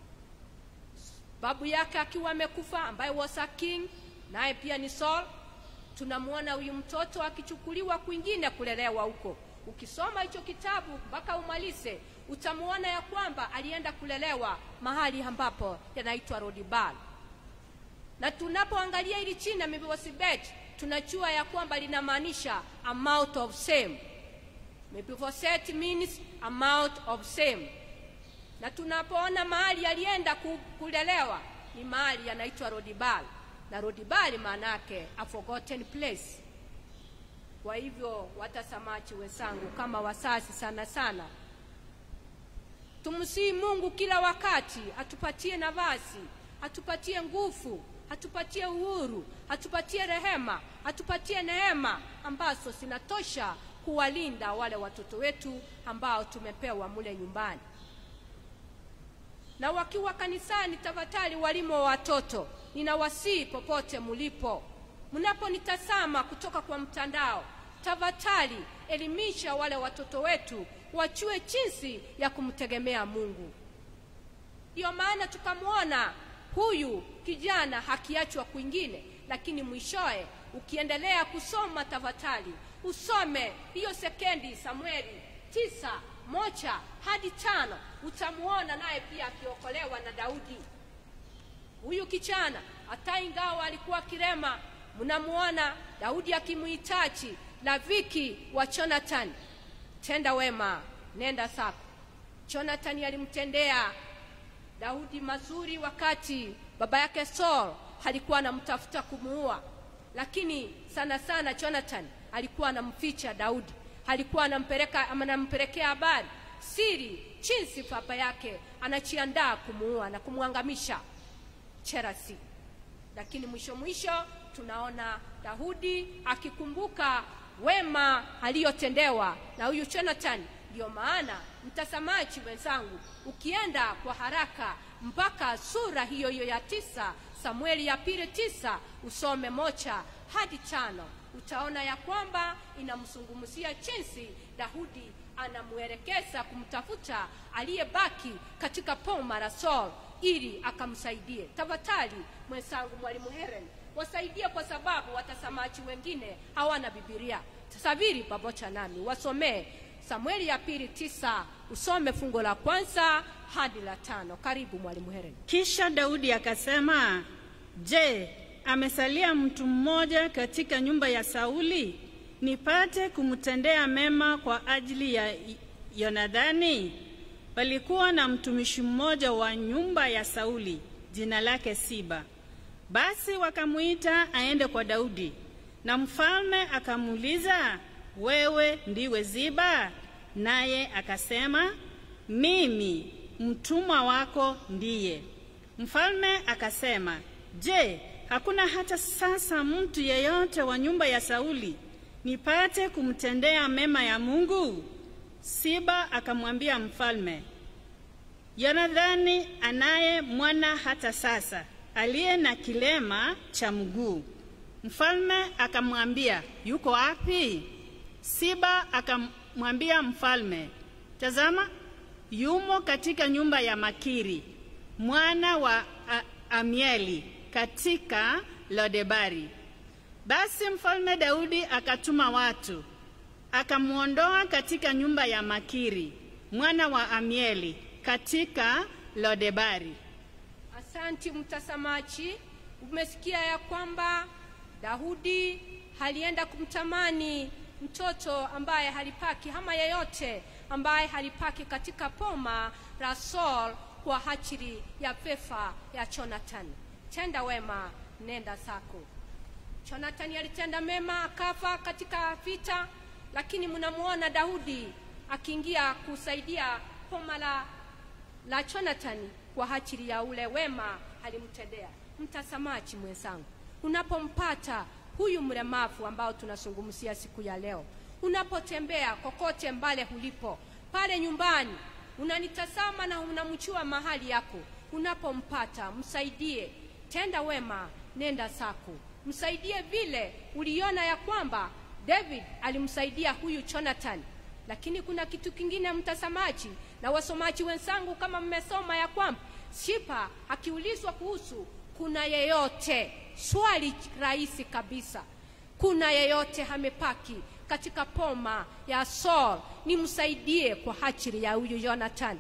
babu yake akiwa amekufa, ambaye was a king naye pia ni Saul. Tunamwona huyu mtoto akichukuliwa kwingine kulelewa huko. Ukisoma hicho kitabu mpaka umalize, utamwona ya kwamba alienda kulelewa mahali ambapo yanaitwa Lodebal. Na tunapoangalia hili china Mephibosheth, tunajua ya kwamba linamaanisha amount of same. Mephibosheth means amount of same. Na tunapoona mahali alienda kulelewa ni mahali yanaitwa Lodebal na Lodebari maana yake a forgotten place. Kwa hivyo watazamaji wenzangu, kama wasasi sana sana, tumsihi Mungu kila wakati atupatie nafasi, atupatie nguvu, atupatie uhuru, atupatie rehema, atupatie neema ambazo zinatosha kuwalinda wale watoto wetu ambao tumepewa mule nyumbani. Na wakiwa kanisani, tafadhali walimu wa watoto ninawasihi popote mulipo, mnaponitazama kutoka kwa mtandao, tafadhali elimisha wale watoto wetu wajue jinsi ya kumtegemea Mungu. Ndiyo maana tukamwona huyu kijana hakiachwa kwingine, lakini mwishowe ukiendelea kusoma, tafadhali usome hiyo sekendi Samueli tisa moja hadi tano, utamuona naye pia akiokolewa na Daudi. Huyu kijana hata ingawa alikuwa kirema, mnamuona Daudi akimuhitaji Laviki wa Jonathan, tenda wema, nenda zako. Jonathan alimtendea Daudi mazuri wakati baba yake Saul alikuwa anamtafuta kumuua, lakini sana sana Jonathan alikuwa anamficha Daudi, alikuwa anampeleka anampelekea habari siri jinsi baba yake anajiandaa kumuua na kumwangamisha Cherasi. Lakini mwisho mwisho tunaona Daudi akikumbuka wema aliyotendewa na huyu Jonathan Ndio maana mtazamaji wenzangu, ukienda kwa haraka mpaka sura hiyo hiyo ya tisa, Samueli ya pili tisa, usome moja hadi tano, utaona ya kwamba inamzungumzia jinsi Daudi anamwelekeza kumtafuta aliyebaki katika poma la Saul ili akamsaidie. Tafadhali mwenzangu, mwalimu Helen, wasaidie kwa sababu watazamaji wengine hawana Biblia. Tasaviri pamoja nami, wasomee Samueli ya pili tisa, usome fungo la kwanza hadi la tano. Karibu mwalimu Helen. Kisha Daudi akasema, Je, amesalia mtu mmoja katika nyumba ya Sauli nipate kumtendea mema kwa ajili ya Yonadhani? Palikuwa na mtumishi mmoja wa nyumba ya Sauli, jina lake Siba. Basi wakamwita aende kwa Daudi, na mfalme akamuuliza, wewe ndiwe Ziba? Naye akasema, mimi mtumwa wako ndiye. Mfalme akasema, je, hakuna hata sasa mtu yeyote wa nyumba ya Sauli nipate kumtendea mema ya Mungu? Siba akamwambia mfalme, Yonadhani anaye mwana hata sasa aliye na kilema cha mguu. Mfalme akamwambia, yuko wapi? Siba akamwambia mfalme, tazama, yumo katika nyumba ya Makiri mwana wa A Amieli katika Lodebari. Basi mfalme Daudi akatuma watu akamwondoa katika nyumba ya Makiri mwana wa Amieli katika Lodebari. Asanti mtazamaji, umesikia ya kwamba Daudi alienda kumtamani mtoto ambaye halipaki ama yeyote ambaye halipaki katika poma la Saul kwa ajili ya pefa ya Jonathan. Tenda wema, nenda zako. Jonathan alitenda mema akafa katika vita, lakini mnamuona Daudi akiingia kusaidia poma la, la Jonathan kwa ajili ya ule wema alimtendea. Mtazamaji mwenzangu, unapompata huyu mlemavu ambao tunazungumzia siku ya leo, unapotembea kokote mbale ulipo, pale nyumbani unanitazama na unamchua mahali yako, unapompata msaidie, tenda wema, nenda zako, msaidie vile uliona ya kwamba David alimsaidia huyu Jonathan. Lakini kuna kitu kingine, mtazamaji na wasomaji wenzangu, kama mmesoma ya kwamba Sipa akiulizwa kuhusu kuna yeyote, swali rahisi kabisa, kuna yeyote amepaki katika poma ya Saul, nimsaidie kwa ajili ya huyu Jonathan.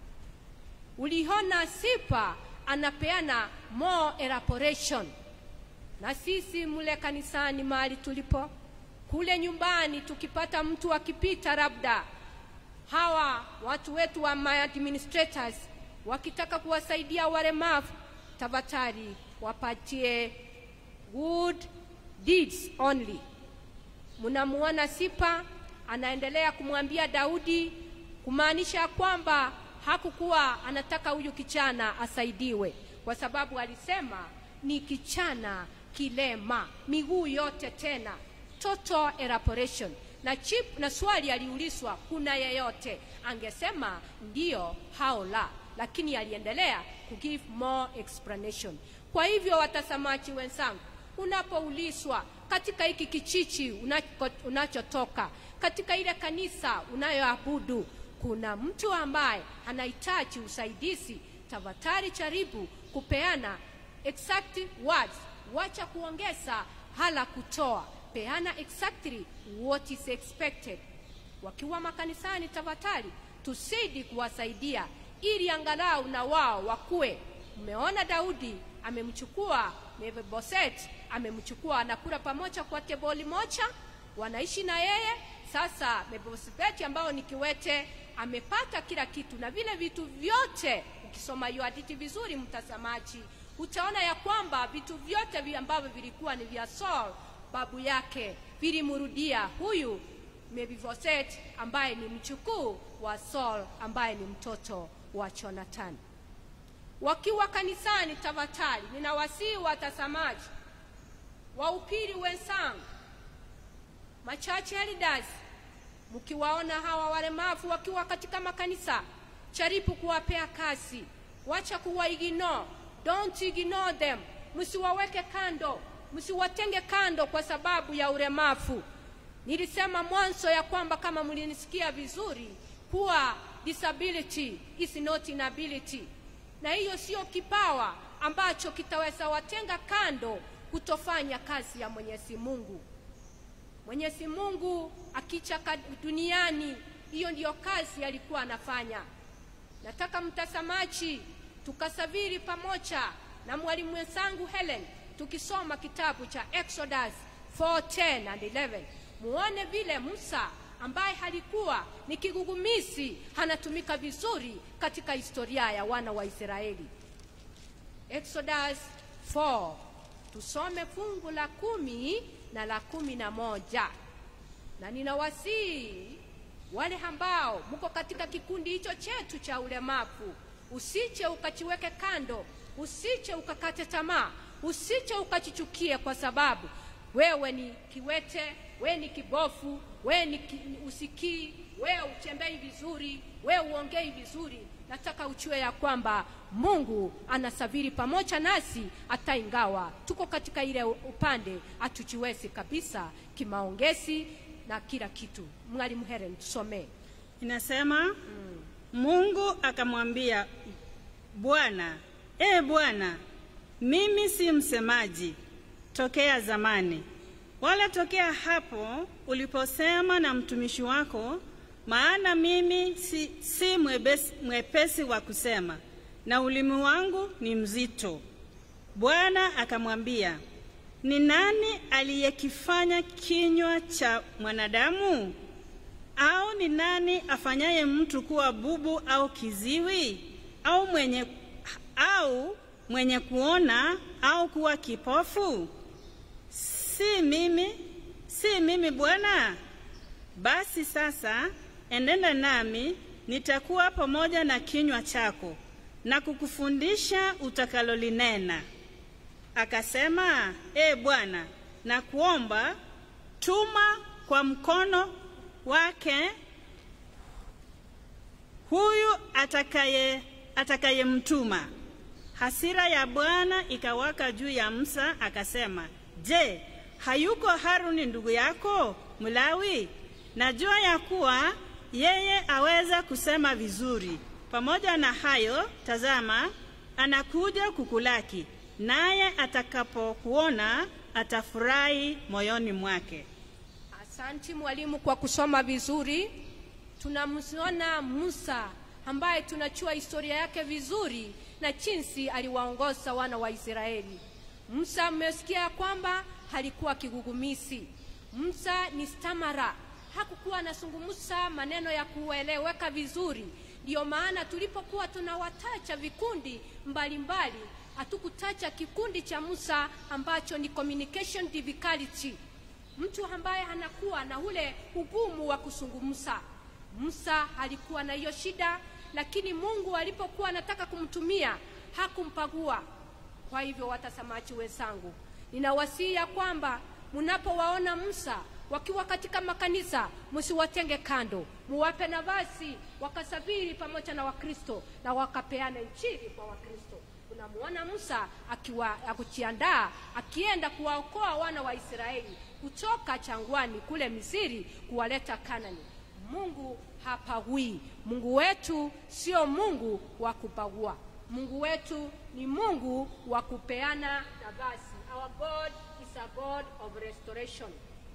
Uliona Sipa anapeana more elaboration, na sisi mule kanisani mahali tulipo kule nyumbani, tukipata mtu akipita, labda hawa watu wetu wa my administrators wakitaka kuwasaidia walemavu, tafadhali wapatie good deeds only. Mnamuona Sipa anaendelea kumwambia Daudi, kumaanisha kwamba hakukuwa anataka huyu kijana asaidiwe, kwa sababu alisema ni kijana kilema miguu yote, tena total elaboration na chip, na swali aliulizwa kuna yeyote, angesema ndio hao la, lakini aliendelea ku give more explanation. Kwa hivyo watazamaji wenzangu, unapoulizwa katika hiki kichichi unako, unachotoka katika ile kanisa unayoabudu kuna mtu ambaye anahitaji usaidizi, tafadhali jaribu kupeana exact words, wacha kuongeza hala kutoa, peana exactly what is expected. Wakiwa makanisani, tafadhali tusidi kuwasaidia ili angalau na wao wakue. Mmeona Daudi amemchukua Mefiboseti, amemchukua anakula pamoja kwa teboli moja, wanaishi na yeye. Sasa Mefiboseti ambao ni kiwete amepata kila kitu na vile vitu vyote. Ukisoma hiyo hadithi vizuri, mtazamaji, utaona ya kwamba vitu vyote vi ambavyo vilikuwa ni vya Saul babu yake vilimrudia huyu Mefiboseti ambaye ni mchukuu wa Saul ambaye ni mtoto wa Jonathan. Wakiwa kanisani, tafadhali ninawasihi watazamaji, wahubiri wenzangu, machache elders, mkiwaona hawa walemavu wakiwa katika makanisa jaribu kuwapea kazi wacha kuwa ignore don't ignore them msiwaweke kando msiwatenge kando kwa sababu ya ulemavu nilisema mwanzo ya kwamba kama mlinisikia vizuri kuwa disability is not inability na hiyo sio kipawa ambacho kitaweza watenga kando kutofanya kazi ya mwenyezi mungu mwenyezi mungu akicha ka- duniani hiyo ndiyo kazi alikuwa anafanya nataka mtazamaji tukasafiri pamoja na mwalimu mwenzangu helen tukisoma kitabu cha exodus 4:10 and 11 muone vile musa ambaye halikuwa ni kigugumizi anatumika vizuri katika historia ya wana wa israeli exodus 4 tusome fungu la kumi na la kumi na moja na ninawasihi wale ambao mko katika kikundi hicho chetu cha ulemavu usiche ukachiweke kando usiche ukakate tamaa usiche ukachichukie kwa sababu wewe ni kiwete wewe ni kibofu wewe ni ki, usikii wewe utembei vizuri wewe uongei vizuri nataka uchue ya kwamba mungu anasafiri pamoja nasi hata ingawa tuko katika ile upande hatujiwezi kabisa kimaongezi na kila kitu mwalimu heren tusomee inasema mungu akamwambia bwana e bwana mimi si msemaji tokea zamani wala tokea hapo uliposema na mtumishi wako maana mimi si, si mwepesi, mwepesi wa kusema na ulimi wangu ni mzito bwana akamwambia ni nani aliyekifanya kinywa cha mwanadamu au ni nani afanyaye mtu kuwa bubu au kiziwi au mwenye au mwenye kuona au kuwa kipofu si mimi si mimi bwana basi sasa enenda nami nitakuwa pamoja na kinywa chako na kukufundisha utakalolinena akasema e bwana na kuomba tuma kwa mkono wake huyu atakaye atakayemtuma hasira ya bwana ikawaka juu ya musa akasema je hayuko haruni ndugu yako mlawi najua ya kuwa yeye aweza kusema vizuri pamoja na hayo tazama anakuja kukulaki naye atakapokuona atafurahi moyoni mwake Asanti mwalimu kwa kusoma vizuri. Tunamsiona Musa ambaye tunachua historia yake vizuri na jinsi aliwaongoza wana wa Israeli. Musa mmesikia kwamba halikuwa kigugumisi. Musa ni stamara, hakukuwa anazungumza maneno ya kueleweka vizuri. Ndiyo maana tulipokuwa tunawatacha vikundi mbalimbali, hatukutacha kikundi cha Musa ambacho ni communication difficulty mtu ambaye anakuwa na ule ugumu wa kuzungumza. Musa alikuwa na hiyo shida, lakini Mungu alipokuwa anataka kumtumia hakumpagua. Kwa hivyo, watazamaji wenzangu, ninawasihi ya kwamba mnapowaona Musa wakiwa katika makanisa, msiwatenge kando, muwape nafasi wakasafiri pamoja na Wakristo na wakapeana injili kwa Wakristo. Unamuona Musa akiwa akujiandaa akienda kuwaokoa wana wa Israeli kutoka changwani kule Misri kuwaleta Kanani. Mungu hapagui. Mungu wetu sio Mungu wa kupagua. Mungu wetu ni Mungu wa kupeana nafasi. Our God is a God of restoration.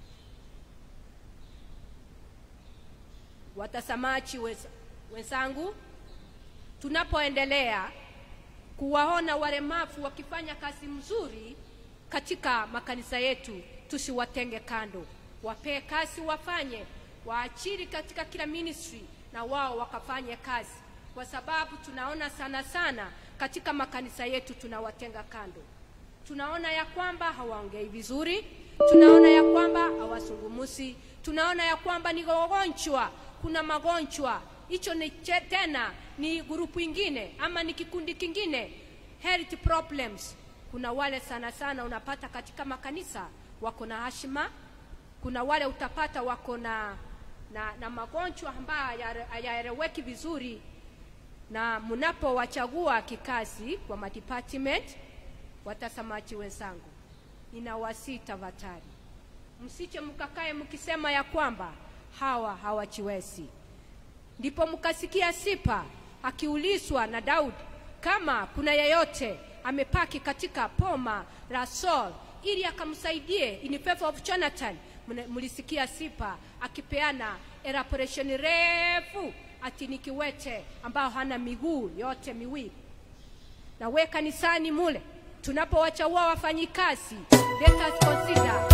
Watazamaji weza- wenzangu, tunapoendelea kuwaona walemavu wakifanya kazi mzuri katika makanisa yetu, tusiwatenge kando, wapee kazi wafanye, waachiri katika kila ministry na wao wakafanye kazi, kwa sababu tunaona sana sana katika makanisa yetu tunawatenga kando. Tunaona ya kwamba hawaongei vizuri, tunaona ya kwamba hawazungumuzi, tunaona ya kwamba ni wagonjwa, kuna magonjwa hicho ni che- tena ni grupu ingine ama ni kikundi kingine health problems kuna wale sana sana unapata katika makanisa wako na hashima kuna wale utapata wako na na, na magonjwa ambayo hayare- hayaeleweki vizuri na mnapowachagua kikazi kwa madepartment watazamaji wenzangu ninawasii tafadhali msiche mkakae mkisema ya kwamba hawa hawachiwezi ndipo mkasikia sipa akiulizwa na daudi kama kuna yeyote amepaki katika poma la Saul ili akamsaidie in favor of Jonathan. Mna- Mlisikia Sipa akipeana elaboration refu ati ni kiwete ambao hana miguu yote miwili. Na we kanisani mule tunapowachagua wafanyikazi, let us consider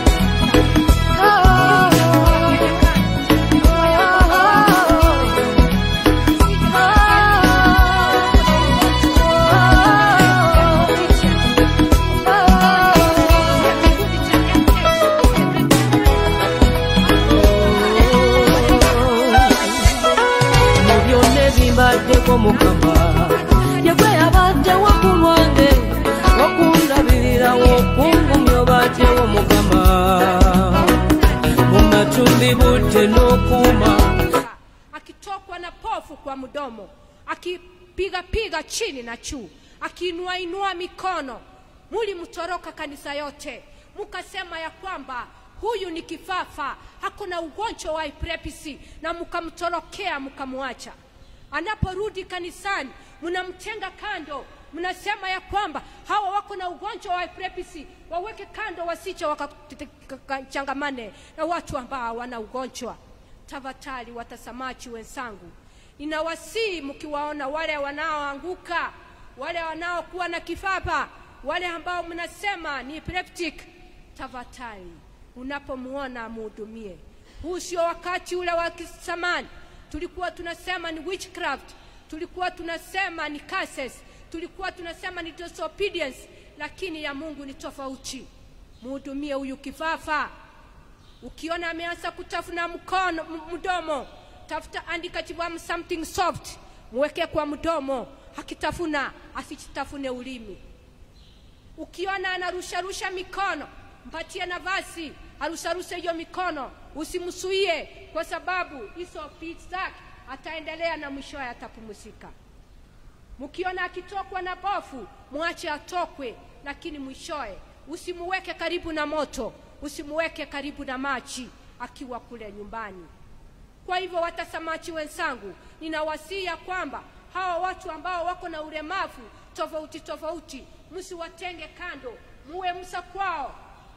mu byonna ebimbaddeko mukama yegwe yabaddewo ku lwange okundabirirawo okungumya obaddewo mukama mu matumbi budde n'okuuma akitokwa na pofu kwa mdomo, akipiga piga chini na juu, akiinua inua mikono. Mulimtoroka kanisa yote, mukasema ya kwamba huyu ni kifafa, hakuna ugonjwa wa epilepsy, na mkamtorokea mkamwacha. Anaporudi kanisani, mnamtenga kando, mnasema ya kwamba hawa wako na ugonjwa wa epilepsy, waweke kando, wasiche wakachangamane na watu ambao hawana ugonjwa tafadhali watazamaji wenzangu ninawasihi mkiwaona wale wanaoanguka wale wanaokuwa na kifapa wale ambao mnasema ni epileptic tafadhali unapomwona muhudumie huu sio wakati ule wa kisamani tulikuwa tunasema ni witchcraft tulikuwa tunasema ni curses tulikuwa tunasema ni disobedience lakini ya mungu ni tofauti muhudumie huyu kifafa ukiona ameanza kutafuna mkono m- mdomo tafuta andika chivamu something soft mweke kwa mdomo akitafuna asichitafune ulimi ukiona anarusharusha mikono mpatie nafasi arusharushe hiyo mikono usimsuie kwa sababu hizo pits zake ataendelea na mwishowe atapumzika mkiona akitokwa na bofu mwache atokwe lakini mwishowe usimuweke karibu na moto usimuweke karibu na maji akiwa kule nyumbani kwa hivyo watazamaji wenzangu ninawasia kwamba hawa watu ambao wako na ulemavu tofauti tofauti msiwatenge kando muwe msa kwao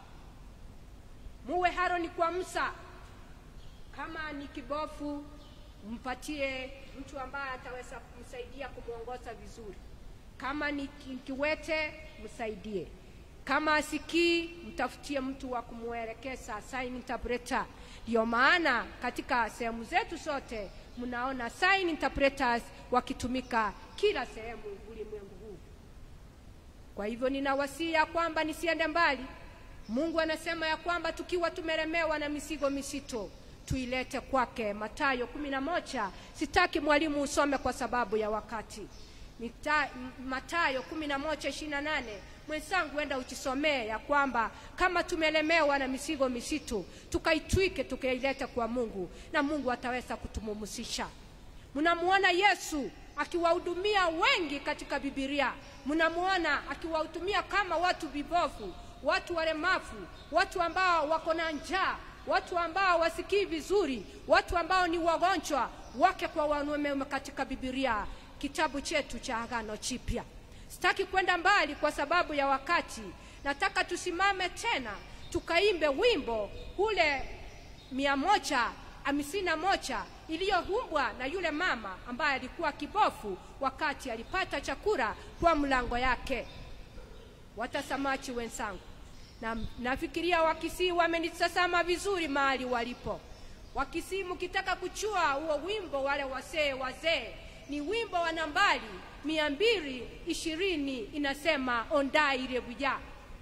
muwe haroni kwa msa kama ni kibofu mpatie mtu ambaye ataweza kumsaidia kumwongoza vizuri kama ni ki- kiwete msaidie kama asikii mtafutie mtu wa kumwelekeza sign interpreter ndio maana katika sehemu zetu zote mnaona sign interpreters wakitumika kila sehemu ulimwengu huu kwa hivyo ninawasia kwamba nisiende mbali mungu anasema ya kwamba tukiwa tumelemewa na mizigo misito tuilete kwake matayo kumi na moja sitaki mwalimu usome kwa sababu ya wakati Mita, M- matayo kumi na moja ishiri na nane mwenzangu enda uchisomee ya kwamba kama tumelemewa na mizigo misitu tukaitwike tukailete kwa mungu na mungu ataweza kutumumusisha mnamuona yesu akiwahudumia wengi katika bibilia mnamuona akiwahudumia kama watu vibofu watu walemavu watu ambao wako na njaa watu ambao wasikii vizuri watu ambao ni wagonjwa wake kwa wanaume katika bibilia kitabu chetu cha agano chipya sitaki kwenda mbali kwa sababu ya wakati nataka tusimame tena tukaimbe wimbo ule mia moja hamsini na moja iliyohumbwa na yule mama ambaye alikuwa kibofu wakati alipata chakula kwa mlango yake watazamaji wenzangu na nafikiria wakisii wamenitazama vizuri mahali walipo wakisii mkitaka kuchua huo wimbo wale wasee wazee ni wimbo wa nambari mia mbili ishirini inasema ondai rebuya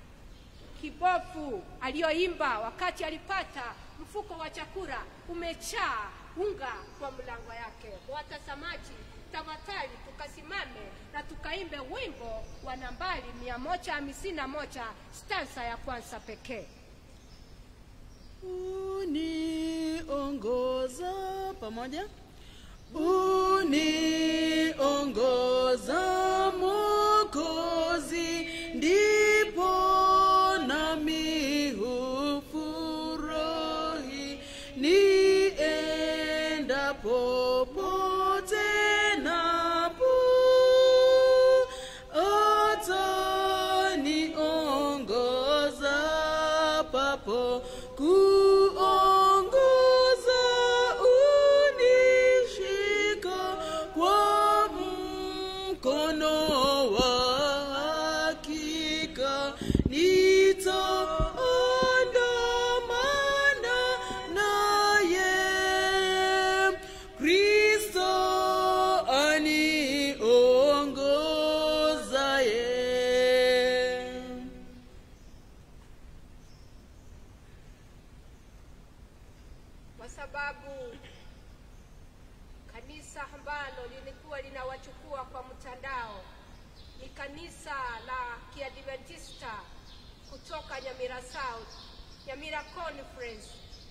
kibofu aliyoimba wakati alipata mfuko wa chakula umechaa unga kwa mlango yake watazamaji tafadhali tukasimame na tukaimbe wimbo wa nambari mia moja hamsini na moja stansa ya kwanza pekee uniongoza pamoja uniongoza mokozi ndipo nami hufurahi nienda popote napo ataniongoza papo kuongoza unishika kwa mkono wa hakika nitaandamana naye kristo aniongozaye kwa sababu kanisa ambalo lilikuwa linawachukua kwa mtandao ni kanisa la kiadventista kutoka nyamira south nyamira conference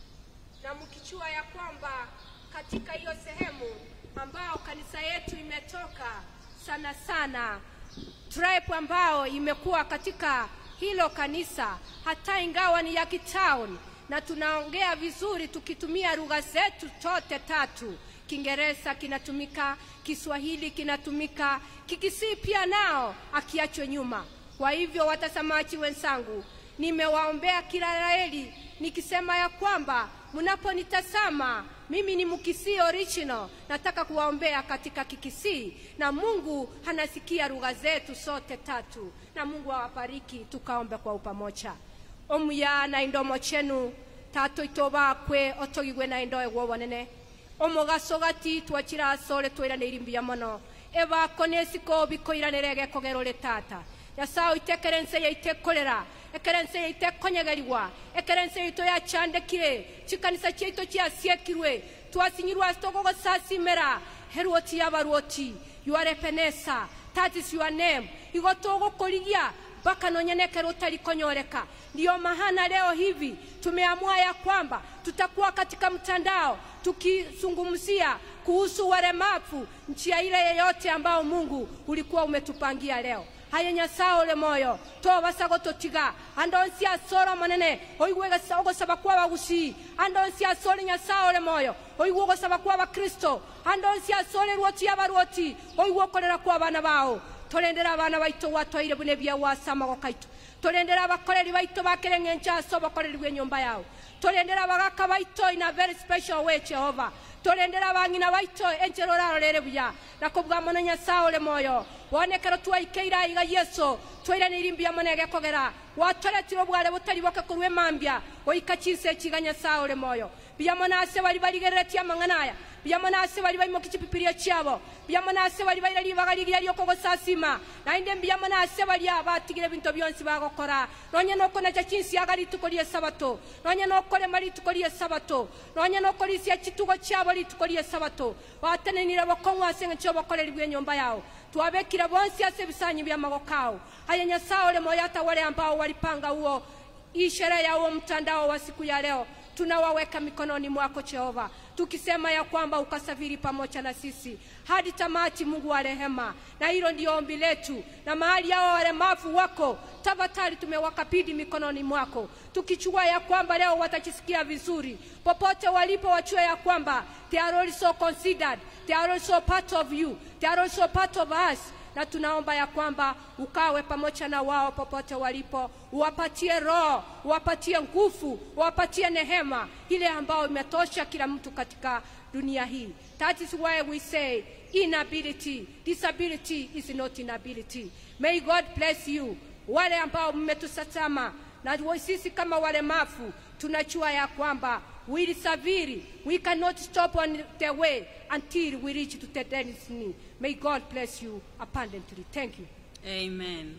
na mkichua ya kwamba katika hiyo sehemu ambao kanisa yetu imetoka sana sana tribe ambao imekuwa katika hilo kanisa hata ingawa ni ya kitown na tunaongea vizuri tukitumia lugha zetu zote tatu kiingereza kinatumika kiswahili kinatumika kikisii pia nao akiachwe nyuma kwa hivyo watazamaji wenzangu nimewaombea kila laheri nikisema ya kwamba mnaponitazama mimi ni mkisii original nataka kuwaombea katika kikisii na mungu anasikia lugha zetu zote tatu na mungu awabariki tukaombe kwa upamoja omuya na indomo chenu tato ito bakwe otogigwe na indo egwo bonene omugaso gati twachira asore twiraniiri mbuya mono ebako nesiko bikoiranire gekogero tata yasao itekerense yaitekorera ekerense yaitekonyegerigwa ekerense yaito yachandekire chikanisa chiaito chiasiekirwe twasinyirwe asitogogosasimera heruoti yabaruoti yuarepenesa that is your name igo togokorigia mpaka nonyenekero utalikonyoreka ndiyo mahana leo hivi tumeamua ya kwamba tutakuwa katika mtandao tukizungumzia kuhusu walemavu njia ile yeyote ambao mungu ulikuwa umetupangia leo haye nyasaye ole moyo tobasago totiga andonsi asoro monene oigwe ogosaba kwa bagusi andonsi asore nyasaye ole moyo oigwe ogosaba kwa bakristo andonsi asore ruoti yabaruoti oigwe okorera kwa abana bao torendera abana baito watwaire bune bia wasamago kaito torendera abakoreri baito bakereng'encha ase obokoreri bwa enyomba yao torendera abagaka baito in a very special way jehova torendera abang'ina baito enchero rarorere buya nakobwa mono nyasaye ole moyo bonekero twaikeire aiga yesu twairanĩiri mbia mone gekogera watoretire obware botari boke korwa emambia oika chise echiga nyasaye ole moyo biamo nase bari barigereretie amang'ana aya biamo nase bari baimoki chipipirio chiabo biamo nase bari baire ribaga rigiria riokogosasima naende mbiamo nase baria batigire binto bionsi bagokora nonya nokonacha chinsiaga rituko ria esabato nonya nokorema rituko ria esabato nonya nokorisia chitugo chiabo rituko ria esabato batenenire bokong'u ase eng'encho obokoreri bwa enyomba yao twabekire bonsi ase ebisanyi bia magoko ao haya nyasaye ole moyo hata wale ambao walipanga huo hii sherehe ya huo mtandao wa siku ya leo tunawaweka mikononi mwako Jehova, tukisema ya kwamba ukasafiri pamoja na sisi hadi tamati, Mungu wa rehema, na hilo ndio ombi letu. Na mahali hao walemavu wako tafadhali, tumewakabidhi mikononi mwako, tukichukua ya kwamba leo watajisikia vizuri popote walipo, wachue ya kwamba they are also considered, they are also part of you, they are also part of us na tunaomba ya kwamba ukawe pamoja na wao popote walipo, uwapatie roho, uwapatie nguvu, uwapatie nehema ile ambayo imetosha kila mtu katika dunia hii. That is why we say inability, disability is not inability. May God bless you. Wale ambao mmetusatama na sisi kama walemavu tunajua ya kwamba wilisafiri, we cannot stop on the way until we reach to the destiny. May God bless you abundantly. Thank you. Amen.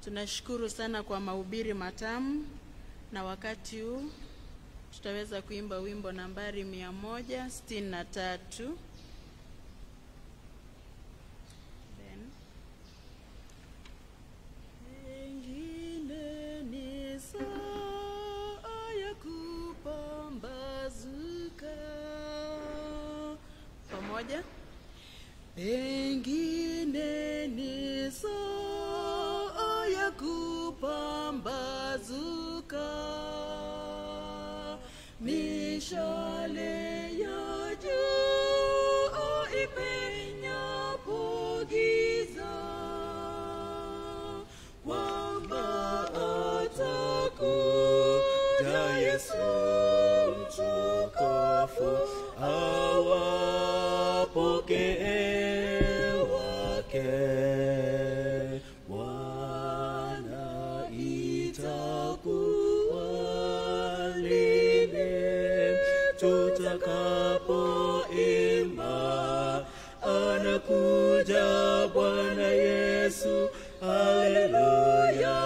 Tunashukuru sana kwa mahubiri matamu, na wakati huu tutaweza kuimba wimbo nambari mia moja sitini na tatu. Then, Pengine ni saa ya kupambazuka. pamoja Pengine ni saa ya kupambazuka. Mishale ya jua ipenyapo giza kwamba atakuja Yesu mtukufu awapokee wake. Bwana itakuwa lini tutakapoimba anakuja Bwana Yesu, haleluya,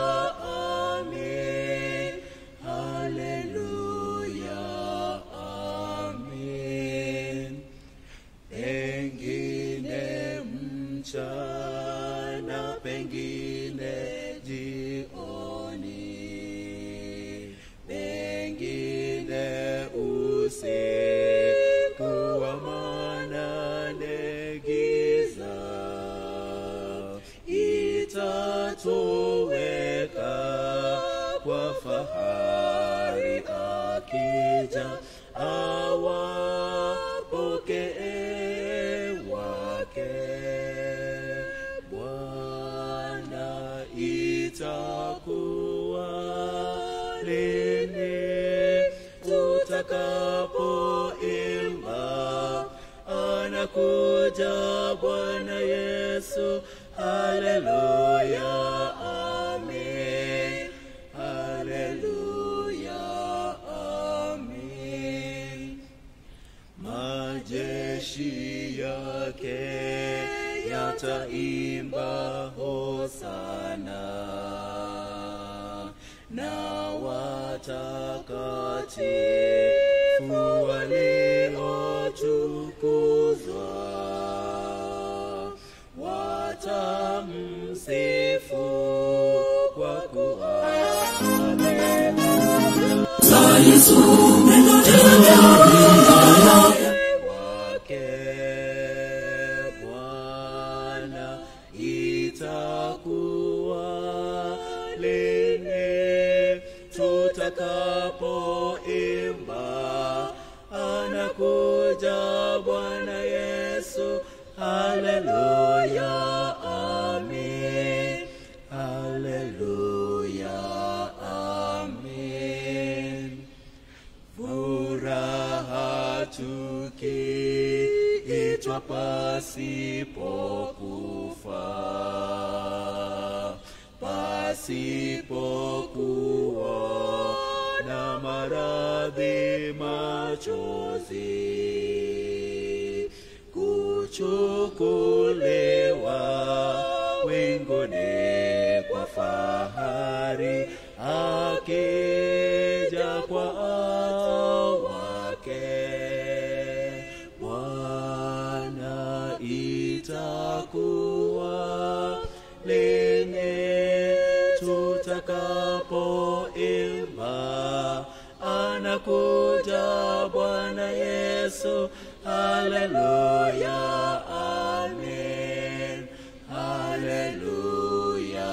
amin, haleluya, amin. Pengine mchana, pengine jioni, pengine usiku wa manane giza itatoweka kwa fahari akija awapokee wake Bwana itakuwa lini tutakapoimba anakuja Bwana Yesu, haleluya, amin, haleluya, amin. Majeshi yake yataimba hosana na watakatifu waliotukuzwa watamsifu kwa kuwa za Yesu wake Bwana itakuwa lini tutakapoimba anakuja Bwana Yesu haleluya amin haleluya amin furaha tukiitwa pasipokufa pasipokuwa na maradhi machozi kuchukuliwa winguni kwa fahari akija kwa wake Bwana itakuwa lini tutakapoimba anakuja Bwana Yesu haleluya amin haleluya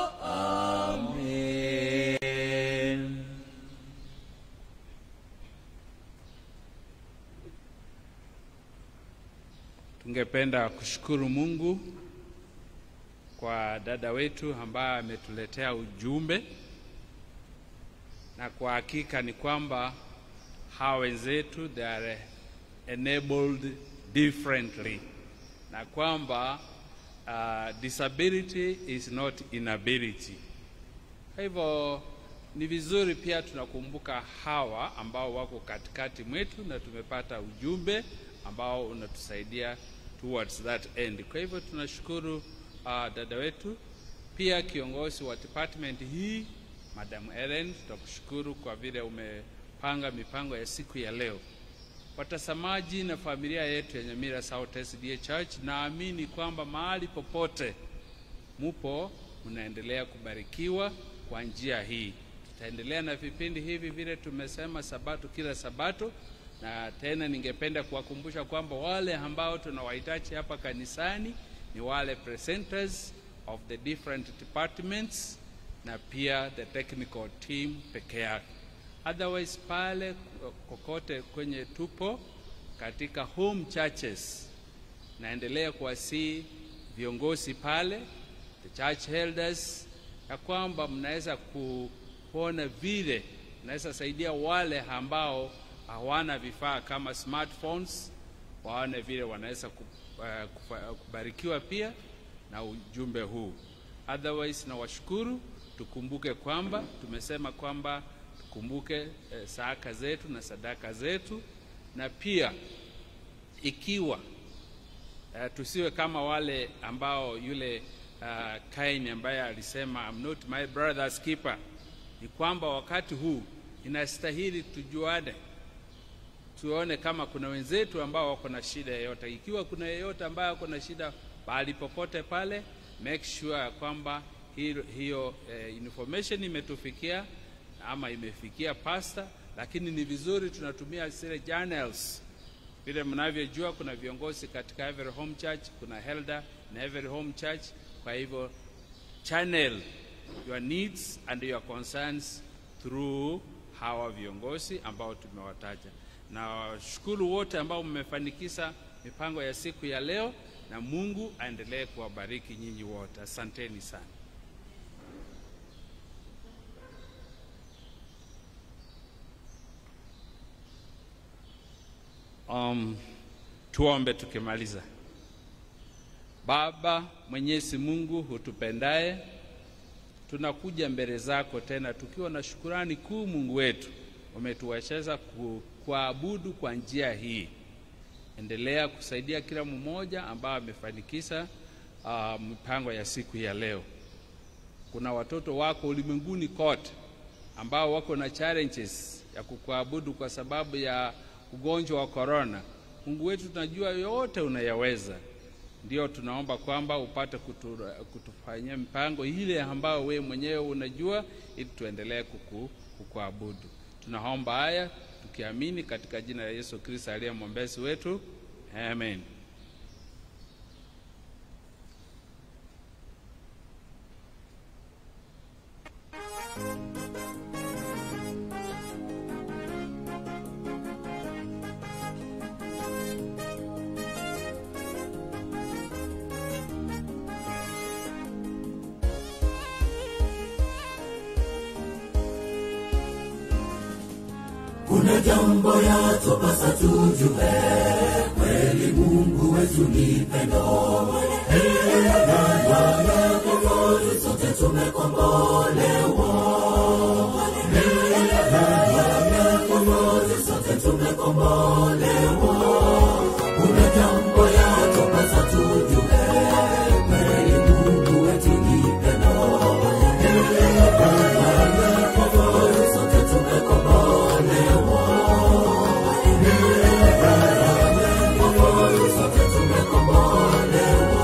amin Tungependa kushukuru Mungu kwa dada wetu ambaye ametuletea ujumbe, na kwa hakika ni kwamba hawa wenzetu they are enabled differently, na kwamba uh, disability is not inability. Kwa hivyo ni vizuri pia tunakumbuka hawa ambao wako katikati mwetu na tumepata ujumbe ambao unatusaidia towards that end. Kwa hivyo tunashukuru uh, dada wetu pia kiongozi wa department hii Madam Ellen, tutakushukuru kwa vile umepanga mipango ya siku ya leo. Watazamaji na familia yetu ya Nyamira South SDA Church, naamini kwamba mahali popote mupo mnaendelea kubarikiwa kwa njia hii. Tutaendelea na vipindi hivi vile tumesema, sabato kila sabato, na tena ningependa kuwakumbusha kwamba wale ambao tunawahitaji hapa kanisani ni wale presenters of the different departments na pia the technical team peke yake. Otherwise pale kokote kwenye tupo katika home churches, naendelea kuwasihi viongozi pale, the church elders, ya kwamba mnaweza kuona vile mnaweza saidia wale ambao hawana vifaa kama smartphones, waone vile wanaweza ku- eh, kufa- kubarikiwa pia na ujumbe huu. Otherwise nawashukuru, tukumbuke kwamba tumesema kwamba tukumbuke eh, saaka zetu na sadaka zetu, na pia ikiwa uh, tusiwe kama wale ambao yule uh, Kain ambaye alisema I'm not my brother's keeper. Ni kwamba wakati huu inastahili tujuane, tuone kama kuna wenzetu ambao wako na shida yoyote. Ikiwa kuna yeyote ambaye ako na shida mahali popote pale, make sure ya kwamba hiyo, hiyo eh, information imetufikia ama imefikia pastor, lakini ni vizuri tunatumia zile journals vile mnavyojua kuna viongozi katika every home church, kuna elder na every home church. Kwa hivyo channel your needs and your concerns through hawa viongozi ambao tumewataja, na washukuru wote ambao mmefanikisha mipango ya siku ya leo, na Mungu aendelee kuwabariki nyinyi wote. Asanteni sana. Um, tuombe tukimaliza. Baba Mwenyezi Mungu hutupendaye, tunakuja mbele zako tena tukiwa na shukurani kuu. Mungu wetu, umetuwezesha ku, kuabudu kwa njia hii. Endelea kusaidia kila mmoja ambaye amefanikisha uh, mipango ya siku ya leo. Kuna watoto wako ulimwenguni kote ambao wako na challenges ya kukuabudu kwa sababu ya ugonjwa wa korona. Mungu wetu, tunajua yote unayaweza, ndio tunaomba kwamba upate kutu, kutufanyia mipango ile ambayo wewe mwenyewe unajua, ili tuendelee kuku, kukuabudu. Tunaomba haya tukiamini katika jina la Yesu Kristo aliye mwombezi wetu, amen. kuna jambo yatupasa tujue, kweli Mungu wetu ni pendo. Ndani sote tumekombolewa, Ndani sote tumekombolewa. Kuna jambo yatupasa tujue, kweli Mungu wetu ni pendo. Ndani sote tumekombolewa. Sote tumekombolewa.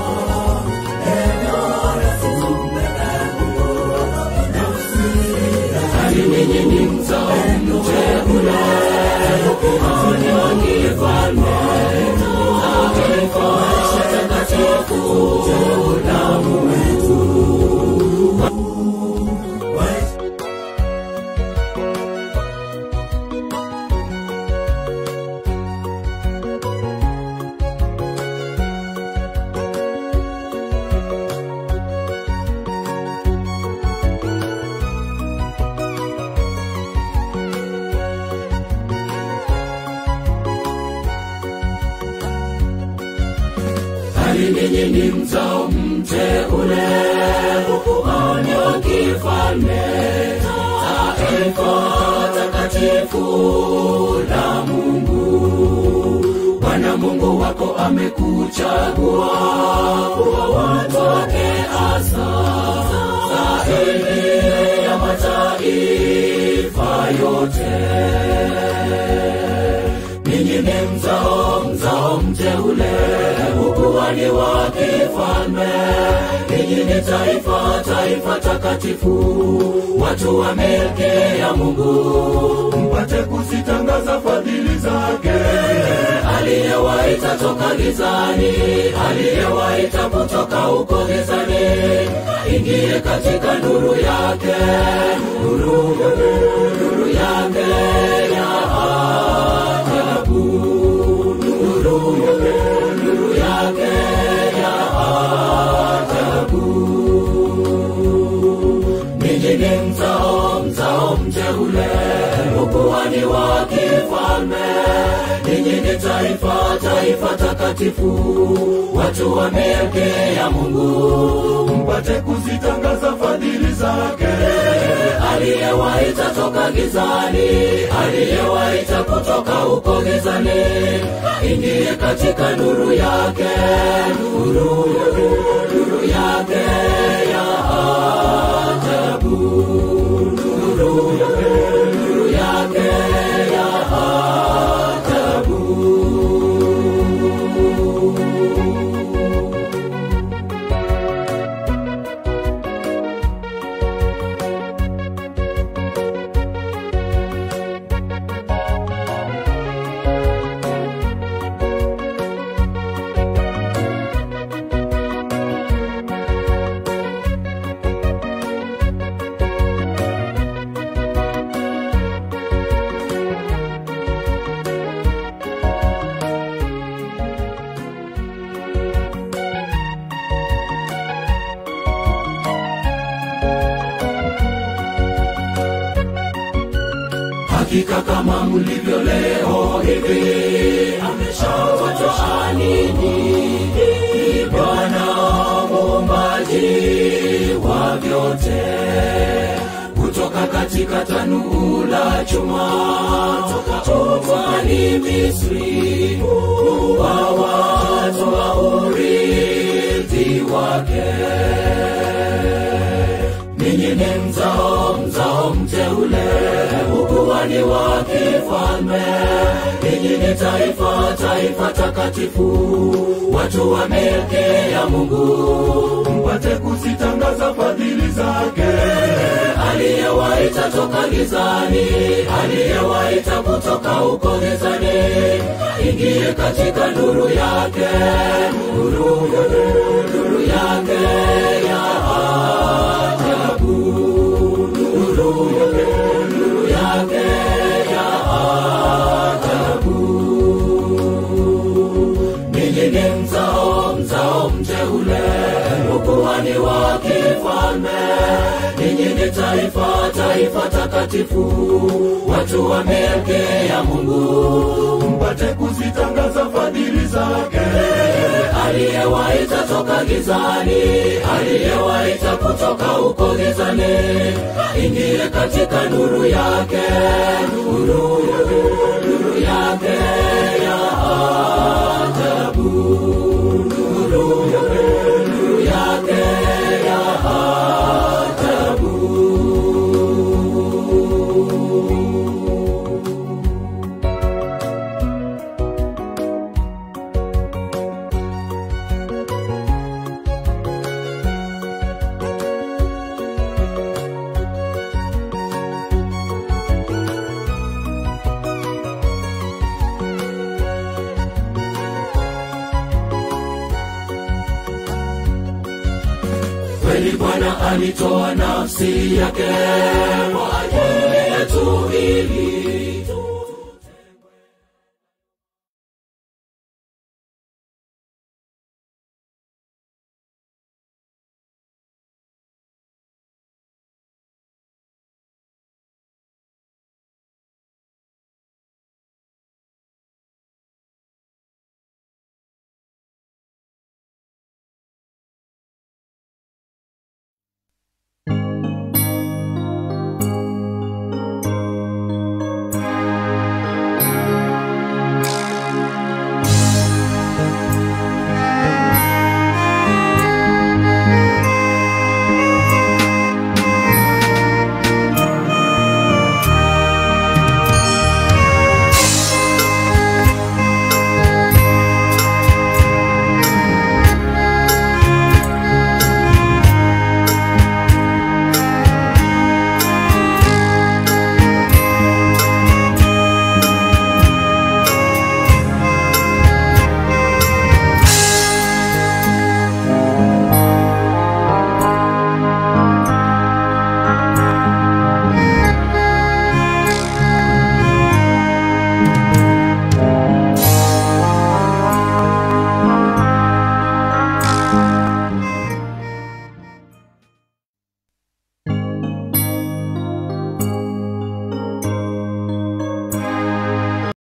Hali ninyi ni mzao mteule, kuhani wa kifalme, taifa takatifu, damu wetu. Hali ninyi ni mzao mteule, ukuhani wa kifalme, taifa takatifu la Mungu. Bwana Mungu wako amekuchagua kuwa watu wake hasa ile ya mataifa yote ninyi ni mzao mzao mteule ukuhani wa kifalme ninyi ni taifa taifa takatifu watu wa milki ya mungu mpate kuzitangaza fadhili zake aliyewaita toka gizani aliyewaita kutoka huko gizani ingie katika nuru yake nuru nuru yake ya ajabu nuru nuru yake ya ajabu ninyi ni mzao mzao mteule ukuhani wa kifalme ninyi ni taifa taifa takatifu watu wa milki ya mungu mpate kuzitangaza fadhili zake aliyewaita toka gizani aliyewaita kutoka huko gizani ingie katika nuru yake nuru nuru yake ya ajabu nuru nuru yake ya ajabu hakika kama mlivyo leo hivi ameshawatoa ninyi ni bwana muumbaji wa vyote kutoka katika tanuu la chuma toka ukwani misri uwawatoa urithi wake ninyi ni mzao mzao mteule ukuhani wa kifalme ninyi ni taifa taifa takatifu watu wa milki ya mungu mpate kuzitangaza fadhili zake aliyewaita toka gizani aliyewaita kutoka huko gizani ingie katika nuru yake nuru nuru yake ya ajabu nuru nuru yake ya ajabu ninyi ni mzao mzao mteule ukuhani wa kifalme ninyi ni taifa taifa takatifu watu wa milki ya mungu mpate kuzitangaza fadhili zake aliyewaita toka gizani aliyewaita kutoka huko gizani ingie katika nuru yake nuru nuru yake ya ajabu nuru nuru yake ya ajabu kweli bwana alitoa nafsi yake kwa ajili yetu ili